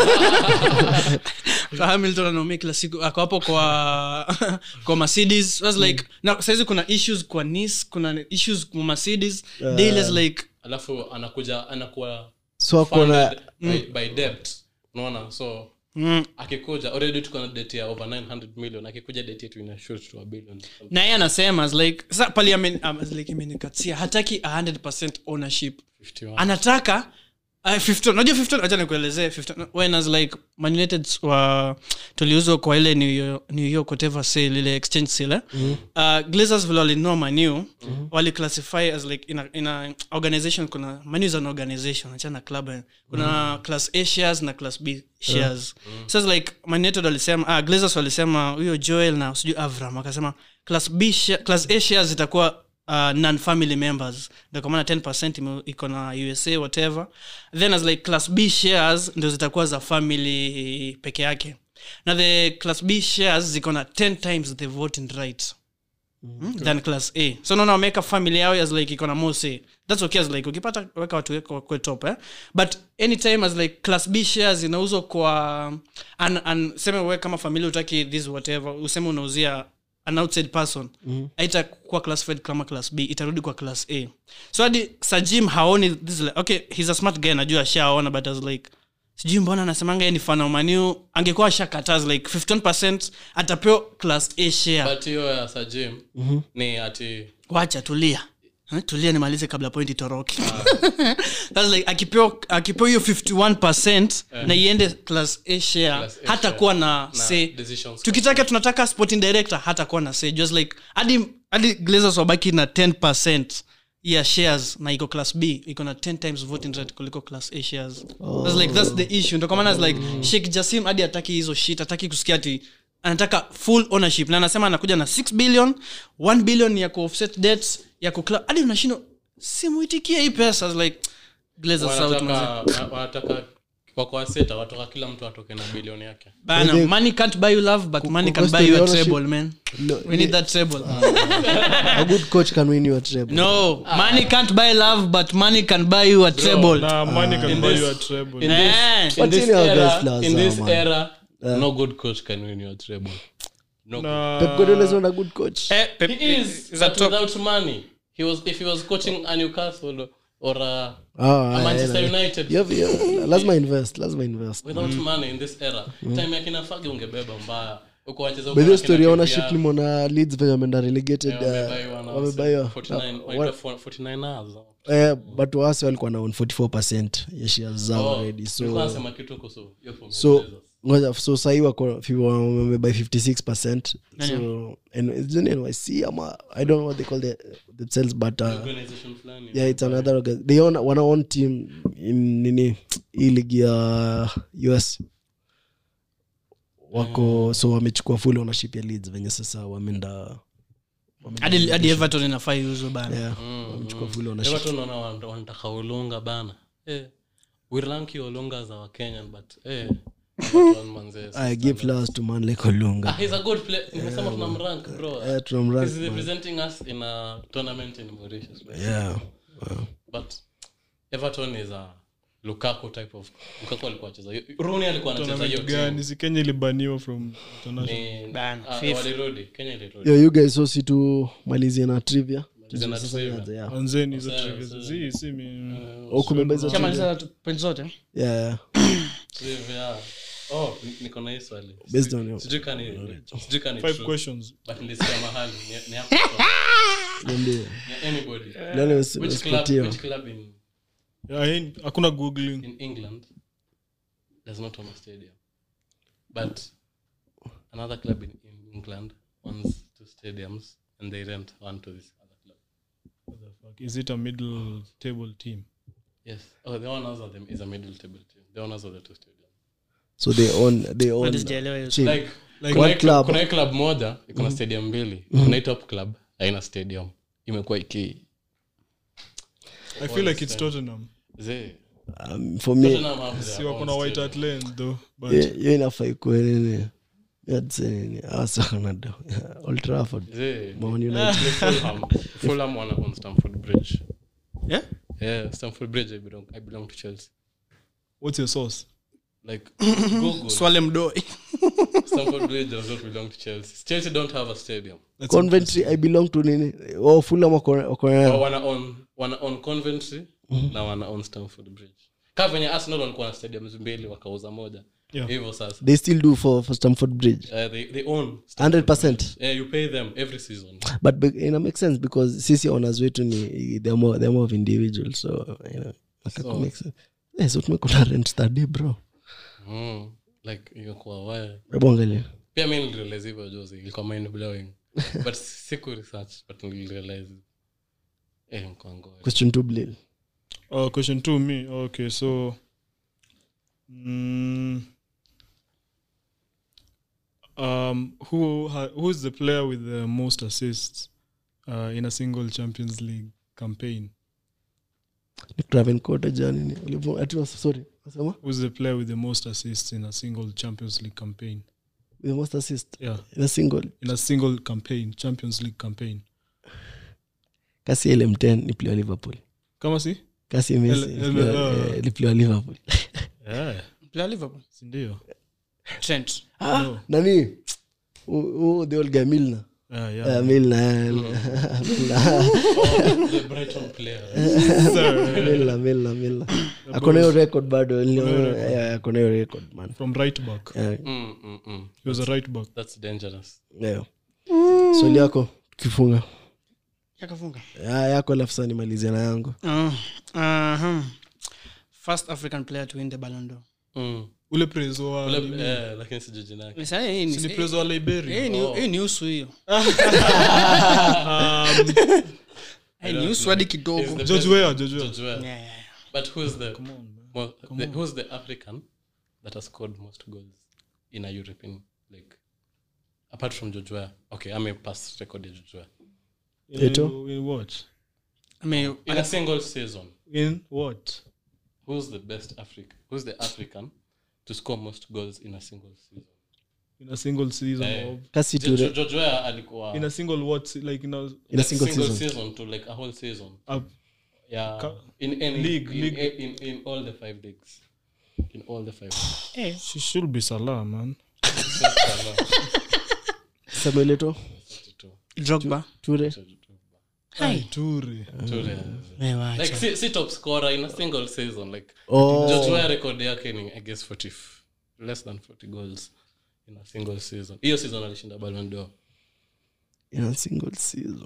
Speaker 2: kwa hamilton anaumia kila siku ako hapo kwa kwa mercedes as like na saizi kuna issues kwa nice kuna issues kwa mercedes daily as like
Speaker 4: alafu anakuja anakuwa
Speaker 1: so akona
Speaker 4: funded by, by debt unaona so
Speaker 2: mm,
Speaker 4: akikuja already tuko na debt ya over 900 million akikuja debt yetu ina shoot to a billion
Speaker 2: na yeye anasema as like sa pali amen, um, as like imenikatia hataki 100% ownership
Speaker 4: 51
Speaker 2: anataka uh, 15 unajua 15 acha nikuelezee 15 when as like Man United wa tuliuzwa kwa ile new york, new york whatever sale ile exchange sale eh? uh, glazers vile walinua manu mm-hmm. waliclassify as like in a, in a organization kuna manu is an organization achana club eh. kuna class a shares na class b shares so it's like Man United walisema ah, glazers walisema huyo joel na sijui avram akasema class b share, class a shares zitakuwa uh, non family members ndio kwa maana 10 ime- iko na usa whatever then as like class b shares ndio zitakuwa za family peke yake na the class b shares ziko na 10 times the voting right mm, than class a so naona wameweka family yao as like iko na more say that's okay as like ukipata weka watu weko kwe top eh? but anytime as like class b shares inauzwa kwa an, an, seme we kama familia utaki this whatever useme unauzia an outside person mm-hmm. aitakuwa classified kama class b itarudi kwa class a so hadi sajim haoni this is like, okay he's a smart guy najua ashaona but as like sijui mbona anasemanga yeye ni fan wa maniu angekuwa ashakataz like 15 atapewa class a share
Speaker 4: but hiyo ya sajim ni ati
Speaker 2: wacha tulia Eh, tulia nimalize kabla point itoroke That's like akipewa akipewa hiyo 51 na iende class a share
Speaker 4: Class A
Speaker 2: hata
Speaker 4: share.
Speaker 2: kuwa na,
Speaker 4: na
Speaker 2: say
Speaker 4: decisions
Speaker 2: tukitaka tunataka sporting director hata kuwa na say just like hadi hadi glazers wabaki na 10 ya shares na iko class b iko na 10 times voting right kuliko class a shares that's like that's the issue ndo kwa maana it's like Sheikh Jassim hadi ataki hizo shit ataki kusikia ati anataka full ownership na anasema anakuja na 6 billion 1 billion ya kuoffset debts ya kukla hadi unashindwa simuitikie hii pesa It's like glazers out manze.
Speaker 4: wanataka wa- wanataka kwa kwa seta watoka kila mtu atoke na bilioni yake
Speaker 2: Bana,
Speaker 1: Maybe-
Speaker 2: money can't buy you love but money can
Speaker 1: cost
Speaker 2: buy you a
Speaker 1: of ownership-
Speaker 2: treble man
Speaker 1: No,
Speaker 2: we need that treble
Speaker 1: a good coach can win you a treble
Speaker 2: no money can't buy love but money can buy you a treble
Speaker 3: na money can
Speaker 4: in
Speaker 3: buy
Speaker 4: this-
Speaker 3: you a treble
Speaker 4: in
Speaker 2: Eh.
Speaker 4: this, in
Speaker 1: But
Speaker 4: this
Speaker 1: you know
Speaker 4: era,
Speaker 1: guys love
Speaker 4: in this
Speaker 1: Zama.
Speaker 4: era no good coach can win your treble no
Speaker 3: Na-
Speaker 1: Pep Guardiola is not a good coach
Speaker 2: Eh, Pep
Speaker 4: he is
Speaker 2: is a
Speaker 4: but
Speaker 2: top
Speaker 4: without money he was if he was coaching a newcastle or a,
Speaker 1: Ah,
Speaker 4: a manchester
Speaker 1: yeah, yeah.
Speaker 4: united
Speaker 1: You have- yeah, lazima invest lazima invest
Speaker 4: without money in this era time yakina fagi ungebeba mbaya uko wacheza huko
Speaker 1: by the
Speaker 4: wakina
Speaker 1: story ya
Speaker 4: KPR,
Speaker 1: ownership nimeona leads venye wameenda relegated
Speaker 4: eh,
Speaker 1: uh,
Speaker 4: wamebaiwa na
Speaker 1: wamebaiwa
Speaker 4: 49
Speaker 1: uh,
Speaker 4: wanaita
Speaker 1: wa-
Speaker 4: 49 hours.
Speaker 1: eh, but wasi walikuwa na own 44 ya shares zao
Speaker 4: Oh,
Speaker 1: already
Speaker 4: nilikuwa
Speaker 1: so
Speaker 4: nasema kitu kuhusu hiyo form ya
Speaker 1: so
Speaker 4: Blazers.
Speaker 1: ngoja so sahii wako fi- wamebuy 56 so and it's in nyc ama i don't know what they call the, themselves but uh,
Speaker 4: Organization fulani.
Speaker 1: yeah it's another organ- they own wana own team in nini hii ligi ya us wako so wamechukua full ownership ya leads venye sasa wameenda
Speaker 2: hadi hadi everton inafaa iuzwe bana
Speaker 1: yeah, wamechukua full ownership
Speaker 4: Everton wana- wana- wanataka ulunga bana eh, we rank you olunga as our kenyan but eh, Everton manze,
Speaker 1: i give flowers to man like
Speaker 4: Ah,
Speaker 1: olunga
Speaker 4: he's a good player nimesema tunamrank bro
Speaker 1: Eh, tunamrank,
Speaker 4: he's representing us in a tournament in mauritius
Speaker 1: yeah wow.
Speaker 4: but everton is a lukaku type of lukaku alikuwa acheza runi alikuwa anacheza hiyo
Speaker 3: Tournament
Speaker 4: team
Speaker 3: gani si kenya ilibaniwa from international
Speaker 4: Ni-
Speaker 2: Bana,
Speaker 4: ah,
Speaker 2: FIFA.
Speaker 4: walirudi kenya ilirudi
Speaker 1: yo you guys so si tu malizie na trivia
Speaker 4: Malizie na
Speaker 1: Sasa
Speaker 4: trivia.
Speaker 1: nianze, yeah.
Speaker 3: anzeni hizo
Speaker 4: Sawa,
Speaker 3: trivia.
Speaker 4: sawa.
Speaker 3: si si mi
Speaker 1: Oh, kumebeba hizo trivia?
Speaker 2: chamaliza point zote
Speaker 1: yeah yeah
Speaker 4: Trivia. Oh, ni- niko na hii swali
Speaker 1: Based on your-
Speaker 4: sijui kani sijui kani
Speaker 3: five
Speaker 4: true,
Speaker 3: questions
Speaker 4: but nilisikia mahali ni- ni hapo kwa-
Speaker 1: niambie
Speaker 4: ni anybody
Speaker 1: Leo
Speaker 4: which club
Speaker 1: nimesipatia.
Speaker 4: which club in
Speaker 3: Yeah, hii- hakuna googling
Speaker 4: in England does not own a stadium, but another club in, in England owns two stadiums and they rent one to this other club.
Speaker 3: What the fuck? is it a middle table team
Speaker 4: Yes. Oh, the owners of them is a middle table team. The owners of the two stadiums.
Speaker 1: so they own they own
Speaker 2: Hadi sijaelewa hiyo
Speaker 1: Chill.
Speaker 4: Like,
Speaker 1: Like
Speaker 4: kuna
Speaker 1: one
Speaker 4: hii
Speaker 1: club.
Speaker 4: kuna hii club moja iko na stadium mbili. Kuna hii top club haina stadium. Imekuwa iki
Speaker 3: i feel like it's tottenham
Speaker 4: ze
Speaker 1: um, for me
Speaker 4: Tottenham have their
Speaker 3: si wako
Speaker 4: own
Speaker 3: na white
Speaker 4: stadium.
Speaker 3: hart lane though but
Speaker 1: hiyo hiyo inafaa ikuwe nini I'd say nini asakanado old trafford
Speaker 4: Ze
Speaker 1: Man United.
Speaker 4: Fulham Fulham wana on Stamford Bridge.
Speaker 2: Yeah?
Speaker 4: Yeah, Stamford Bridge I belong I belong to Chelsea.
Speaker 3: what's your source
Speaker 4: Like Google
Speaker 2: swale mdoi
Speaker 4: Stamford Bridge does not belong to Chelsea. Chelsea don't have a stadium.
Speaker 3: That's
Speaker 1: conventry i belong to nini oh fulham wako wako
Speaker 4: Or
Speaker 1: na
Speaker 4: wana own wana own Coventry na wana own Stamford Bridge. Kama venye Arsenal walikuwa na stadiums mbili wakauza moja.
Speaker 3: Yeah.
Speaker 4: Hivyo sasa.
Speaker 1: they still do for, for stamford bridge
Speaker 4: Uh, they, they own Stamford
Speaker 1: 100%
Speaker 4: Yeah, you pay them every season.
Speaker 1: but be- ina make sense because sisi owners wetu ni they're more, they're more of individuals so you know so,
Speaker 4: So-
Speaker 1: make sense yeah, so tumekula rent study bro
Speaker 4: Mm. Like ingekuwa waya.
Speaker 1: hebu angalia
Speaker 4: Pia mimi nilirealize hivyo juzi. Ilikuwa mind blowing. but siku research but nilirealize. Eh, mkwango.
Speaker 1: question two blil
Speaker 3: Oh, question two, me. Okay, so mm, um, who ha- who's the player with the most assists uh, in a single Champions League campaign?
Speaker 1: ni travencote janini Ulivo- ati was- sorry nasema
Speaker 3: Who's the player with the most assists in a single Champions League campaign?
Speaker 1: the most assist
Speaker 3: Yeah,
Speaker 1: in a single
Speaker 3: in a single campaign, Champions League campaign.
Speaker 1: kasi lm10 ni player wa liverpool
Speaker 3: Kama si?
Speaker 1: kasi messi
Speaker 3: L-
Speaker 1: ni
Speaker 3: L-
Speaker 1: player-
Speaker 3: uh,
Speaker 1: eh, ni player wa liverpool
Speaker 3: Yeah,
Speaker 2: Player Liverpool.
Speaker 3: sindio?
Speaker 2: Trent.
Speaker 1: ah, nani oh, oh, the old guy milner
Speaker 3: Yeah, yeah.
Speaker 1: Uh, milner Milner.
Speaker 4: the Brighton player.
Speaker 1: Milner, Milner, Milner. akona hiyo record bado niliona- yeah, akona hiyo record man
Speaker 3: From right back.
Speaker 1: Yeah,
Speaker 4: Mm, mm, mm.
Speaker 3: He was a right back.
Speaker 4: That's dangerous.
Speaker 1: yeah. swali yako tukifunga
Speaker 2: Yakafunga.
Speaker 1: Ya- yako alafu saa nimalizia na yangu
Speaker 2: Uh, uh-huh. First African player to win the Ballon d'Or.
Speaker 4: Mm.
Speaker 3: Ule prezo wa
Speaker 4: Ule- eh, lakini sijui jina yake.
Speaker 2: Sasa hii ni-
Speaker 3: si ni prezo wa Liberia.
Speaker 2: hii ni- hii ni usu hiyo
Speaker 3: Um,
Speaker 2: Hii ni usu hadi
Speaker 4: He's
Speaker 2: kidogo
Speaker 4: the
Speaker 3: George
Speaker 4: best-
Speaker 3: Weah, George Weah.
Speaker 4: George Weah.
Speaker 2: Yeah, yeah, yeah.
Speaker 4: But who's the, mo- the who's the African that has scored most goals in a European league? Apart from George Weah. Okay, I'm a past record ya George Weah.
Speaker 1: Eto?
Speaker 3: In, in what?
Speaker 2: I mean,
Speaker 4: In a single season,
Speaker 3: In what?
Speaker 4: who's the best African? Who's the African to score most goals in a single season?
Speaker 3: In a single season
Speaker 4: Eh,
Speaker 3: of
Speaker 1: kasi tu
Speaker 4: George George Weah alikuwa
Speaker 3: in a single what se- like in a,
Speaker 1: in a single season
Speaker 4: season to like a whole season.
Speaker 3: a
Speaker 4: Yeah,
Speaker 3: Ka-
Speaker 4: in any
Speaker 3: League,
Speaker 4: in,
Speaker 3: league.
Speaker 4: In, in all the five leagues, in all the five.
Speaker 2: eh,
Speaker 3: she should be Salah man
Speaker 1: samuel eto
Speaker 2: drogba
Speaker 1: ture
Speaker 2: Hai.
Speaker 3: Ture.
Speaker 4: Ture.
Speaker 2: Wewe wacha.
Speaker 4: like si, si top scorer in a single season like
Speaker 1: Oh.
Speaker 4: jotua record yake ni i guess 40 f- less than 40 goals in a single season hiyo season alishinda Ballon d'Or
Speaker 1: in a single season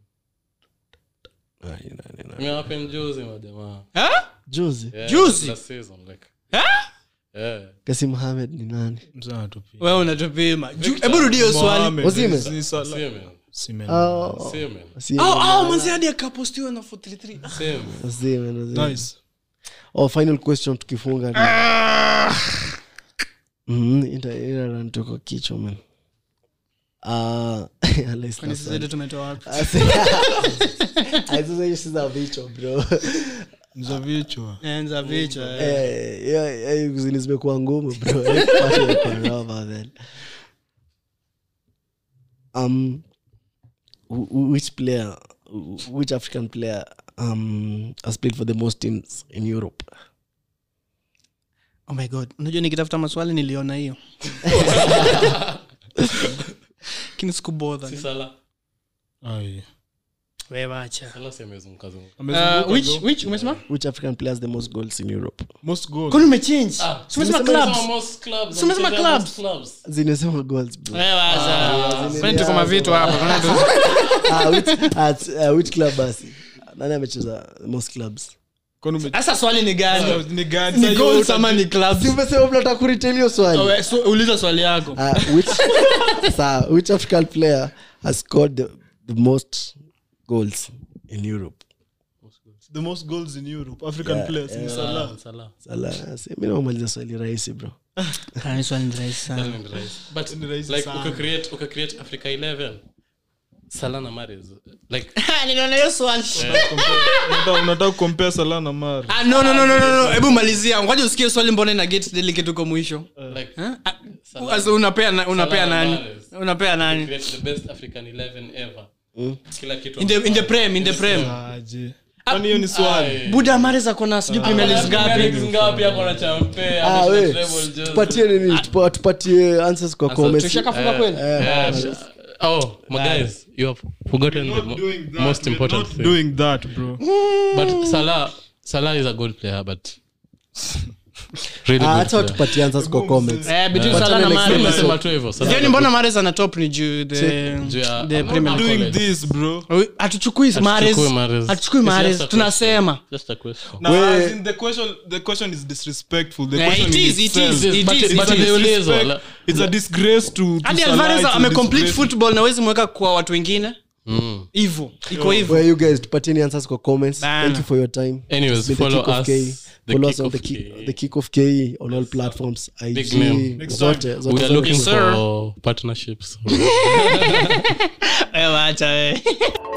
Speaker 1: Ah, ina- ina-
Speaker 4: imewapen juzi majamaa
Speaker 2: Ha?
Speaker 1: juzi
Speaker 4: Yeah,
Speaker 2: Juzi?
Speaker 4: last season like
Speaker 2: Ha?
Speaker 4: yeah
Speaker 1: kasi mohamed ni nani
Speaker 3: Mzee anatupia.
Speaker 2: wewe unatupima Ju- hebu rudia hiyo swali
Speaker 3: Mohamed,
Speaker 1: Osimhen?
Speaker 3: si Salah.
Speaker 4: Semen.
Speaker 3: Osimhen.
Speaker 1: Oh,
Speaker 4: Semen.
Speaker 1: si-
Speaker 2: au au manzi hadi akapostiwa na 433
Speaker 4: Semen.
Speaker 1: Osimhen, Osimhen.
Speaker 3: Nice.
Speaker 1: oh, final question tukifunga ni- Mhm, ita- ita run tuko kichwa man Ah, let's
Speaker 2: kwani
Speaker 1: not
Speaker 2: sisi zetu tumetoa wapi
Speaker 1: Ah, si- Ah, sasa hiyo si za vichwa bro
Speaker 3: Za vichwa.
Speaker 2: enza vichwa eh.
Speaker 1: Eh, hiyo- hiyo kuzini zimekuwa ngumu bro Eh, pati imekuwa rough, man. um wh- wh- which player wh- which african player um has played for the most teams in europe
Speaker 2: oh my god unajua nikitafuta maswali niliona hiyo lakini sikubodha
Speaker 4: si Salah.
Speaker 3: Ai.
Speaker 2: wewe wacha
Speaker 4: Salah si amezunguka zunguka.
Speaker 3: Amezunguka
Speaker 2: Uh, which
Speaker 3: though.
Speaker 2: which umesema
Speaker 1: which african player has the most goals in europe
Speaker 3: Most goals.
Speaker 2: kwani umechange
Speaker 4: Ah,
Speaker 2: Si umesema
Speaker 1: umesema
Speaker 2: clubs
Speaker 4: Some most clubs,
Speaker 2: Si umesema
Speaker 4: some
Speaker 2: clubs?
Speaker 4: most clubs.
Speaker 1: zinasema goals bro
Speaker 2: wewe wacha
Speaker 1: zile
Speaker 2: kwani tuko mavitu hapa Kwani tu-
Speaker 1: ah, which, at, uh, which club basi nani amecheza most clubs
Speaker 3: Kwani ume-
Speaker 2: sasa swali ni gani
Speaker 3: Ni gani?
Speaker 2: ni
Speaker 3: Sasa hiyo
Speaker 2: goals
Speaker 3: uta-
Speaker 2: ama ni clubs
Speaker 1: si umesema mnataka kuretain hiyo swali
Speaker 2: Oh, we- so- uliza swali yako
Speaker 1: uh, which sa which african player has scored the, the most goals in europe
Speaker 3: the most goals in Europe. African
Speaker 1: Yeah,
Speaker 3: players ni
Speaker 1: yeah.
Speaker 3: Salah.
Speaker 4: Salah.
Speaker 1: Salah, si- mi namaliza swali rahisi bro
Speaker 2: Ah, ni swali ni rahisi sana.
Speaker 4: Salah ni rahisi. But,
Speaker 3: Ni rahisi
Speaker 4: like,
Speaker 3: sana.
Speaker 4: ukacreate- ukacreate Africa 11 Salah na Mahrez. Like,
Speaker 2: niliona hiyo swali
Speaker 3: Unataka- unataka kucompare Salah na Mahrez.
Speaker 2: Ah, no, no, no, no, no, no. hebu malizia ngoja usikie swali mbona ina get delicate huko mwisho
Speaker 4: like,
Speaker 2: Huh? Ah,
Speaker 4: Salah-
Speaker 2: Asa unapea na- unapea
Speaker 4: Salah
Speaker 2: nani
Speaker 4: Mahrez.
Speaker 2: unapea nani
Speaker 4: create the best African 11 ever. Kila kitu
Speaker 2: in the, in the
Speaker 4: amefanya.
Speaker 2: prem in the prem
Speaker 3: Aje. Kwani hiyo ni swali
Speaker 4: Ai.
Speaker 2: buda mares akona sijui premier leagues
Speaker 4: Premier Leagues
Speaker 2: ngapi
Speaker 4: ngapi ako na champe,
Speaker 1: ah,
Speaker 4: ameshinda
Speaker 1: we
Speaker 4: treble juzi.
Speaker 1: tupatie nini tupa- tupatie answers kwa comments
Speaker 2: tushakafunga kweli
Speaker 4: Yeah, sh- oh my guys you have forgotten the mo- most important thing
Speaker 3: doing that bro
Speaker 4: but salah salah is a good player but really
Speaker 1: Ah,
Speaker 4: good
Speaker 1: acha
Speaker 4: player.
Speaker 1: tupatie answers kwa comments
Speaker 2: Eh, between
Speaker 1: But
Speaker 2: Salah na
Speaker 1: next
Speaker 2: Mahrez.
Speaker 1: episode.
Speaker 4: Nimesema tu hivyo, Salah
Speaker 2: Sioni
Speaker 4: is a
Speaker 2: mbona mares ana top ni juu the
Speaker 4: Juu ya-
Speaker 2: the
Speaker 4: I'm not
Speaker 2: premier
Speaker 4: doing
Speaker 2: league
Speaker 3: doing this bro
Speaker 2: hatuchukui mares
Speaker 4: Hatuchukui Mahrez.
Speaker 2: hatuchukui
Speaker 4: It's
Speaker 2: mares
Speaker 4: just a
Speaker 2: tunasema
Speaker 4: good- just a question.
Speaker 3: Now,
Speaker 1: We-
Speaker 3: as in the question the question is disrespectful the
Speaker 2: Yeah,
Speaker 3: question
Speaker 2: it
Speaker 3: in
Speaker 2: is, it
Speaker 3: itself.
Speaker 2: is, it
Speaker 4: But-
Speaker 2: is,
Speaker 4: but
Speaker 2: it
Speaker 3: It's a
Speaker 2: is.
Speaker 4: niulizwa,
Speaker 3: disrespect-
Speaker 4: la-
Speaker 3: it's a disgrace to, to
Speaker 2: hadi
Speaker 3: Salah,
Speaker 2: alvarez
Speaker 3: it's a
Speaker 2: amecomplete
Speaker 3: disgrace-
Speaker 2: football nawezi mweka kwa watu wengine
Speaker 4: Mm.
Speaker 2: hivo iko hivo
Speaker 1: where you guys tupatieni answers kwa comments
Speaker 2: Bana.
Speaker 1: thank you for your time
Speaker 4: Anyways,
Speaker 1: It's been the
Speaker 4: follow
Speaker 1: Kick of
Speaker 4: us,
Speaker 1: K.
Speaker 4: the
Speaker 1: follow
Speaker 4: Kick
Speaker 1: us on
Speaker 4: of
Speaker 1: the
Speaker 4: K.
Speaker 1: kick, the kick of k on all platforms ig
Speaker 4: name.
Speaker 3: Next
Speaker 1: zote
Speaker 3: time.
Speaker 1: zote
Speaker 4: we are
Speaker 1: zote.
Speaker 4: looking
Speaker 2: Sir.
Speaker 4: for partnerships
Speaker 2: Eh, wacha eh.